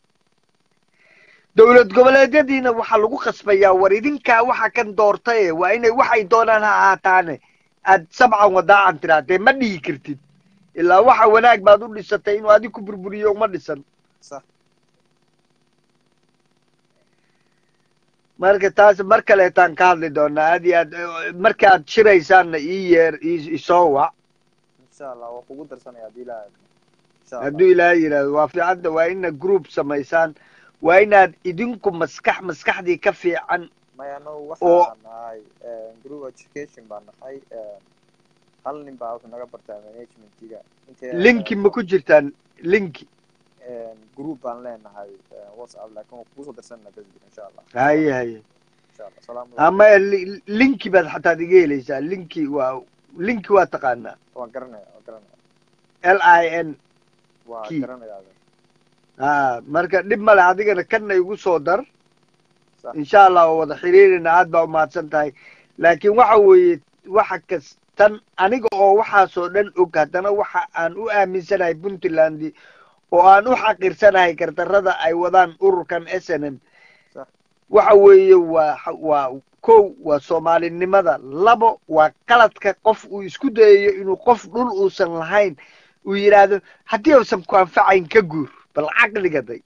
dowlad goboleedyadiina waxaa lagu khasbayaa war idinkaa waxa kan doortaye waa inay waxay doonaan ha ahaataane aad sabcan wadaacan tirahdee ma dhihi kartid ilaa waxa wanaag baad u dhisatay inuu adig ku burburiyo uma dhisan sax marka taas mar kaleetaan ka hadli doonaa aad iyo aad eh, markaad shiraysaanna ii yeer ii- isoo wac insha allah waa kugu darsanaya haddii ilaahay idmo. insha allah hadduu ilaahay yidhaahdo waa fiicanta waa inaad group samaysaan waa inaad idinku maskax maskaxdii ka fiican maya anagu oo waxaan nahay group education baan nahay hal nin baa wuxuu naga bartaa managementiga intee linki ma ku jirtaan linki group baan leenahay eh, whatsapp laakiin waa kugu soo darsanana facebook insha allah haye haye insha allah salaamu calaykum ama li- linki baad xataad iga helaysaa linki waa linki waa taqaanaa waan garanaya waan garanaya l i n waa Key. garanaya ha marka dhib male adigana kanna igu soo dar sax insha allah waa wada xiriirina aad baa umahadsan tahay laakiin waxa weeye waxa kastan aniga oo waxaasoo dhan og haddana waxa aan u aaminsanahay puntland oo aan u xaqiirsanahay gardarrada ay wadaan ururkan s n m sax waxa weeye waa waa kow waa soomaalinimada labo waa qaladka qof uu isku dayayo inuu qof dhul uusan lahayn uu yidhaahdo haddii uusan ku anfacayn ka guur bal caqliga day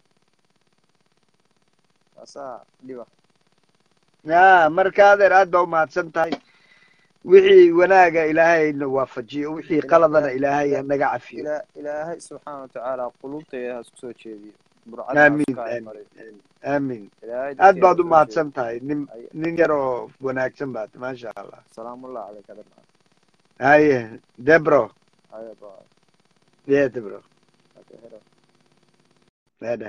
asaa dhiba ya marka adeer aad baa umahadsan tahay wixii wanaaga ilaahayna waafajiyo wixii ila qaladana ila ilaahay ila hanaga cafiyo ila ilaahay subxaana watacaala qulubtayda ha isku soo jeediyo burcadna ha aamin isku aamin imariyo aamin aamin ilaahay aad dadkeena baad ha soo umahadsan jeediyo tahay nin Ay- nin yar oo wanaagsan baad maasha allah salaamullah calayka dhammaan haye debro haya baa ye debro okay hello hada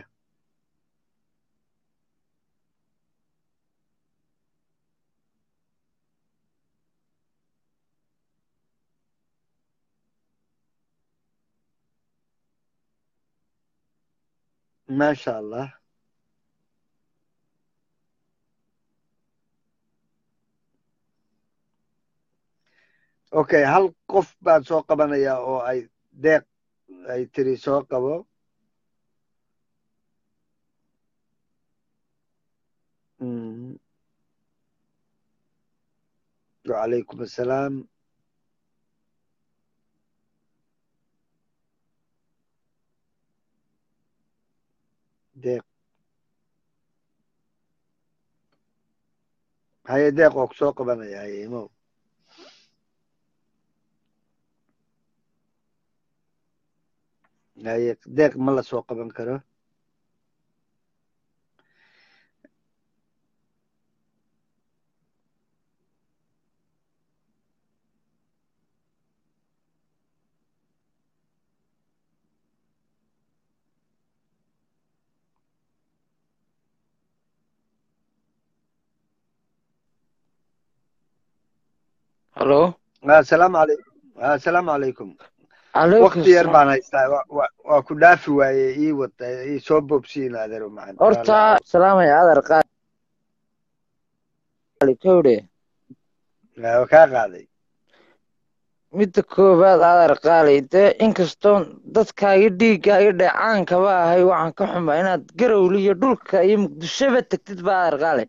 maasha allah okay hal qof baan soo qabanaya oo ay deeq ay tiri soo qabo Mm. وعليكم السلام deeq haye deeq oo kusoo qabanaya haye imow haye deeq ma la soo qaban karo halo asalaamu calaykum asalaamu calaykum calaykum wakti yar salaam baan haystaa wa- wa- waa ku dhaafi waaye ii wata ii soo boobsiin adeero macaan horta salaamaya adar qaali kowdhe waa kaa qaaday midda koowaad adar qaali dee inkastoo dadkaaga dhiiggaaga dheecaankaba ahay waxaan ka xumaa inaad garowli iyo dhulka iyo muqdishoba tegtid ba adar qaali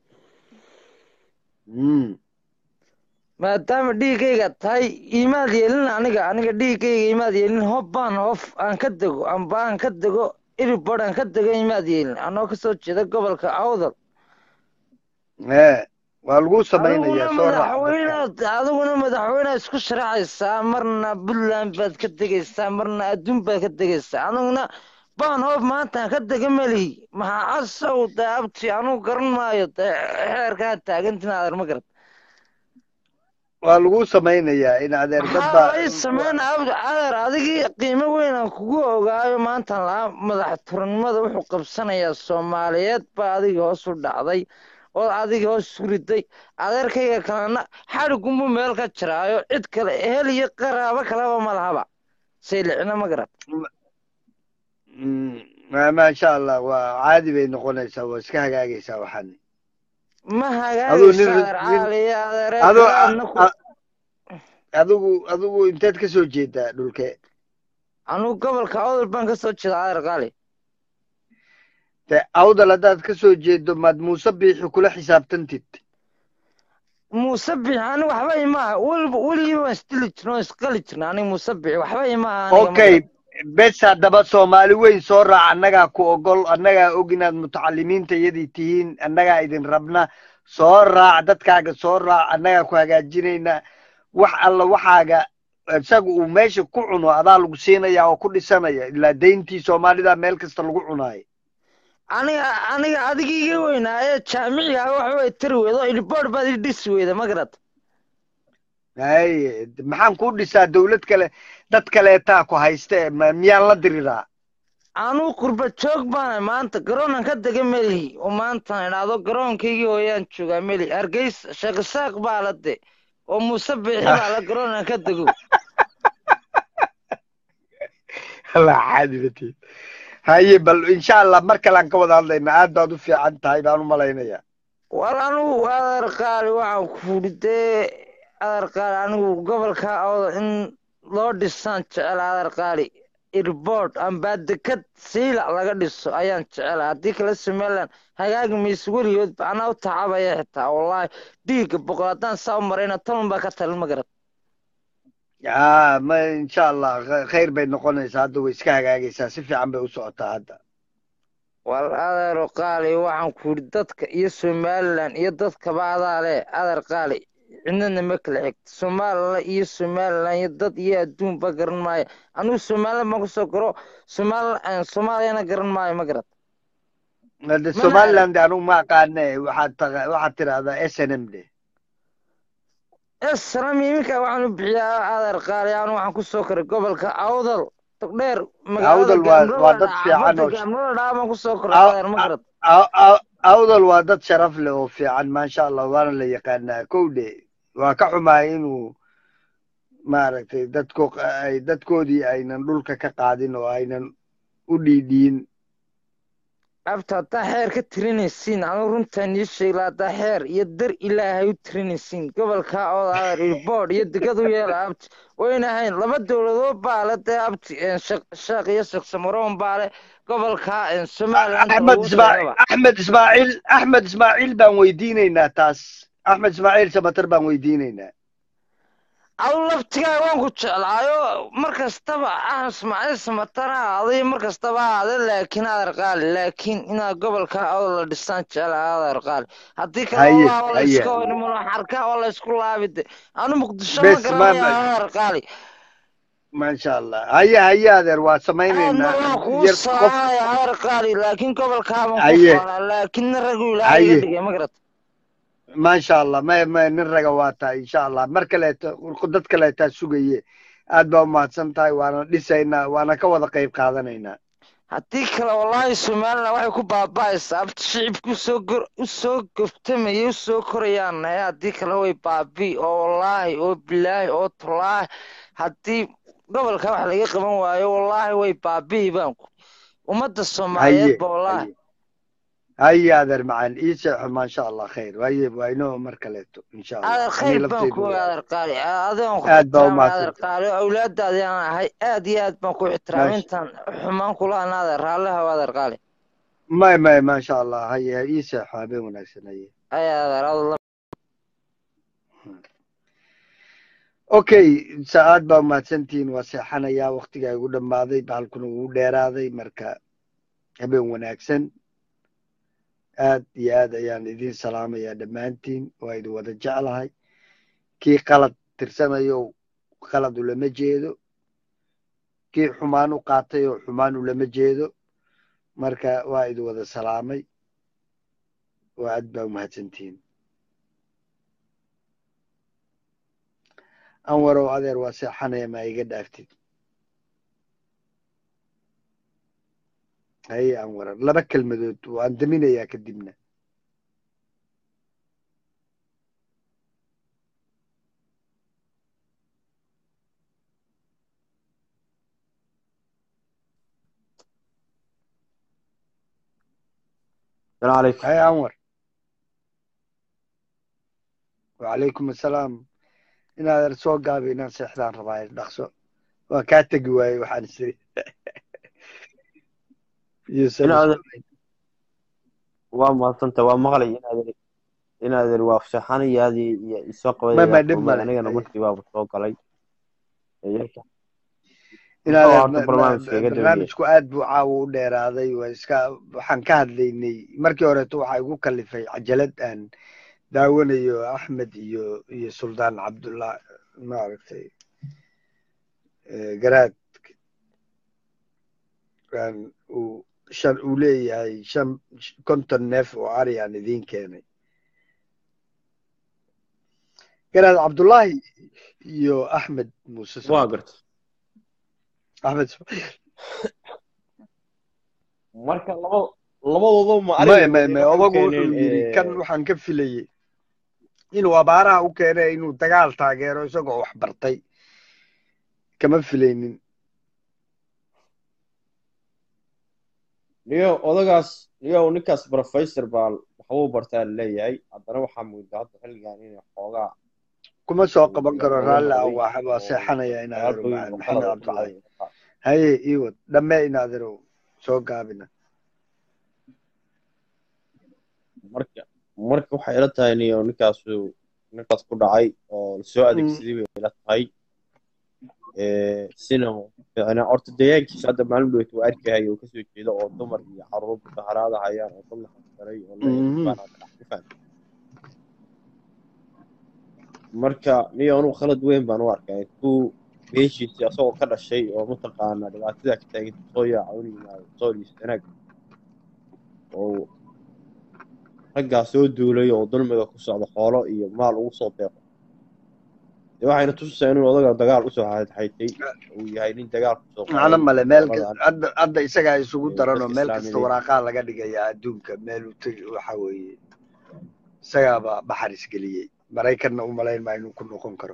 Mm. maadaama dhiiggayga tahay imaad yeelin aniga aniga dhiiggayga imaad yeelin hobbaan hof aan ka dego amba aan ka dego iribod aan ka dego imaad yeelin anoo kasoo jeeda gobolka awdal ee waa lagu adiguna samaynayaa soo raaca dadka madaxweynaad adiguna madaxweynead isku sharaxaysaa marna puntland baad ka degaysaa marna adduun baad ka degaysaa aniguna baan hoob maantaan ka dega melihi maxaa casow dee abti anugu garan maayo dee xeerkaa taagantin adeer ma garat waa lagu samaynayaa in adeer dad maxaa baa lay sameynaa abdi adeer adigii qiimo weyn aan kugu ogaayo maantaan laa madaxturnimada wuxuu qabsanayaa soomaaliyeed baa adiga hoos u dhacday oo adiga hoos isu riday adeerkayga kalena xadhigunbu meel ka jiraayo cid kale ehel iyo qaraabo kaleba ma lahaba saylicina ma garat Mm, ma- maasha allah waa caadi bay noqonaysaa waa iska hagaagaysaa waxaan ma aduu nin hagaagaysa adeer nin caaliya adeeree aduu kalaadna ku adigu adigu inteed ka soo jeedaa dhulkee anugu gobolka awdal baan ka soo jeeda adeer qaali de awdal haddaad ka soo jeedo maad muuse biixi kula xisaabtantid muuse bixi aniga waxba imaha weliba weligii waan isdili jirna waan isqali jirna aniga muuse bixi waxba imaha aniga ma okay garat bes haddaba soomaali weyn soo raac annagaa ku ogol annagaa og inaad mutacalimiinta iyadii tihiin annagaa idin rabna soo raac dadkaaga soo raac annagaa ku hagaajinayna wax alla waxaaga isaga uu meesha ku cuno adaa lagu siinaya oo ku dhisanaya ilaa dayntii soomaalida meel kasta lagu cunaayo aniga aniga adiga iga weynaaye jaamiciga wax way tari weydo ilboor baad i dhisi weyda ma garad haye maxaan kuu dhisaa dawlad kale dad kaleetaa ku hayste ma- miyaan la diriraa anuu qurba joog baana maanta garoonan ka dega melihi oo maanta idhaahdo garoonkaygii hooyaan joogaa meli hargeysa sheekhisaaq baa la de oo muuse biixi baa la garoonan ka dego la caadibatiin haye bal insha allah mar kalean ka wada hadlayna aad baad u fiican tahay baan u malaynayaa war anugu adeer qaali waxaan kuuri dee adeer qaali anigu gobolka awda in loo dhisaan jecel adeer qaali irbord amba dekad siila laga dhiso ayaan jecela haddii kale somaliland hagaagi mayso weligoodba anaa u tacabaya xitaa wallaahi dhiigga boqol haddaan saa u marayna toban baa ka talin ma garad aa ma insha allah kh- khayr bay noqonaysaa hadda way iska hagaagaysaa si fiican bay u socotaa hadda war adeero qaali waxaan ku yidhi dadka iyo somaliland iyo dadkaba adaa le adeer qaali cidnana ma kala xigto somaliland iyo somaliland iyo dad iyo adduunba garan maayo anigu somaliland baan kusoo garo somaal soomaaliyana garan maayo ma garad hadda mana somaliland anugu ma aqaane waxaad taqa- waxaad tidahdaa s n m de esram iminka waxaan u bixiyaa adeer qaali anu waxaan kusoo koray gobolka awdal togdheer magaalada awdal waa gaamro waa la dad dhaca fiican badda oo sh- gaamro la dhaca baan kusoo koray aw- adeer ma aw- garad aw- aw- awdal waa dad sharaf leh oo fiican maasha allah waana la yaqaanaa kowdhe waa ka xumahay inuu maaragtay dadko ay dadkoodii aynan dhulka ka qaadin oo aynan u dhiidhiin abta haddaa xeer ka tirinaysiin anu runtaan ii sheegla haddaa xeer iyo dar ilaahay u tirinaysiin gobolka ooda adeer irbord iyo degad u yeela abti wayna ahayn laba dowladood baa le dee abti sheekh iyo sheekh samaroon baa le gobolka somaliland axmed lagu ismaaciil sheegaba axmed ismaaciil axmed ismaaciil baan weydiinaynaa taas axmed ismaaciil samatar baan weydiinaynaa adu laftigaa waan ku jeclaayo mar kastaba ah ismaaciil samatana aday mar kastaba aade laakiin adeer qaali laakiin inaad gobolka oo la dhisaan jecla adeer qaali haddii kale haye wallahi waa la haye iska hormalo xarka oo la isku laabide anu muqdisho ma bes garanaya ma adeer qaali maasha allah haye haye adeer waa aadna samaynaynaa waan kugu yar qof salaamaya adeer qaali laakiin gobolkaa baan ku haye faanaa laakiinna ragu ilaahay iga haye dhigay ma garat maasha allah ma ma nin raga waa tahay insha allah mar kaleeto dad kaleetaa sugaye aad baa umahadsan tahay waana dhisaynaa waana ka wada qayb qaadanaynaa haddii kale wallaahi somaliland waxay ku baaba'aysaa abti shicibka usoo gor usoo gobtamayay usoo korayaan nahay haddii kale way baabi'i oo wallaahi oo bilaahi oo tolaahi haddii gobolka wax laga qaban waayo wallaahi way baabi'i baan ku ummadda haye soomaaliyeedba wallaahi haye haye adeer macaan ii seexo maasha allah khayr waye waa inoo mar kaleeto insha allah adeer anii khayr baan lafteydu ku waa adeer qaali adigaan ku aad baa ixtiraamay adeer umahadsan qaali awlaadaadii aan ahay aad iyo aad baan ku ixtiraamay maasha intaan xumaan kulahan adeer raalliha adeer qaali may may maasha allah haye ii seexo habeen wanaagsan haye ay adeer adla okay saacad baa umahadsantihiin waa seexanayaa waktigaa igu dhammaaday bahalkuna wuu dheeraaday marka habeen wanaagsan aad iyo aad ayaan idin salaamayaa dhammaantiin waa idin wada jeclahay kii qalad tirsanayo qalad ulama jeedo kii xumaan u qaatay oo xumaan ulama jeedo marka waa idin wada salaamay waa aad baa umahadsantihiin anwarow adeer waa seexanaya ma iga dhaaftid haye anwara laba kelmadood waan daminayaa kadibna السلام عليكم haye anwar wacalaykum assalaam inaadan soo gaabay inaan seexdaan rabaa dhaqso waa kaa tegi waaye waxaan isiri yuusan إن هذا ismaaciil وما صنت ومغلي إن هذا إن هذا الوافشحاني هذه السوق ma ma ويا dhib وما male أنا أنا haye مرتي باب السوق علي إيه inaad muxuu horta barnaamijka iga dabaye barnaamijku aad buu caawa u dheeraaday waa iska waxaan ka hadlaynay markii horeeto waxaa igu kalifay cajalad aan daawanayo axmed iyo iyo suldaan cabdullah maaragtay eh, garaad aan uu shan uu leeyahay shan konton neef oo ari aan idiin keenay garaad cabdullaahi iyo axmed muuse waa samatar garta axmed Ismaaciil. marka laba labadooda ma may ariga may wada may waxay u odagu keeneen wuxuu yidhi kan eh, waxaan ka filayey inuu abaaraha u keenay inuu dagaal taageero isagoo wax bartay kama filaynin niyo odagaas niyo ninkaas professor baa waxbuu bartaa leeyahay haddana waxaa muuqda hadda xilligan inay xoogaa kuma soo uu qaban karo oga raalli ah noqday waa waa oo seexanaya in adeero dagaalkooyin maxamed oo qalad u cabdullaahi dhacday haye iwad dhamme in adeero soo gaabina marka marka waxay ila tahay niyo ninkaasu ninkaas ku dhacay oo lasoo Mm, adeegsaday bay ila tahay Eh, sina ficna horta deegaankiisa hadda maalin dhoweyt waa arkahay oo kasoo jeeda oo dumar iyo caruur mudaharaada hayaan oo dad la xaqdaray oo leeyahay mhm. baan hadda dhex ku fahmay marka niyo anugu khalad weyn baan u arkaa intuu beeshiisii asagoo ka dhashay oo mataqaana dhibaatada ka taagan soo yaaca un yimaado sooliis wanaag oo raggaa soo duulay oo dulmiga ku socda xoolo iyo maal ugu soo deeqo dee waxayna tusaysaa inuu odaga dagaal usoo xaytay uu yahay nin dagaal kusoo macno qaaday male meel ka- goboladan hadda hadda isagaa isugu ee daranoo dadka meel kasta islaamiyeed waraaqaa laga dhigayaa adduunka meel uu tegi waxa weeye isagaaba baxaris geliyey maraykanna u malayn maa inuu ku noqon karo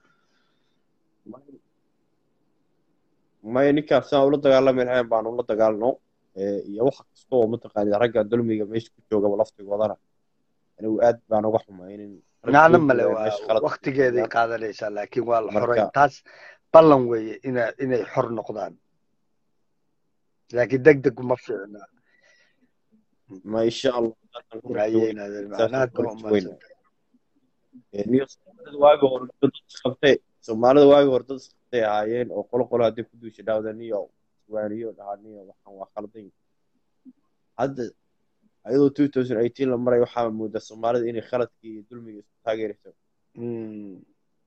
maya ninkaas saan ula dagaalami lahayn baan ula dagaalno ee iyo wax kasta oo mataqaanid ragga dulmiga meesha ku joogaba laftigoodana anigu aad baan uga xumaynin rag macno soo male duulaya waa meesha khalad ku waktigeeday joogaan qaadanaysaa laakiin waa la xorayn marka taas ballan weeye ina inay xor noqdaan laakiin deg deg uma fiicna ma insha allah saasaan ku rajo haye weyn inaadan saasaan macnaad ku baa rajo umahadsan weyna niyo soomaalida waagi hore dad isqabtay soomaalida waagi hore dad isqabtay ahaayeen oo qolo qolo haddii ku duusha dhaawda niyo iswaaniyo dhahaa niyo waxaan waa khaldan hadda ayadoo two thousand eighteen la maray waxaa moodaa soomaalida inay khaladkii iyo dulmiga isku taageerayso Mm.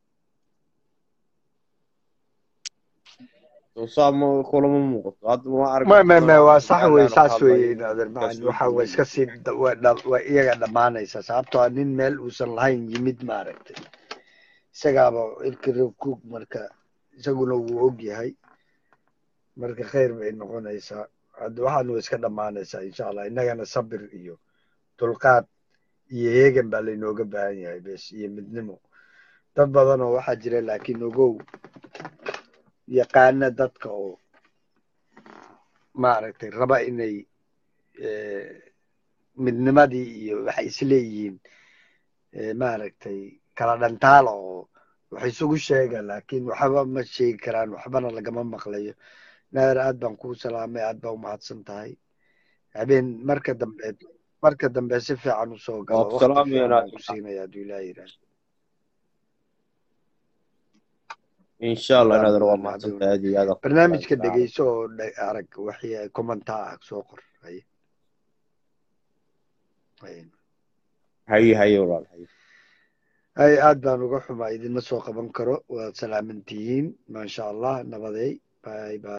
soo saa ma kulama muuqato hadda ma arag ma ma badan ma oo waa hadda sax wey somaliland oo ka saas hadlaya weeye inuu inaadan ninkaas macan soo waxa waa duulay iska sii da- waa dha- waa iyaga dhammaanaysa sababtoo ah nin meel uusan lahayn yimid maaragtay isagaaba ilkiro cook marka isaguna wuu og yahay marka khayr bay noqonaysaa hadda waxaan waa iska dhammaanaysaa insha allah innagana sabir iyo dulqaad iyo heegan baa laynooga baahan yahay bes iyo midnimo dad badan oo waxaa jira laakiin ogow yaqaana dadka oo maaragtay raba inay eh, midnimadii iyo waxay isleeyihiin eh, maaragtay kala dhantaala oo wax isugu sheega laakiin waxba ma sheegi karaan waxbana lagama maqlayo naadir aad baan kuu salaamay aad baa umahadsan tahay habeen marka dambe marka dambe si fiican usoo waa galo ku waqti fiican salaamayaa baan ku siinaya hadduu ilaaha yidhaahdo insha allah salaam inaadan waa badan mahadsan hadduu tahay aad iyo aad aan ku barnaamijka salaamay dhegeyso oo dhe- arag wixii commenta ah soo qor haye haye haye haye walaal haye hay aad baan uga xumaa idinma soo qaban karo waad salaaman tihiin maasha allah nabadey bye bye